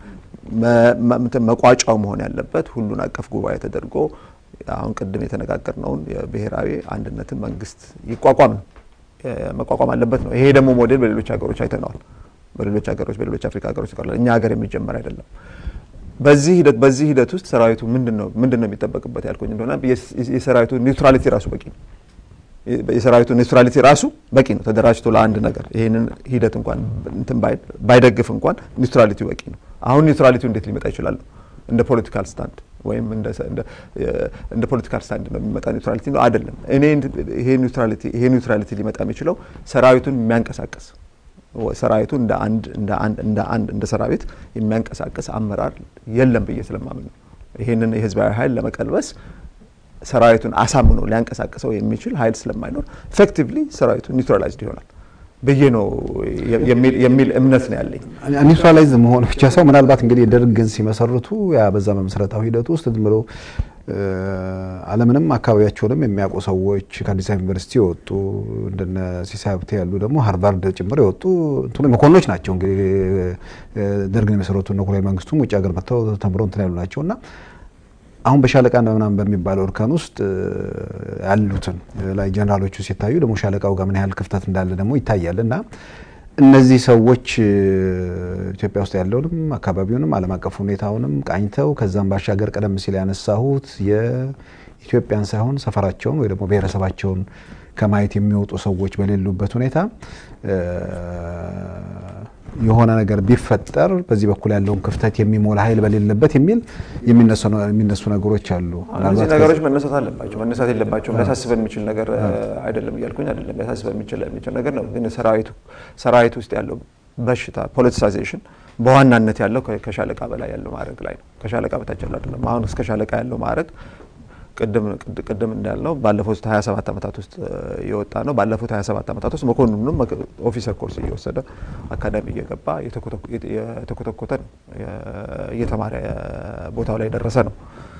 መቋጫው መሆን ያለበት ሁሉን አቀፍ ጉባኤ ተደርጎ አሁን ቅድም የተነጋገርነውን የብሔራዊ አንድነትን መንግስት ይቋቋም ነው መቋቋም አለበት ነው። ይሄ ደግሞ ሞዴል በሌሎች ሀገሮች አይተነዋል። በሌሎች ሀገሮች በሌሎች አፍሪካ ሀገሮች ይቀርላል። እኛ ሀገር የሚጀመር አይደለም። በዚህ ሂደት በዚህ ሂደት ውስጥ ሰራዊቱ ምንድን ነው ምንድን ነው የሚጠበቅበት ያልኩኝ እንደሆነ የሰራዊቱ ኒውትራሊቲ ራሱ በቂ ነው። የሰራዊቱ ኒውትራሊቲ ራሱ በቂ ነው። ተደራጅቶ ለአንድ ነገር ይህንን ሂደት እንኳን እንትን ባይደግፍ እንኳን ኒውትራሊቲ በቂ ነው። አሁን ኒውትራሊቲው እንዴት ሊመጣ ይችላል? እንደ ፖለቲካል ስታንድ ወይም እንደ ፖለቲካል ስታንድ ነው የሚመጣ ኒውትራሊቲ ነው አይደለም። እኔ ይሄ ኒውትራሊቲ ይሄ ኒውትራሊቲ ሊመጣ የሚችለው ሰራዊቱን የሚያንቀሳቀስ ሰራዊቱ እንደ አንድ እንደ አንድ እንደ አንድ እንደ ሰራዊት የሚያንቀሳቀስ አመራር የለም ብዬ ስለማምን ነው። ይህንን የህዝባዊ ኃይል ለመቀልበስ ሰራዊቱን አሳምኖ ሊያንቀሳቅሰው የሚችል ኃይል ስለማይኖር ኤፌክቲቭሊ ሰራዊቱ ኒውትራላይዝድ ይሆናል ብዬ ነው የሚል እምነት ነው ያለኝ። ኒውትራላይዝ መሆን ብቻ ሳይሆን ምናልባት እንግዲህ ደርግን ሲመሰርቱ ያ በዛ መመስረታዊ ሂደት ውስጥ ዝም ብሎ ዓለምንም አካባቢያቸውንም የሚያውቁ ሰዎች ከአዲስ አበባ ዩኒቨርሲቲ የወጡ እንደነ ሲሳይ ሀብቴ ያሉ ደግሞ ሃርቫርድ ጭምር የወጡ እንትኑ መኮንኖች ናቸው። እንግዲህ ደርግን የመሰረቱ እነ ኮሎኔል መንግስቱም ውጭ ሀገር መጥተው ተምረው እንትን ያሉ ናቸው እና አሁን በሻለቃ ምናምን በሚባለው እርከን ውስጥ ያሉትን ላይ ጀነራሎቹ ሲታዩ ደግሞ ሻለቃው ጋር ምን ያህል ክፍተት እንዳለ ደግሞ ይታያል እና እነዚህ ሰዎች ኢትዮጵያ ውስጥ ያለውንም አካባቢውንም ዓለም አቀፍ ሁኔታውንም ቃኝተው ከዛም ባሻገር ቀደም ሲል ያነሳሁት የኢትዮጵያን ሳይሆን ሰፈራቸውን ወይ ደግሞ ብሔረሰባቸውን ከማየት የሚወጡ ሰዎች በሌሉበት ሁኔታ የሆነ ነገር ቢፈጠር በዚህ በኩል ያለውን ክፍተት የሚሞላ ኃይል በሌለበት የሚል የሚነሱ ነገሮች አሉ። እነዚህ ነገሮች መነሳት አለባቸው፣ መነሳት የለባቸውም። ሊያሳስበን የሚችል ነገር አይደለም እያልኩኝ አይደለም። ሊያሳስበን የሚችል ነገር ነው። ግን ሰራዊቱ ሰራዊቱ ውስጥ ያለው በሽታ ፖለቲሳይዜሽን በዋናነት ያለው ከሻለቃ በላይ ያለው ማዕረግ ላይ ነው። ከሻለቃ በታች ያለው አይደለም። አሁን እስከ ሻለቃ ያለው ማዕረግ ቅድም እንዳልነው ባለፉት 27 ዓመታት ውስጥ የወጣ ነው። ባለፉት 27 ዓመታት ውስጥ መኮንኑም ኦፊሰር ኮርስ እየወሰደ አካዳሚ እየገባ የተኮተኮተ ነው፣ እየተማረ ቦታው ላይ የደረሰ ነው።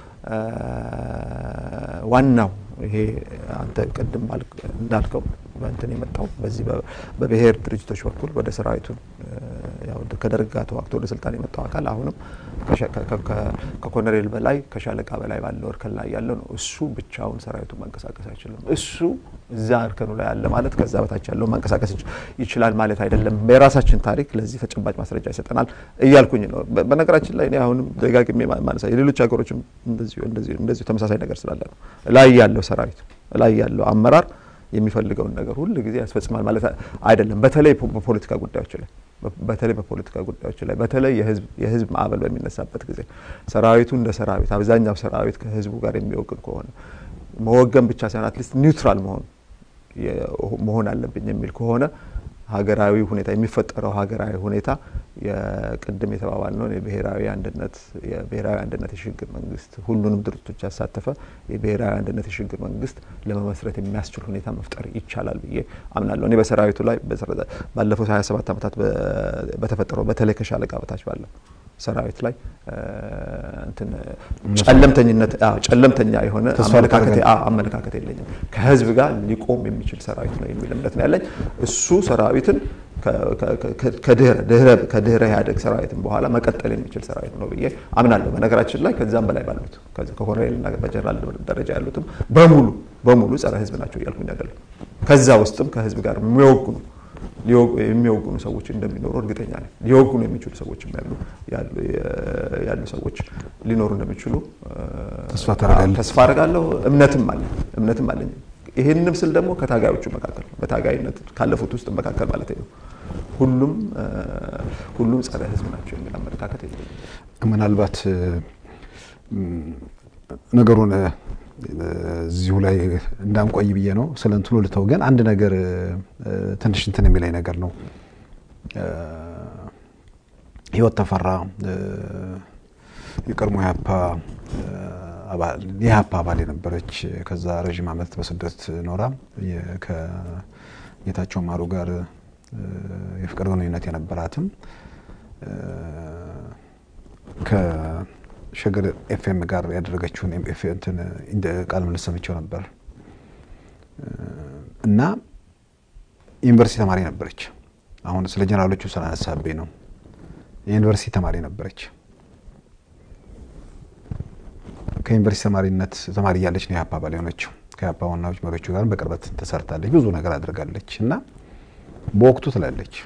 ዋናው ይሄ አንተ ቅድም እንዳልከው በእንትን የመጣው በዚህ በብሔር ድርጅቶች በኩል ወደ ሰራዊቱን ከደርግ ጋር ተዋግቶ ወደ ስልጣን የመጣው አካል አሁንም ከኮሎኔል በላይ ከሻለቃ በላይ ባለው እርከን ላይ ያለው ነው። እሱ ብቻውን ሰራዊቱን ማንቀሳቀስ አይችልም። እሱ እዛ እርከኑ ላይ ያለ ማለት ከዛ በታች ያለው ማንቀሳቀስ ይችላል ማለት አይደለም። የራሳችን ታሪክ ለዚህ ተጨባጭ ማስረጃ ይሰጠናል እያልኩኝ ነው። በነገራችን ላይ እኔ አሁንም ደጋግሜ ማነሳ የሌሎች ሀገሮችም እንደዚሁ ተመሳሳይ ነገር ስላለ ነው። ላይ ያለው ሰራዊት ላይ ያለው አመራር የሚፈልገውን ነገር ሁል ጊዜ ያስፈጽማል ማለት አይደለም። በተለይ በፖለቲካ ጉዳዮች ላይ በተለይ በፖለቲካ ጉዳዮች ላይ በተለይ የህዝብ ማዕበል በሚነሳበት ጊዜ ሰራዊቱ እንደ ሰራዊት አብዛኛው ሰራዊት ከህዝቡ ጋር የሚወግን ከሆነ መወገን ብቻ ሳይሆን አትሊስት ኒውትራል መሆን መሆን አለብኝ የሚል ከሆነ ሀገራዊ ሁኔታ የሚፈጠረው ሀገራዊ ሁኔታ የቅድም የተባባል ነው የብሔራዊ አንድነት የብሔራዊ አንድነት የሽግግር መንግስት ሁሉንም ድርጅቶች ያሳተፈ የብሔራዊ አንድነት የሽግግር መንግስት ለመመስረት የሚያስችል ሁኔታ መፍጠር ይቻላል ብዬ አምናለሁ። እኔ በሰራዊቱ ላይ ባለፉት 27 ዓመታት በተፈጠረው በተለይ ከሻለቃ በታች ባለው ሰራዊት ላይ እንትን ጨለምተኝነት ጨለምተኛ የሆነ አመለካከት የለኝም። ከህዝብ ጋር ሊቆም የሚችል ሰራዊት ነው የሚል እምነት ነው ያለኝ። እሱ ሰራዊትን ከድህረ ኢህአዴግ ሰራዊትን በኋላ መቀጠል የሚችል ሰራዊት ነው ብዬ አምናለሁ። በነገራችን ላይ ከዛም በላይ ባሉት ከኮሎኔልና በጀነራል ደረጃ ያሉትም በሙሉ በሙሉ ጸረ ህዝብ ናቸው እያልኩኝ አይደለም። ከዛ ውስጥም ከህዝብ ጋር የሚወግኑ የሚወግኑ ሰዎች እንደሚኖሩ እርግጠኛ ነኝ። ሊወግኑ የሚችሉ ሰዎች ያሉ ሰዎች ሊኖሩ እንደሚችሉ ተስፋ አደርጋለሁ። እምነትም አለኝ እምነትም አለኝ። ይህንም ስል ደግሞ ከታጋዮቹ መካከል በታጋይነት ካለፉት ውስጥ መካከል ማለት ነው ሁሉም ሁሉም ጸረ ህዝብ ናቸው የሚል አመለካከት የለኝም። ምናልባት ነገሩን እዚሁ ላይ እንዳንቆይ ብዬ ነው ስለ እንትኑ ልተው። ግን አንድ ነገር ትንሽ እንትን የሚለኝ ነገር ነው። ህይወት ተፈራ የቀድሞ ኢህአፓ የኢህአፓ አባል የነበረች ከዛ ረዥም ዓመት በስደት ኖራ ከጌታቸው ማሩ ጋር የፍቅር ግንኙነት የነበራትም ሸገር ኤፍኤም ጋር ያደረገችውን እንትን ቃለ ምልልስ ሰምቼው ነበር እና ዩኒቨርሲቲ ተማሪ ነበረች። አሁን ስለ ጀነራሎቹ ስላነሳብኝ ነው። የዩኒቨርሲቲ ተማሪ ነበረች። ከዩኒቨርሲቲ ተማሪነት ተማሪ እያለች ነው የኢህአፓ አባል የሆነችው። ከኢህአፓ ዋናዎች መሪዎቹ ጋር በቅርበት ተሰርታለች። ብዙ ነገር አድርጋለች እና በወቅቱ ትላለች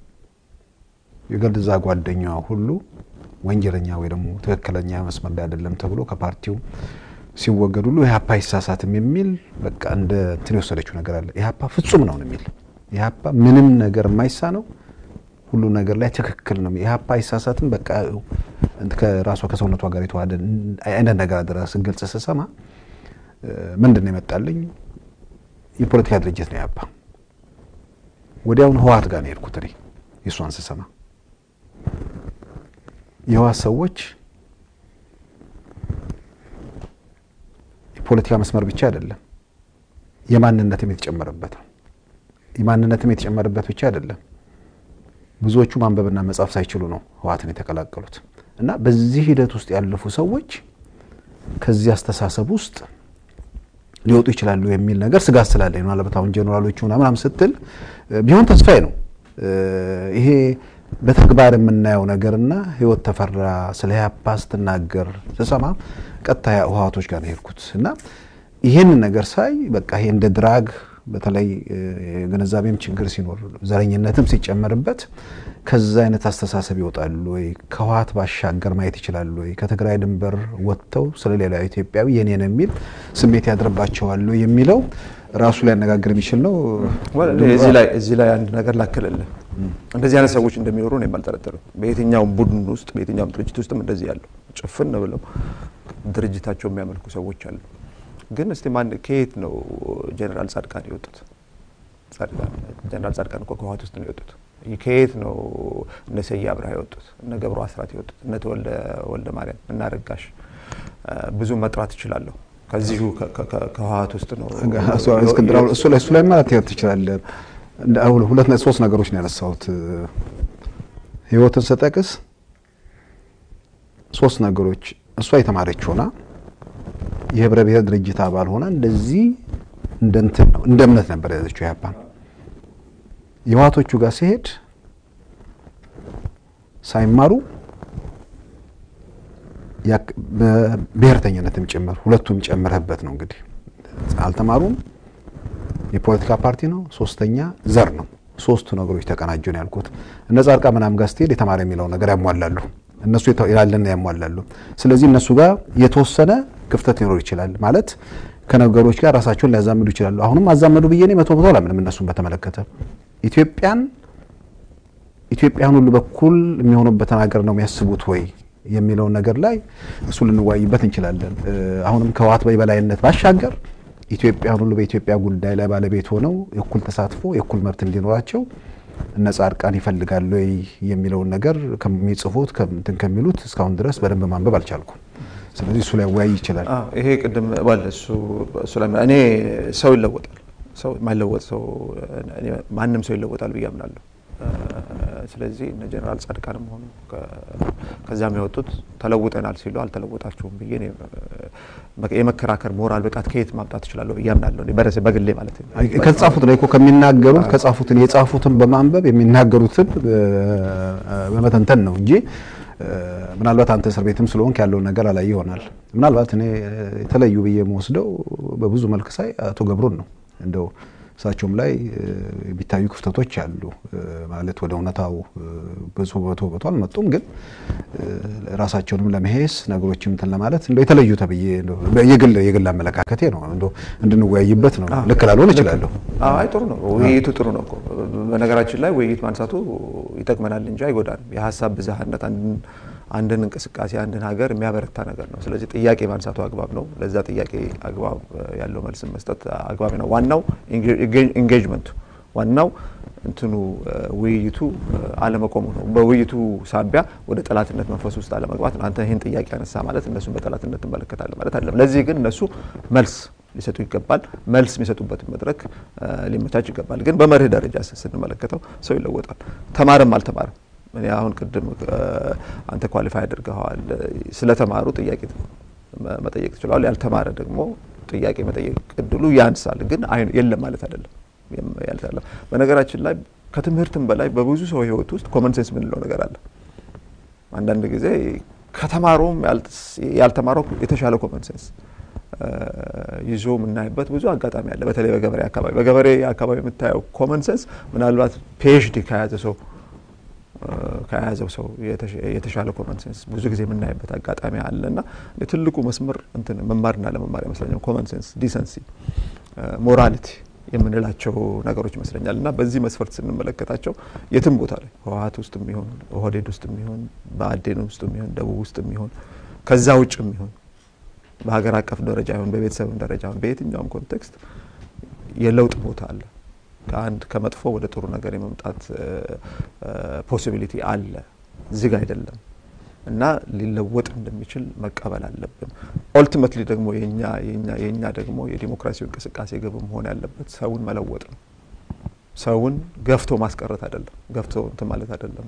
የገዛ ጓደኛዋ ሁሉ ወንጀለኛ ወይ ደግሞ ትክክለኛ መስመር ላይ አይደለም ተብሎ ከፓርቲው ሲወገድ ሁሉ ኢህአፓ አይሳሳትም የሚል በቃ እንደ እንትን የወሰደችው ነገር አለ። ኢህአፓ ፍጹም ነው የሚል ኢህአፓ ምንም ነገር የማይሳ ነው፣ ሁሉ ነገር ላይ ትክክል ነው። ኢህአፓ አይሳሳትም። በቃ ከራሷ ከሰውነቷ ጋር የተዋሃደ አይነት ነገር አደራ ስገልጽ ስሰማ ምንድን ነው የመጣልኝ? የፖለቲካ ድርጅት ነው ኢህአፓ። ወዲያውኑ ህወሓት ጋር ነው የሄድኩት እኔ የእሷን ስሰማ የህወሓት ሰዎች የፖለቲካ መስመር ብቻ አይደለም የማንነትም የተጨመረበት ነው። የማንነትም የተጨመረበት ብቻ አይደለም። ብዙዎቹ ማንበብና መጻፍ ሳይችሉ ነው ህወሓትን የተቀላቀሉት እና በዚህ ሂደት ውስጥ ያለፉ ሰዎች ከዚህ አስተሳሰብ ውስጥ ሊወጡ ይችላሉ የሚል ነገር ስጋት ስላለኝ ነው። ምናልባት አሁን ጀኔራሎቹ ምናምን ስትል ቢሆን ተስፋዬ ነው ይሄ በተግባር የምናየው ነገርና ህይወት ተፈራ ስለ ኢህአፓ ስትናገር ስሰማ ቀጥታ ህወሓቶች ጋር ነው የሄድኩት እና ይህንን ነገር ሳይ በቃ ይሄ እንደ ድራግ በተለይ የግንዛቤም ችግር ሲኖር ዘረኝነትም ሲጨመርበት ከዛ አይነት አስተሳሰብ ይወጣሉ ወይ? ከህወሓት ባሻገር ማየት ይችላሉ ወይ? ከትግራይ ድንበር ወጥተው ስለ ሌላ ኢትዮጵያዊ የኔ ነው የሚል ስሜት ያድርባቸዋሉ የሚለው ራሱ ሊያነጋግር የሚችል ነው። እዚህ ላይ አንድ ነገር ላክልልህ። እንደዚህ አይነት ሰዎች እንደሚኖሩ ነው የማልጠረጠረው። በየትኛውም ቡድን ውስጥ በየትኛውም ድርጅት ውስጥም እንደዚህ ያሉ ጭፍን ብለው ድርጅታቸው የሚያመልኩ ሰዎች አሉ። ግን እስቲ ማን ከየት ነው ጀነራል ጻድቃን የወጡት? ጀነራል ጻድቃን እኮ ከህወሓት ውስጥ ነው የወጡት። ከየት ነው እነ ስዬ አብርሃ የወጡት? እነ ገብሩ አስራት የወጡት? እነ ተወልደ ወልደ ማርያም እና ረጋሽ ብዙ መጥራት እችላለሁ። ከዚሁ ከህወሓት ውስጥ ነው እስክንድር እሱ ላይ እሱ ላይ ማለት ትችላለህ። ሁለት ሶስት ነገሮች ነው ያነሳሁት። ህይወትን ስጠቅስ ሶስት ነገሮች እሷ የተማረች ሆና የህብረ ብሔር ድርጅት አባል ሆና እንደዚህ እንደ እንትን ነው እንደ እምነት ነበር የያዘችው ኢህአፓን። የህወሓቶቹ ጋር ሲሄድ ሳይማሩ በብሔርተኝነትም ጭምር ሁለቱም ጨምረህበት ነው እንግዲህ አልተማሩም። የፖለቲካ ፓርቲ ነው። ሶስተኛ ዘር ነው። ሶስቱ ነገሮች ተቀናጁ ነው ያልኩት። እነ ጻድቃን ምናምን ጋር ስትሄድ የተማረ የሚለው ነገር ያሟላሉ። እነሱ ያለና ያሟላሉ። ስለዚህ እነሱ ጋር የተወሰነ ክፍተት ሊኖር ይችላል ማለት ከነገሮች ጋር ራሳቸውን ሊያዛምዱ ይችላሉ። አሁንም አዛመዱ ብዬ እኔ መቶ መቶ አላምንም። እነሱን በተመለከተ ኢትዮጵያን ኢትዮጵያን ሁሉ በኩል የሚሆኑበትን ሀገር ነው የሚያስቡት ወይ የሚለውን ነገር ላይ እሱ ልንወያይበት እንችላለን። አሁንም ከህወሓት በበላይነት ባሻገር ኢትዮጵያን ሁሉ በኢትዮጵያ ጉዳይ ላይ ባለቤት ሆነው የእኩል ተሳትፎ የእኩል መብት እንዲኖራቸው እነ ጻድቃን ይፈልጋሉ ወይ የሚለውን ነገር ከሚጽፉት እንትን ከሚሉት እስካሁን ድረስ በደንብ ማንበብ አልቻልኩም። ስለዚህ እሱ ላይ ወያይ ይችላል። ይሄ ቅድም ባለ እሱ እሱ ላይ እኔ ሰው ይለወጣል። ሰው የማይለወጥ ሰው ማንም ሰው ይለወጣል ብዬ አምናለሁ። ስለዚህ እነ ጀኔራል ጻድቃንም ሆኑ ከዚያም የወጡት ተለውጠናል ሲሉ አልተለወጣችሁም ብዬ የመከራከር ሞራል ብቃት ከየት ማምጣት እችላለሁ ብዬ አምናለሁ። በረሴ በግሌ ማለት ነው። ከተጻፉት ላይ እኮ ከሚናገሩት ከጻፉትን የጻፉትን በማንበብ የሚናገሩትን በመተንተን ነው እንጂ ምናልባት አንተ እስር ቤትም ስለሆንክ ያለውን ነገር አላይ ይሆናል። ምናልባት እኔ የተለዩ ብዬ የምወስደው በብዙ መልክ ሳይ አቶ ገብሩን ነው እንደው እሳቸውም ላይ የሚታዩ ክፍተቶች አሉ። ማለት ወደ እውነታው ብዙ በቶ በቶ አልመጡም፣ ግን ራሳቸውንም ለመሄስ ነገሮችም እንትን ለማለት እንደው የተለዩ ተብዬ የግል የግል አመለካከቴ ነው። እንደው እንድንወያይበት ነው። ልክ ላልሆን እችላለሁ። አይ ጥሩ ነው፣ ውይይቱ ጥሩ ነው እኮ። በነገራችን ላይ ውይይት ማንሳቱ ይጠቅመናል እንጂ አይጎዳንም። የሀሳብ ብዝሃነት አንድን እንቅስቃሴ አንድን ሀገር የሚያበረታ ነገር ነው። ስለዚህ ጥያቄ ማንሳቱ አግባብ ነው። ለዛ ጥያቄ አግባብ ያለው መልስን መስጠት አግባብ ነው። ዋናው ኢንጌጅመንቱ ዋናው እንትኑ ውይይቱ አለመቆሙ ነው። በውይይቱ ሳቢያ ወደ ጠላትነት መንፈስ ውስጥ አለመግባት ነው። አንተ ይህን ጥያቄ ያነሳ ማለት እነሱን በጠላትነት ትመለከታለህ ማለት አይደለም። ለዚህ ግን እነሱ መልስ ሊሰጡ ይገባል። መልስ የሚሰጡበትን መድረክ ሊመቻች ይገባል። ግን በመርህ ደረጃ ስንመለከተው ሰው ይለወጣል። ተማረም አልተማረም እኔ አሁን ቅድም አንተ ኳሊፋይ አድርገዋል። ስለተማሩ ጥያቄ መጠየቅ ትችላል። ያልተማረ ደግሞ ጥያቄ መጠየቅ እድሉ ያንሳል፣ ግን የለም ማለት አይደለም። ያልታለ በነገራችን ላይ ከትምህርትም በላይ በብዙ ሰው ሕይወት ውስጥ ኮመን ሴንስ የምንለው ነገር አለ። አንዳንድ ጊዜ ከተማረውም ያልተማረው የተሻለ ኮመን ሴንስ ይዞ የምናይበት ብዙ አጋጣሚ አለ። በተለይ በገበሬ አካባቢ በገበሬ አካባቢ የምታየው ኮመን ሴንስ ምናልባት ፒኤችዲ ከያዘ ሰው ከያዘው ሰው የተሻለ ኮመን ሴንስ ብዙ ጊዜ የምናይበት አጋጣሚ አለ እና ትልቁ መስመር እንትን መማርና ለመማር ይመስለኛል። ኮመን ሴንስ፣ ዲሰንሲ፣ ሞራሊቲ የምንላቸው ነገሮች ይመስለኛል እና በዚህ መስፈርት ስንመለከታቸው የትም ቦታ ላይ ህወሓት ውስጥ የሚሆን ኦህዴድ ውስጥ የሚሆን በአዴን ውስጥ የሚሆን ደቡብ ውስጥ የሚሆን ከዛ ውጭ የሚሆን በሀገር አቀፍ ደረጃ ይሁን በቤተሰብም ደረጃ ይሁን በየትኛውም ኮንቴክስት የለውጥ ቦታ አለ። ከአንድ ከመጥፎ ወደ ጥሩ ነገር የመምጣት ፖሲቢሊቲ አለ፣ ዝግ አይደለም እና ሊለወጥ እንደሚችል መቀበል አለብን። ኦልቲሜትሊ ደግሞ የኛ የኛ የኛ ደግሞ የዲሞክራሲው እንቅስቃሴ ግብ መሆን ያለበት ሰውን መለወጥ ነው። ሰውን ገፍቶ ማስቀረት አይደለም፣ ገፍቶ እንትን ማለት አይደለም፣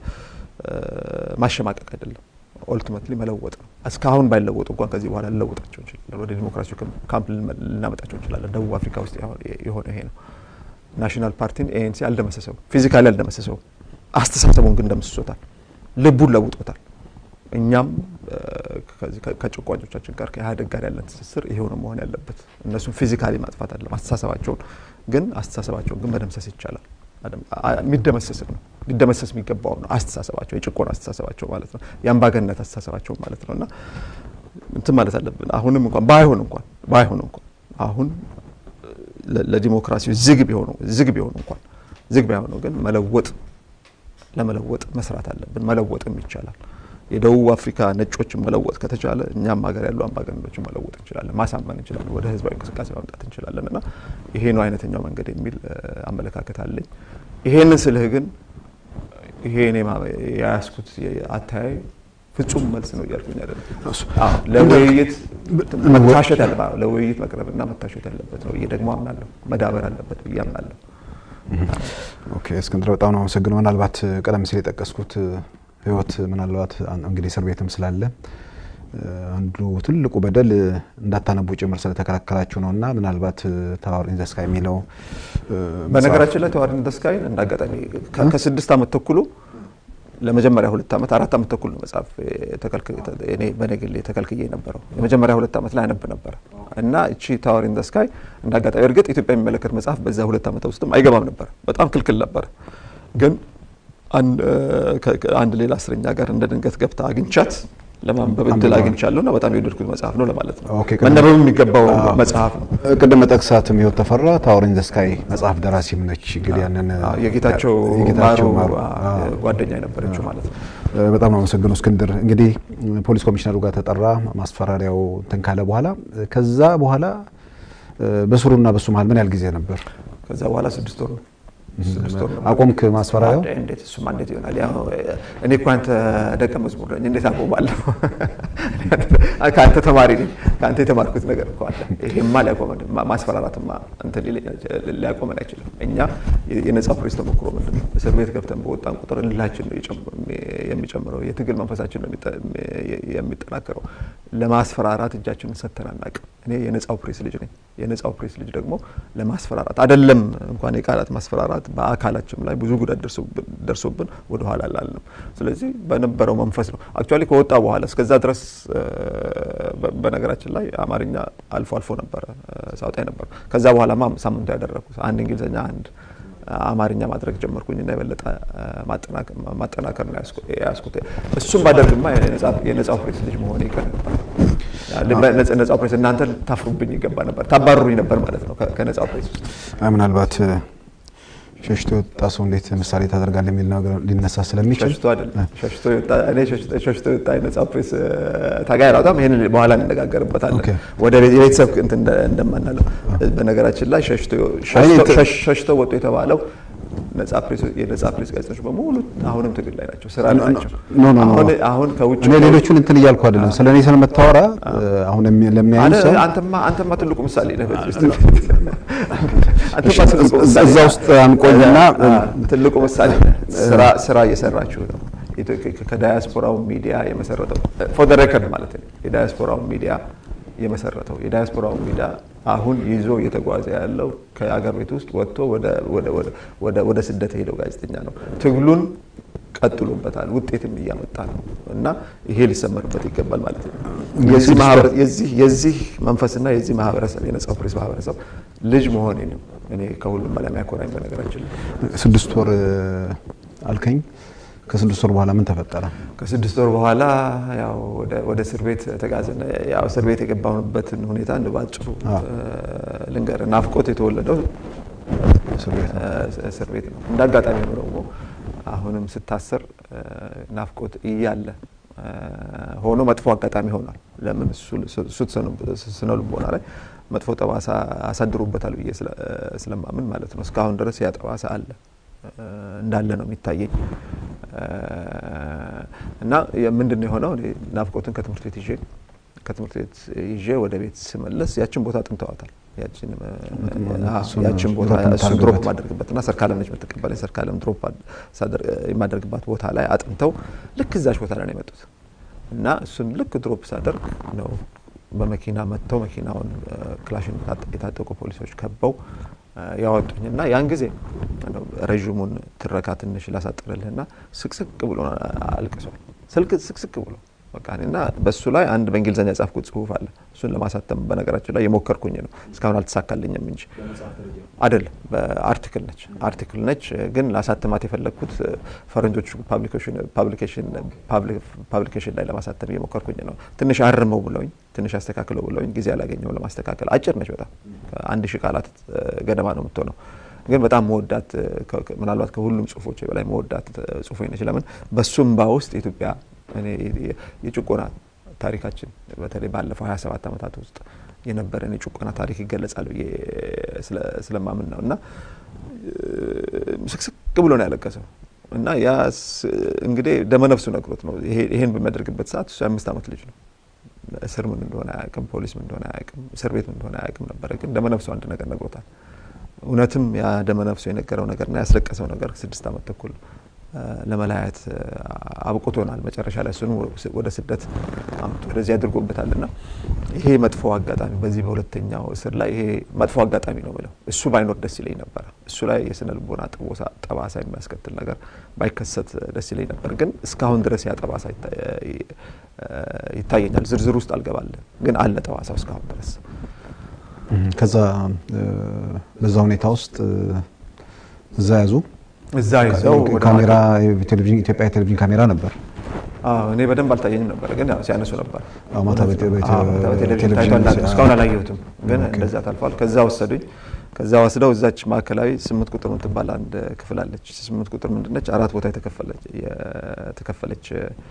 ማሸማቀቅ አይደለም። ኦልቲሜትሊ መለወጥ ነው። እስካሁን ባይለወጡ እንኳን ከዚህ በኋላ ልለውጣቸው እንችላለን። ወደ ዲሞክራሲው ካምፕ ልናመጣቸው እንችላለን። ደቡብ አፍሪካ ውስጥ የሆነ ይሄ ነው። ናሽናል ፓርቲን ኤኤንሲ አልደመሰሰው፣ ፊዚካሊ አልደመሰሰው፣ አስተሳሰቡን ግን ደምስሶታል፣ ልቡን ለውጦታል። እኛም ከጭቋኞቻችን ጋር ከኢህአዴግ ጋር ያለን ትስስር ይሄው ነው መሆን ያለበት። እነሱን ፊዚካሊ ማጥፋት አለም አስተሳሰባቸውን ግን አስተሳሰባቸውን ግን መደምሰስ ይቻላል። የሚደመሰስም ነው ሊደመሰስ የሚገባው ነው አስተሳሰባቸው፣ የጭቆን አስተሳሰባቸው ማለት ነው፣ የአምባገነት አስተሳሰባቸው ማለት ነው እና እንትን ማለት አለብን። አሁንም እንኳን ባይሆን እንኳን ባይሆን እንኳን አሁን ለዲሞክራሲው ዝግ ቢሆኑ ዝግ ቢሆኑ እንኳን ዝግ ባይሆኑ ግን መለወጥ ለመለወጥ መስራት አለብን። መለወጥም ይቻላል። የደቡብ አፍሪካ ነጮችን መለወጥ ከተቻለ እኛም ሀገር ያሉ አምባገነኖችን መለወጥ እንችላለን፣ ማሳመን እንችላለን፣ ወደ ህዝባዊ እንቅስቃሴ ማምጣት እንችላለን እና ይሄ ነው አይነተኛው መንገድ የሚል አመለካከት አለኝ። ይሄንን ስልህ ግን ይሄ እኔ የያዝኩት አተያይ ፍጹም መልስ ነው እያልኩኝ አይደለም። ለውይይት መታሸት ያለ ለውይይት መቅረብና መታሸት ያለበት ነው ብዬ ደግሞ አምናለሁ። መዳበር አለበት ብዬ አምናለሁ። ኦኬ እስክንድር በጣም ነው አመሰግነው። ምናልባት ቀደም ሲል የጠቀስኩት ህይወት ምናልባት እንግዲህ እስር ቤትም ስላለ አንዱ ትልቁ በደል እንዳታነቡ ጭምር ስለተከላከላችሁ ነው እና ምናልባት ታወር ኢን ዘ ስካይ የሚለው በነገራችን ላይ ታወር ኢን ዘ ስካይ እንደ አጋጣሚ ከስድስት ዓመት ተኩሉ ለመጀመሪያ ሁለት ዓመት አራት ዓመት ተኩል ነው መጽሐፍ እኔ በነግሌ ተከልክዬ ነበረው። የመጀመሪያ ሁለት ዓመት ላይ አነብ ነበረ እና እቺ ታወር ኢን ዘ ስካይ እንደ አጋጣሚ እርግጥ ኢትዮጵያ የሚመለከት መጽሐፍ በዛ ሁለት ዓመት ውስጥም አይገባም ነበር። በጣም ክልክል ነበር። ግን አንድ ሌላ እስረኛ ጋር እንደ ድንገት ገብታ አግኝቻት ለማንበብ እድል አግኝቻለሁ እና በጣም የወደድኩት መጽሐፍ ነው ለማለት ነው። መነበብ የሚገባው መጽሐፍ ነው። ቅድም መጠቅሳትም ህይወት ተፈራ ታወር ኢን ዘ ስካይ መጽሐፍ ደራሲም ነች። እንግዲህ ያንን የጌታቸው ማሩ ጓደኛ የነበረችው ማለት ነው። በጣም ነው አመሰግነው እስክንድር። እንግዲህ ፖሊስ ኮሚሽነሩ ጋር ተጠራ፣ ማስፈራሪያው እንትን ካለ በኋላ ከዛ በኋላ በስሩና በሱ መሀል ምን ያህል ጊዜ ነበር? ከዛ በኋላ ስድስት ወር ነው። አቆምክ ማስፈራሪያው? እንዴት እሱማ እንዴት ይሆናል? ያው እኔ እኮ አንተ ደቀ መዝሙር ነኝ፣ እንዴት አቆማለሁ? ከአንተ ተማሪ ነኝ፣ ከአንተ የተማርኩት ነገር እኮ አለ። ይሄማ ሊያቆመን ማስፈራራትማ እንትን ሊያቆመን አይችልም። እኛ የነጻ ፕሬስ ተሞክሮ ምንድን ነው? እስር ቤት ገብተን በወጣን ቁጥር እልሃችን ነው የሚጨምረው፣ የትግል መንፈሳችን ነው የሚጠናከረው። ለማስፈራራት እጃችንን ሰጥተን አናውቅም። እኔ የነጻው ፕሬስ ልጅ ነኝ። የነጻው ፕሬስ ልጅ ደግሞ ለማስፈራራት አይደለም እንኳን የቃላት ማስፈራራት በአካላችን ላይ ብዙ ጉዳት ደርሶብን ወደ ኋላ አላልንም። ስለዚህ በነበረው መንፈስ ነው አክቹዋሊ ከወጣ በኋላ እስከዛ ድረስ በነገራችን ላይ አማርኛ አልፎ አልፎ ነበረ ሳውጣ ነበር። ከዛ በኋላ ሳምንቱ ያደረኩት አንድ እንግሊዝኛ አንድ አማርኛ ማድረግ ጀመርኩኝና የበለጠ ማጠናከር ነው ያስኩት። እሱም ባደርግማ የነጻው ፕሬስ ልጅ መሆን ይቀር ነበር። ነጻው ፕሬስ እናንተ ታፍሩብኝ ይገባ ነበር፣ ታባርሩኝ ነበር ማለት ነው ከነጻው ፕሬስ ውስጥ ምናልባት ሸሽቶ የወጣ ሰው እንዴት ምሳሌ ታደርጋለህ የሚል ነገር ሊነሳ ስለሚችል ሸሽቶ አይደለም ሸሽቶ የወጣ የነጻ ፕሬስ ታጋይ አላውጣም። ይህን በኋላ እንነጋገርበታለን። ወደ የቤተሰብ እንትን እንደማናለው በነገራችን ላይ ሸሽቶ ወጡ የተባለው ነጻ ፕሬስ የነጻ ፕሬስ ጋዜጦች በሙሉ አሁንም ትግል ላይ ናቸው፣ ስራ ላይ ናቸው። አሁን ከውጭ እኔ ሌሎቹን እንትን እያልኩ አይደለም፣ ስለ እኔ ስለምታወራ አሁን ለሚያይን ሰው አንተማ አንተማ ትልቁ ምሳሌ ነህ። እዛ ውስጥ አንቆይና ትልቁ ምሳሌ ስራ ስራ እየሰራችሁ ነው። ከዳያስፖራው ሚዲያ የመሰረተው ፎር ደ ሬከርድ ማለት ነው። የዳያስፖራው ሚዲያ የመሰረተው የዳያስፖራው ሚዲያ አሁን ይዞ እየተጓዘ ያለው ከአገር ቤት ውስጥ ወጥቶ ወደ ስደት ሄደው ጋዜጠኛ ነው። ትግሉን ቀጥሎበታል፣ ውጤትም እያመጣ ነው እና ይሄ ሊሰመርበት ይገባል ማለት ነው። የዚህ መንፈስና የዚህ ማህበረሰብ የነጻው ፕሬስ ማህበረሰብ ልጅ መሆኔ ነው እኔ ከሁሉም በላይ የሚያኮራኝ። በነገራችን ላይ ስድስት ወር አልከኝ። ከስድስት ወር በኋላ ምን ተፈጠረ? ከስድስት ወር በኋላ ያው ወደ እስር ቤት ተጋዘነ። ያው እስር ቤት የገባሁበትን ሁኔታ እንደ ባጭሩ ልንገር። ናፍቆት የተወለደው እስር ቤት ነው። እንደ አጋጣሚ ነው ደግሞ አሁንም ስታሰር ናፍቆት እያለ ሆኖ መጥፎ አጋጣሚ ሆኗል። ለምን እሱ ስነ ልቦና ላይ መጥፎ ጠባሳ አሳድሮበታል ብዬ ስለማምን ማለት ነው። እስካሁን ድረስ ያ ጠባሳ አለ እንዳለ ነው የሚታየኝ። እና ምንድን ነው የሆነው? ናፍቆትን ከትምህርት ቤት ይዤ ከትምህርት ቤት ይዤ ወደ ቤት ስመለስ ያችን ቦታ አጥንተዋታል። ያችን ቦታ እሱን ድሮፕ የማደርግበትና ሰርካለም ነች የምትቀበለኝ ሰርካለም ድሮፕ የማደርግባት ቦታ ላይ አጥንተው ልክ እዛች ቦታ ላይ ነው የመጡት እና እሱን ልክ ድሮፕ ሳደርግ ነው በመኪና መጥተው መኪናውን ክላሽን የታጠቁ ፖሊሶች ከበው ያወጡኝና ያን ጊዜ ረዥሙን ትረካ ትንሽ ላሳጥርልህና ስቅስቅ ብሎ አልቅሷል። ስልክ ስቅስቅ ብሎ በቃ እና በሱ ላይ አንድ በእንግሊዝኛ የጻፍኩት ጽሁፍ አለ። እሱን ለማሳተም በነገራችን ላይ የሞከርኩኝ ነው። እስካሁን አልተሳካልኝም እንጂ አይደለም። በአርቲክል ነች አርቲክል ነች፣ ግን ላሳትማት የፈለግኩት ፈረንጆቹ ፓብሊኬሽን ላይ ለማሳተም እየሞከርኩኝ ነው። ትንሽ አርመው ብለውኝ፣ ትንሽ አስተካክለው ብለውኝ ጊዜ አላገኘው ለማስተካከል። አጭር ነች በጣም አንድ ሺህ ቃላት ገደማ ነው የምትሆነው ግን በጣም መወዳት ምናልባት ከሁሉም ጽሁፎች በላይ መወዳት ጽሁፎ ነች። ለምን በሱምባ ውስጥ የኢትዮጵያ የጭቆና ታሪካችን በተለይ ባለፈው 27 ዓመታት ውስጥ የነበረን የጭቆና ታሪክ ይገለጻል ብዬ ስለማምን ነው እና ስቅስቅ ብሎ ነው ያለቀሰው። እና ያ እንግዲህ ደመነፍሱ ነግሮት ነው ይሄን በሚያደርግበት ሰዓት እሱ የአምስት ዓመት ልጅ ነው። እስር ምን እንደሆነ አያውቅም፣ ፖሊስ ምን እንደሆነ አያውቅም፣ እስር ቤት ምን እንደሆነ አያውቅም ነበረ። ግን ደመነፍሱ አንድ ነገር ነግሮታል። እውነትም ያ ደመነፍሱ የነገረው ነገርና ያስለቀሰው ነገር ስድስት ዓመት ተኩል ለመለያየት አብቁቶናል። መጨረሻ ላይ እሱን ወደ ስደት አምጥቶ ወደዚህ አድርጎበታል። እና ይሄ መጥፎ አጋጣሚ በዚህ በሁለተኛው እስር ላይ ይሄ መጥፎ አጋጣሚ ነው ብለው እሱ ባይኖር ደስ ይለኝ ነበረ። እሱ ላይ የስነ ልቦና ጠባሳ የሚያስከትል ነገር ባይከሰት ደስ ይለኝ ነበር። ግን እስካሁን ድረስ ያ ጠባሳ ይታየኛል። ዝርዝር ውስጥ አልገባለን፣ ግን አለ ጠባሳው እስካሁን ድረስ። ከዛ በዛ ሁኔታ ውስጥ እዛ ያዙ እዛ ይዘው ካሜራ ኢትዮጵያ የቴሌቪዥን ካሜራ ነበር። እኔ በደንብ አልታየኝም ነበር፣ ግን ያው ሲያነሱ ነበር። ማታ በቴሌቪዥን ታይቷል። እስካሁን አላየሁትም፣ ግን እንደዛ ታልፏል። ከዛ ወሰዱኝ። ከዛ ወስደው እዛች ማዕከላዊ ስምንት ቁጥር የምትባል አንድ ክፍል አለች። ስምንት ቁጥር ምንድነች? አራት ቦታ የተከፈለች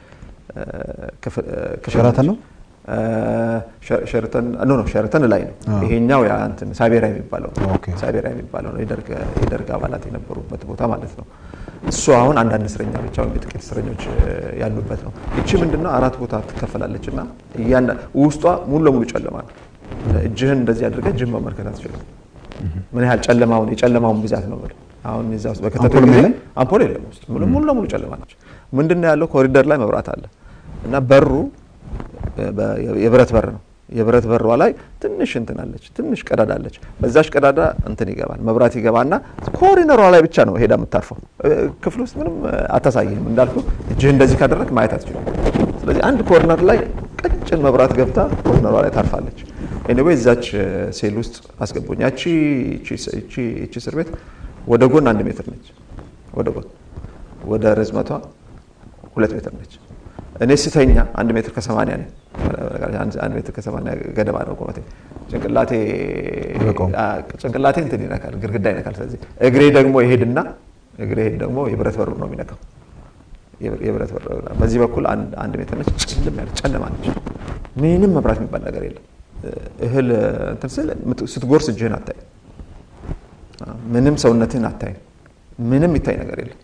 ሸራተን ነው ሸርተን ኖ ኖ ሸርተን ላይ ነው። ይሄኛው ያ እንትን ሳቤራ የሚባለው ሳቤራ የሚባለው ነው። የደርግ አባላት የነበሩበት ቦታ ማለት ነው። እሱ አሁን አንዳንድ እስረኛ ብቻ ወይም የጥቂት እስረኞች ያሉበት ነው። ይቺ ምንድነው አራት ቦታ ትከፈላለች እና ውስጧ ሙሉ ለሙሉ ጨለማ ነው። እጅህን እንደዚህ አድርገህ እጅህን መመልከት አትችልም። ምን ያህል ጨለማውን የጨለማውን ብዛት ነው ብለው አሁን እዛ ውስጥ በከተቱ አምፖል የለም ውስጥ ሙሉ ለሙሉ ጨለማ ነች። ምንድነው ያለው ኮሪደር ላይ መብራት አለ እና በሩ የብረት በር ነው። የብረት በሯ ላይ ትንሽ እንትን አለች፣ ትንሽ ቀዳዳ አለች። በዛች ቀዳዳ እንትን ይገባል፣ መብራት ይገባና ኮሪነሯ ላይ ብቻ ነው ሄዳ የምታርፈው። ክፍል ውስጥ ምንም አታሳይህም። እንዳልኩ እጅህ እንደዚህ ካደረግ ማየት አትችልም። ስለዚህ አንድ ኮርነር ላይ ቀጭን መብራት ገብታ ኮርነሯ ላይ ታርፋለች። ኤኒዌይ እዛች ሴል ውስጥ አስገቡኝ። ያቺ ይቺ እስር ቤት ወደ ጎን አንድ ሜትር ነች፣ ወደ ጎን ወደ ርዝመቷ ሁለት ሜትር ነች። እኔ ስተኛ አንድ ሜትር ከሰማንያ ነኝ። አንድ ሜትር ከሰማንያ ገደማ ነው ቁመቴ። ጭንቅላቴ ጭንቅላቴ እንትን ይነካል፣ ግድግዳ ይነካል። ስለዚህ እግሬ ደግሞ ይሄድና እግሬ ይሄድ ደግሞ የብረት በሩ ነው የሚነካው። የብረት በሩ በዚህ በኩል አንድ ሜትር ነች። ጭልም ያለ ጨለማ ነች። ምንም መብራት የሚባል ነገር የለም። እህል እንትን ስል ስትጎርስ እጅህን አታይም። ምንም ሰውነትህን አታይም። ምንም ይታይ ነገር የለም።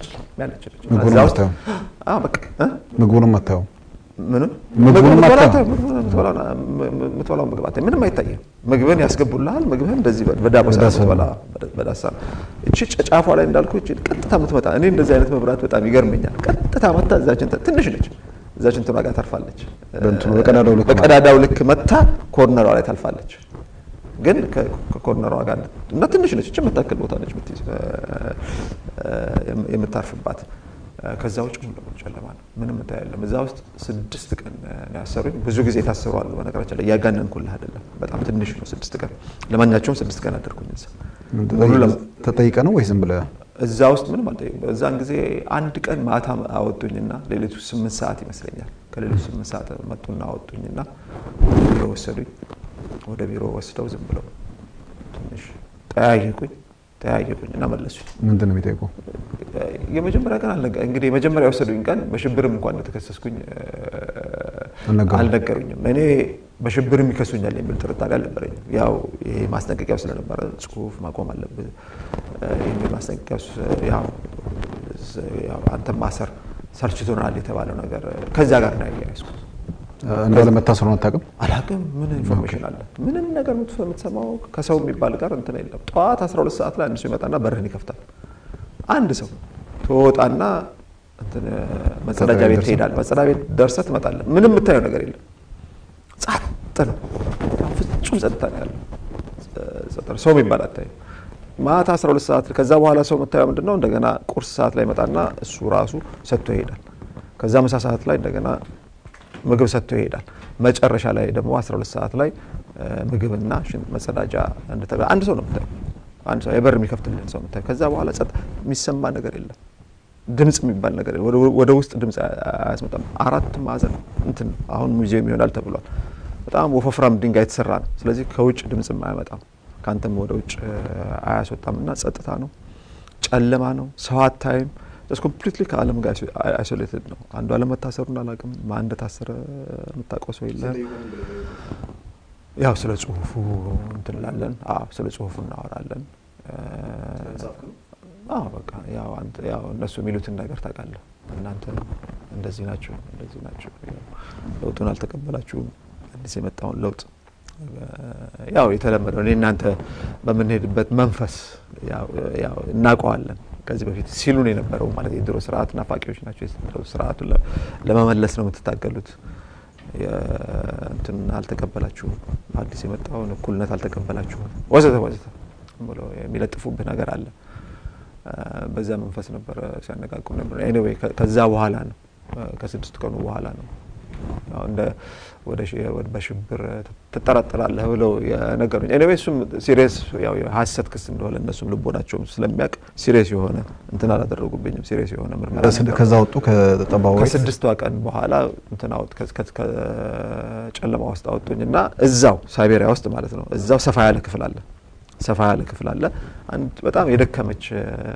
ምግቡንም አታየውም። ምንም ምግቡንም የምትበላው ምግብ አታይም። ምንም አይታይም። ምግብን ያስገቡልሃል። ምግብህን እንደዚህ በዳቦሳ በዳሳ እቺ ጫፏ ላይ እንዳልኩ እቺ ቀጥታ የምትመጣ እኔ እንደዚህ አይነት መብራት በጣም ይገርመኛል። ቀጥታ መታ እዛችን ትንሽ ነች እዛችን እንትኗ ጋር ታርፋለች። በቀዳዳው ልክ መታ ኮርነሯ ላይ ታልፋለች። ግን ከኮርነሯ ጋር እና ትንሽ ነች እች የምታክል ቦታ ነች የምታርፍባት። ከዛ ውጭ ሙሉ ለሙሉ ጨለማ ነው። ምንም እንታይ የለም። እዛ ውስጥ ስድስት ቀን ነው ያሰሩኝ። ብዙ ጊዜ ታሰሩ አሉ። በነገራችን ላይ እያጋነንኩልህ አይደለም። በጣም ትንሽ ነው ስድስት ቀን። ለማንኛቸውም ስድስት ቀን አደርኩኝ እዛ። ተጠይቀ ነው ወይ ዝም ብለህ? እዛ ውስጥ ምንም አልጠየቅም። በዛን ጊዜ አንድ ቀን ማታ አወጡኝና ሌሊቱ ስምንት ሰዓት ይመስለኛል ከሌሊቱ ስምንት ሰዓት መጡና አወጡኝና ወደ ቢሮ ወሰዱኝ። ወደ ቢሮ ወስደው ዝም ብለው ትንሽ ጠያየቁኝ ጠያየቁኝ እና መለሱኝ። ምንድን ነው የሚጠይቁ? የመጀመሪያ ቀን እንግዲህ የመጀመሪያ የወሰዱኝ ቀን በሽብርም እንኳን እንደተከሰስኩኝ አልነገሩኝም። እኔ በሽብርም ይከሱኛል የሚል ጥርጣሬ አልነበረኝም። ያው ይሄ ማስጠንቀቂያው ስለነበረ ጽሁፍ ማቆም አለብህ የሚል ማስጠንቀቂያ ያው አንተም ማሰር ሰልችቶናል የተባለው ነገር ከዚያ ጋር ነው ያያያዝኩት። እንዳለ መታሰሩን አታውቅም? አላውቅም። ምን ኢንፎርሜሽን አለ? ምንም ነገር የምትሰማው ከሰው የሚባል ጋር እንትን የለም። ጠዋት 12 ሰዓት ላይ አንድ ሰው ይመጣና በርህን ይከፍታል። አንድ ሰው ትወጣና መጸዳጃ ቤት ትሄዳል። መጸዳ ቤት ደርሰህ ትመጣለህ። ምንም የምታየው ነገር የለም። ጸጥ ነው። ፍጹም ጸጥታ ነው ያለው። ሰው የሚባል አታይም። ማታ 12 ሰዓት ከዛ በኋላ ሰው የምታየው ምንድን ነው? እንደገና ቁርስ ሰዓት ላይ ይመጣና እሱ ራሱ ሰጥቶ ይሄዳል። ከዛ ምሳ ሰዓት ላይ እንደገና ምግብ ሰጥቶ ይሄዳል። መጨረሻ ላይ ደግሞ 12 ሰዓት ላይ ምግብና መጸዳጃ አንድ ሰው ነው የምታየው። አንድ ሰው የበር የሚከፍትልን ሰው የምታየው። ከዛ በኋላ ጸጥ የሚሰማ ነገር የለም። ድምፅ የሚባል ነገር የለም። ወደ ውስጥ ድምፅ አያስመጣም። አራት ማዕዘን እንትን አሁን ሙዚየም ይሆናል ተብሏል። በጣም ወፈፍራም ድንጋይ የተሰራ ነው። ስለዚህ ከውጭ ድምፅም አያመጣም፣ ከአንተም ወደ ውጭ አያስወጣም እና ጸጥታ ነው። ጨለማ ነው። ሰው አታይም። ስ ኮምፕሊትሊ ከዓለም ጋር አይሶሌትድ ነው። አንዱ ዓለም መታሰሩን አላውቅም። ማን እንደታሰረ የምታውቀው ሰው የለም። ያው ስለ ጽሁፉ እንትንላለን። አዎ ስለ ጽሁፉ እናወራለን። አዎ በቃ ያው አንተ ያው እነሱ የሚሉትን ነገር ታውቃለህ። እናንተ እንደዚህ ናቸው እንደዚህ ናቸው፣ ለውጡን አልተቀበላችሁም፣ አዲስ የመጣውን ለውጥ ያው የተለመደው እኔ እናንተ በምንሄድበት መንፈስ ያው እናውቀዋለን። ከዚህ በፊት ሲሉን የነበረው ማለት የድሮ ስርዓት ናፋቂዎች ናቸው፣ ስርዓቱን ለመመለስ ነው የምትታገሉት፣ እንትን አልተቀበላችሁም፣ አዲስ የመጣውን እኩልነት አልተቀበላችሁም፣ ወዘተ ወዘተ ብሎ የሚለጥፉብህ ነገር አለ። በዛ መንፈስ ነበረ ሲያነቃቁ ነበር። ኤኒዌይ ከዛ በኋላ ነው ከስድስት ቀኑ በኋላ ነው እንደ ወደ በሽብር ትጠራጠራለህ ብለው የነገሩኝ። ኤኒዌይ እሱም ሲሪየስ ያው የሀሰት ክስ እንደሆነ እነሱም ልቦናቸውም ስለሚያውቅ ሲሪየስ የሆነ እንትን አላደረጉብኝም። ሲሪየስ የሆነ ምርመራ ከዛ ወጡ ከጠባው ከስድስቷ ቀን በኋላ እንትን አወጥ ከጨለማ ውስጥ አወጡኝ እና እዛው ሳይቤሪያ ውስጥ ማለት ነው እዛው ሰፋ ያለ ክፍል አለ ሰፋ ያለ ክፍል አለ። አንድ በጣም የደከመች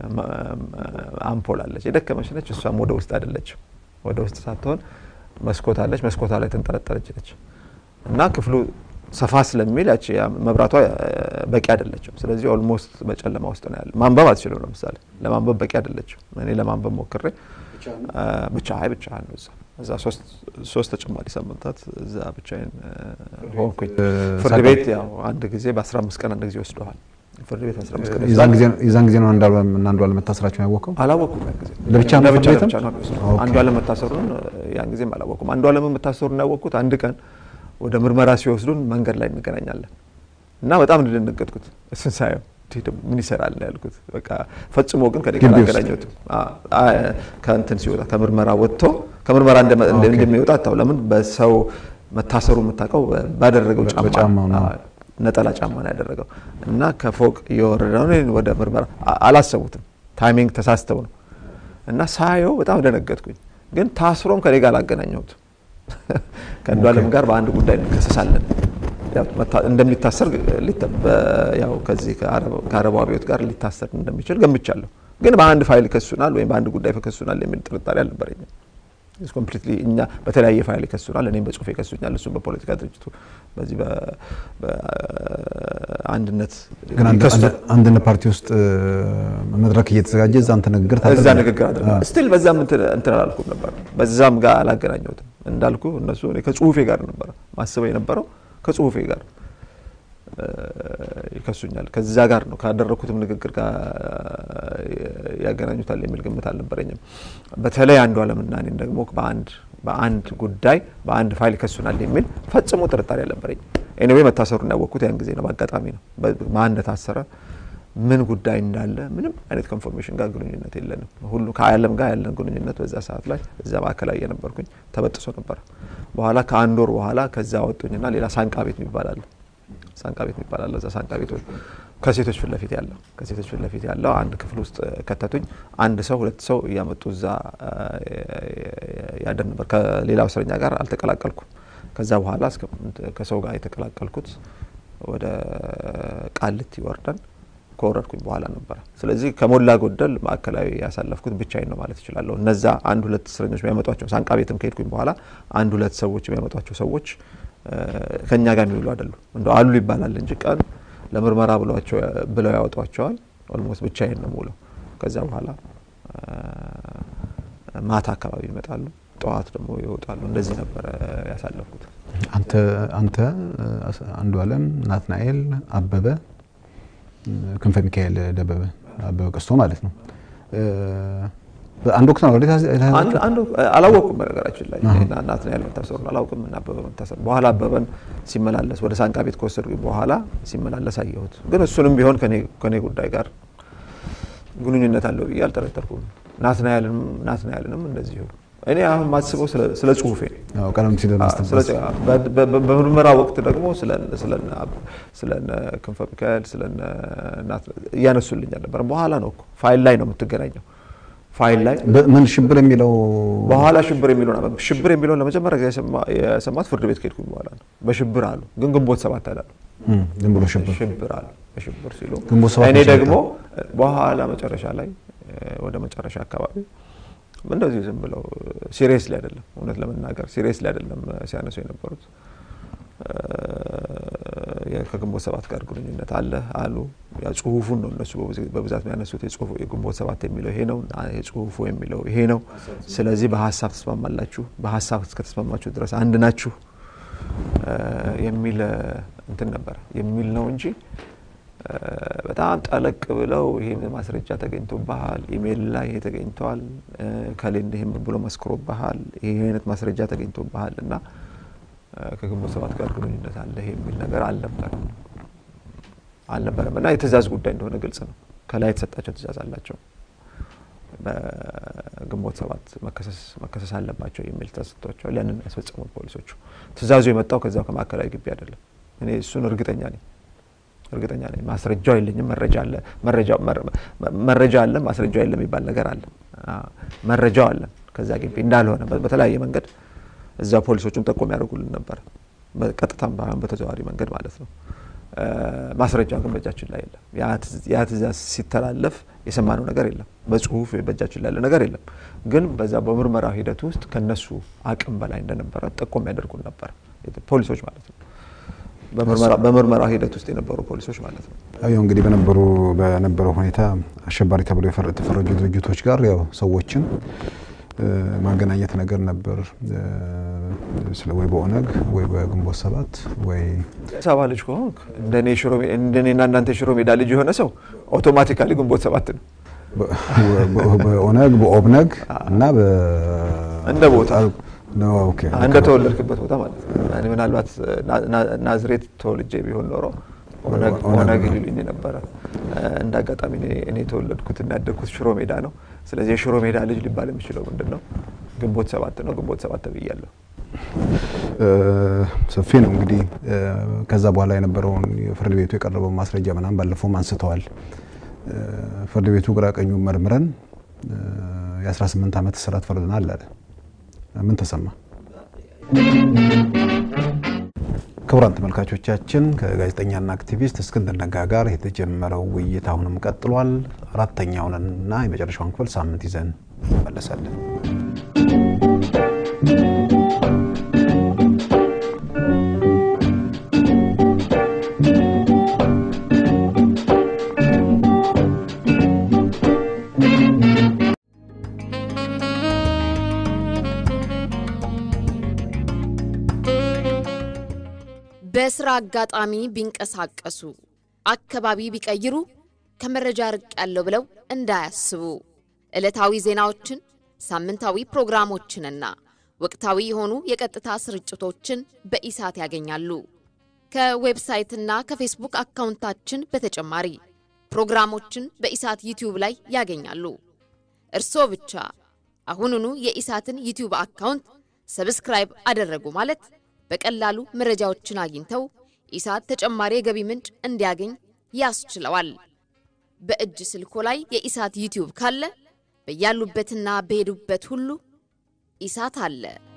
አምፖል አለች። የደከመች ነች። እሷም ወደ ውስጥ አይደለችም። ወደ ውስጥ ሳትሆን መስኮት አለች። መስኮቷ ላይ ተንጠለጠለች ነች እና ክፍሉ ሰፋ ስለሚል ያቺ መብራቷ በቂ አይደለችም። ስለዚህ ኦልሞስት በጨለማ ውስጥ ነው ያለ። ማንበብ አትችልም። ለምሳሌ ለማንበብ በቂ አይደለችም። እኔ ለማንበብ ሞክሬ ብቻ አይ ብቻ ነው እዛ እዛ ሶስት ተጨማሪ ሳምንታት እዛ ብቻዬን ሆንኩኝ። ፍርድ ቤት ያው አንድ ጊዜ በአስራ አምስት ቀን አንድ ጊዜ ወስደዋል። ፍርድ ቤት አስራ አምስት ቀን የዛን ጊዜ ነው አንዱ አለም መታሰራቸውን ያወቀው? አላወኩም። ያን ጊዜ ለብቻ ነው ፍርድ ቤትም አንዱ አለም መታሰሩን ያን ጊዜም አላወኩም። አንዱ አለም መታሰሩን ያወቅኩት አንድ ቀን ወደ ምርመራ ሲወስዱን መንገድ ላይ እንገናኛለን እና በጣም እንደደነገጥኩት እሱን ሳየው ምን ይሰራል ያልኩት። በቃ ፈጽሞ ግን ከኔ ጋር አገናኘሁትም። ከእንትን ሲወጣ ከምርመራ ወጥቶ ከምርመራ እንደሚወጣ አታው ለምን በሰው መታሰሩ የምታውቀው ባደረገው ጫማ ነጠላ ጫማ ነው ያደረገው እና ከፎቅ እየወረደ ነው ወደ ምርመራ አላሰቡትም። ታይሚንግ ተሳስተው ነው እና ሳየው በጣም ደነገጥኩኝ። ግን ታስሮም ከኔ ጋር አላገናኘሁትም። ከአንዱ አለም ጋር በአንድ ጉዳይ እንከሰሳለን እንደሚታሰር ያው ከዚህ ከአረቡ አብዮት ጋር ሊታሰር እንደሚችል ገምቻለሁ። ግን በአንድ ፋይል ይከሱናል ወይም በአንድ ጉዳይ ይከሱናል የሚል ጥርጣሬ አልነበረኝም። ኮምፕሊትሊ እኛ በተለያየ ፋይል ይከሱናል። እኔም በጽሁፍ ይከሱኛል፣ እሱም በፖለቲካ ድርጅቱ በዚህ በአንድነት አንድነት ፓርቲ ውስጥ መድረክ እየተዘጋጀ እዛ አንተ ንግግር እዛ ንግግር አድርገ ስቲል በዛም እንትን አላልኩም ነበር። በዛም ጋር አላገናኘሁትም። እንዳልኩ እነሱ እኔ ከጽሁፌ ጋር ነበረ ማስበው የነበረው ከጽሁፌ ጋር ይከሱኛል። ከዛ ጋር ነው ካደረግኩትም ንግግር ጋር ያገናኙታል የሚል ግምት አልነበረኝም። በተለይ አንዱ አለምና እኔን ደግሞ በአንድ በአንድ ጉዳይ በአንድ ፋይል ይከሱናል የሚል ፈጽሞ ጥርጣሬ አልነበረኝም። ኤኒዌይ መታሰሩን ያወቅኩት ያን ጊዜ ነው፣ በአጋጣሚ ነው። ማን እንደታሰረ ምን ጉዳይ እንዳለ ምንም አይነት ኮንፎርሜሽን ጋር ግንኙነት የለንም። ሁሉ ከአለም ጋር ያለን ግንኙነት በዛ ሰዓት ላይ እዛ ማዕከላዊ የነበርኩኝ ተበጥሶ ነበረ። በኋላ ከአንድ ወር በኋላ ከዛ ወጡኝና ሌላ ሳንቃ ቤት የሚባል አለ ሳንቃ ቤት የሚባል አለ። እዛ ሳንቃ ቤት ከሴቶች ፊት ለፊት ያለው ከሴቶች ፊት ለፊት ያለው አንድ ክፍል ውስጥ ከተቱኝ። አንድ ሰው ሁለት ሰው እያመጡ እዛ ያደር ነበር። ከሌላው እስረኛ ጋር አልተቀላቀልኩም። ከዛ በኋላ ከሰው ጋር የተቀላቀልኩት ወደ ቃሊቲ ወርደን ከወረድኩኝ በኋላ ነበረ። ስለዚህ ከሞላ ጎደል ማዕከላዊ ያሳለፍኩት ብቻዬን ነው ማለት እችላለሁ። እነዛ አንድ ሁለት እስረኞች የሚያመጧቸው ሳንቃ ቤትም ከሄድኩኝ በኋላ አንድ ሁለት ሰዎች የሚያመጧቸው ሰዎች ከእኛ ጋር የሚውሉ አይደሉም። እንደ አሉ ይባላል እንጂ ቀን ለምርመራ ብለው ያወጧቸዋል። ኦልሞስት ብቻዬን ነው የምውለው። ከዛ በኋላ ማታ አካባቢ ይመጣሉ፣ ጠዋት ደግሞ ይወጣሉ። እንደዚህ ነበረ ያሳለፍኩት። አንተ አንተ አንዱ አለም፣ ናትናኤል አበበ፣ ክንፈ ሚካኤል ደበበ አበበ ቀስቶ ማለት ነው አንድ ወቅት ነው አላወቁም። በነገራችን ላይ ናትናኤል መታሰሩን አላውቅም እና አበበ መታሰሩ በኋላ አበበን ሲመላለስ ወደ ሳንቃ ቤት ከወሰዱ በኋላ ሲመላለስ አየሁት። ግን እሱንም ቢሆን ከኔ ጉዳይ ጋር ግንኙነት አለው ብዬ አልጠረጠርኩም። ናትናኤልንም ናትናኤልንም እንደዚሁ እኔ አሁን ማስበው ስለ ጽሁፌ ቀደም ሲል በምርመራ ወቅት ደግሞ ስለ ክንፈ ሚካኤል ስለ እያነሱልኝ አልነበረ። በኋላ ነው እኮ ፋይል ላይ ነው የምትገናኘው ፋይል ላይ ምን ሽብር የሚለው በኋላ ሽብር የሚለው ሽብር የሚለውን ለመጀመሪያ ጊዜ የሰማት ፍርድ ቤት ከሄድኩኝ በኋላ ነው። በሽብር አሉ፣ ግን ግንቦት ሰባት አላሉ። ዝም ብሎ ሽብር ሽብር አሉ። በሽብር ሲሉ ግንቦት ሰባት እኔ ደግሞ በኋላ መጨረሻ ላይ ወደ መጨረሻ አካባቢ እንደዚሁ ዝም ብለው ሲሪየስሊ አይደለም፣ እውነት ለመናገር ሲሪየስሊ አይደለም ሲያነሱ የነበሩት ከግንቦት ሰባት ጋር ግንኙነት አለ አሉ። ያ ጽሁፉን ነው እነሱ በብዛት የሚያነሱት። የግንቦት ሰባት የሚለው ይሄ ነው፣ የጽሁፉ የሚለው ይሄ ነው። ስለዚህ በሀሳብ ተስማማላችሁ፣ በሀሳብ እስከተስማማችሁ ድረስ አንድ ናችሁ የሚል እንትን ነበር የሚል ነው እንጂ በጣም ጠለቅ ብለው ይህን ማስረጃ ተገኝቶብሃል፣ ኢሜይል ላይ ይሄ ተገኝተዋል፣ ከሌን ይህም ብሎ መስክሮብሃል፣ ይሄ አይነት ማስረጃ ተገኝቶብሃል እና ከግንቦት ሰባት ጋር ግንኙነት አለ የሚል ነገር አልነበረም አልነበረም እና የትእዛዝ ጉዳይ እንደሆነ ግልጽ ነው። ከላይ የተሰጣቸው ትእዛዝ አላቸው። በግንቦት ሰባት መከሰስ አለባቸው የሚል ተሰጥቷቸዋል። ያንን ያስፈጸሙት ፖሊሶቹ። ትእዛዙ የመጣው ከዛው ከማዕከላዊ ግቢ አይደለም። እኔ እሱን እርግጠኛ ነኝ እርግጠኛ ነኝ። ማስረጃው የለኝም። መረጃ አለ መረጃ አለ ማስረጃው የለም የሚባል ነገር አለ። መረጃው አለ ከዛ ግቢ እንዳልሆነ በተለያየ መንገድ እዛ ፖሊሶቹም ጠቆም ያደርጉልን ነበር፣ ቀጥታም ባይሆን በተዘዋዋሪ መንገድ ማለት ነው። ማስረጃ ግን በእጃችን ላይ የለም። ያ ትእዛዝ ሲተላለፍ የሰማነው ነገር የለም። በጽሁፍ በእጃችን ላይ ያለ ነገር የለም። ግን በዛ በምርመራ ሂደት ውስጥ ከነሱ አቅም በላይ እንደነበረ ጠቆም ያደርጉን ነበር ፖሊሶች ማለት ነው። በምርመራ ሂደት ውስጥ የነበሩ ፖሊሶች ማለት ነው። ያው እንግዲህ በነበሩ በነበረው ሁኔታ አሸባሪ ተብሎ የተፈረጁ ድርጅቶች ጋር ያው ሰዎችን ማገናኘት ነገር ነበር ወይ በኦነግ ወይ በግንቦት ሰባት ወይ ሰባ ልጅ ከሆንክ እንደኔና እናንተ የሽሮ ሜዳ ልጅ የሆነ ሰው አውቶማቲካሊ ግንቦት ሰባት ነው። በኦነግ በኦብነግ እና እንደ ቦታ እንደ ተወለድክበት ቦታ ማለት ነው። እኔ ምናልባት ናዝሬት ተወልጄ ቢሆን ኖሮ ኦነግ ሊሉኝ ነበረ። እንደ አጋጣሚ እኔ የተወለድኩት እና ያደግኩት ሽሮ ሜዳ ነው። ስለዚህ የሽሮ ሜዳ ልጅ ሊባል የሚችለው ምንድን ነው? ግንቦት ሰባት ነው። ግንቦት ሰባት ተብያለሁ። ሰፊ ነው እንግዲህ። ከዛ በኋላ የነበረውን ፍርድ ቤቱ የቀረበው ማስረጃ ምናምን ባለፈውም አንስተዋል። ፍርድ ቤቱ ግራ ቀኙ መርምረን የ18 ዓመት እስራት ፈርደናል አለ። ምን ተሰማ? ክቡራን ተመልካቾቻችን ከጋዜጠኛና አክቲቪስት እስክንድር ነጋ ጋር የተጀመረው ውይይት አሁንም ቀጥሏል። አራተኛውንና የመጨረሻውን ክፍል ሳምንት ይዘን እንመለሳለን። በስራ አጋጣሚ ቢንቀሳቀሱ አካባቢ ቢቀይሩ ከመረጃ ርቅ ያለው ብለው እንዳያስቡ ዕለታዊ ዜናዎችን፣ ሳምንታዊ ፕሮግራሞችንና ወቅታዊ የሆኑ የቀጥታ ስርጭቶችን በኢሳት ያገኛሉ። ከዌብሳይትና ከፌስቡክ አካውንታችን በተጨማሪ ፕሮግራሞችን በኢሳት ዩቲዩብ ላይ ያገኛሉ። እርስዎ ብቻ አሁኑኑ የኢሳትን ዩቲዩብ አካውንት ሰብስክራይብ አደረጉ ማለት በቀላሉ መረጃዎችን አግኝተው ኢሳት ተጨማሪ የገቢ ምንጭ እንዲያገኝ ያስችለዋል። በእጅ ስልኮ ላይ የኢሳት ዩቲዩብ ካለ በያሉበትና በሄዱበት ሁሉ ኢሳት አለ።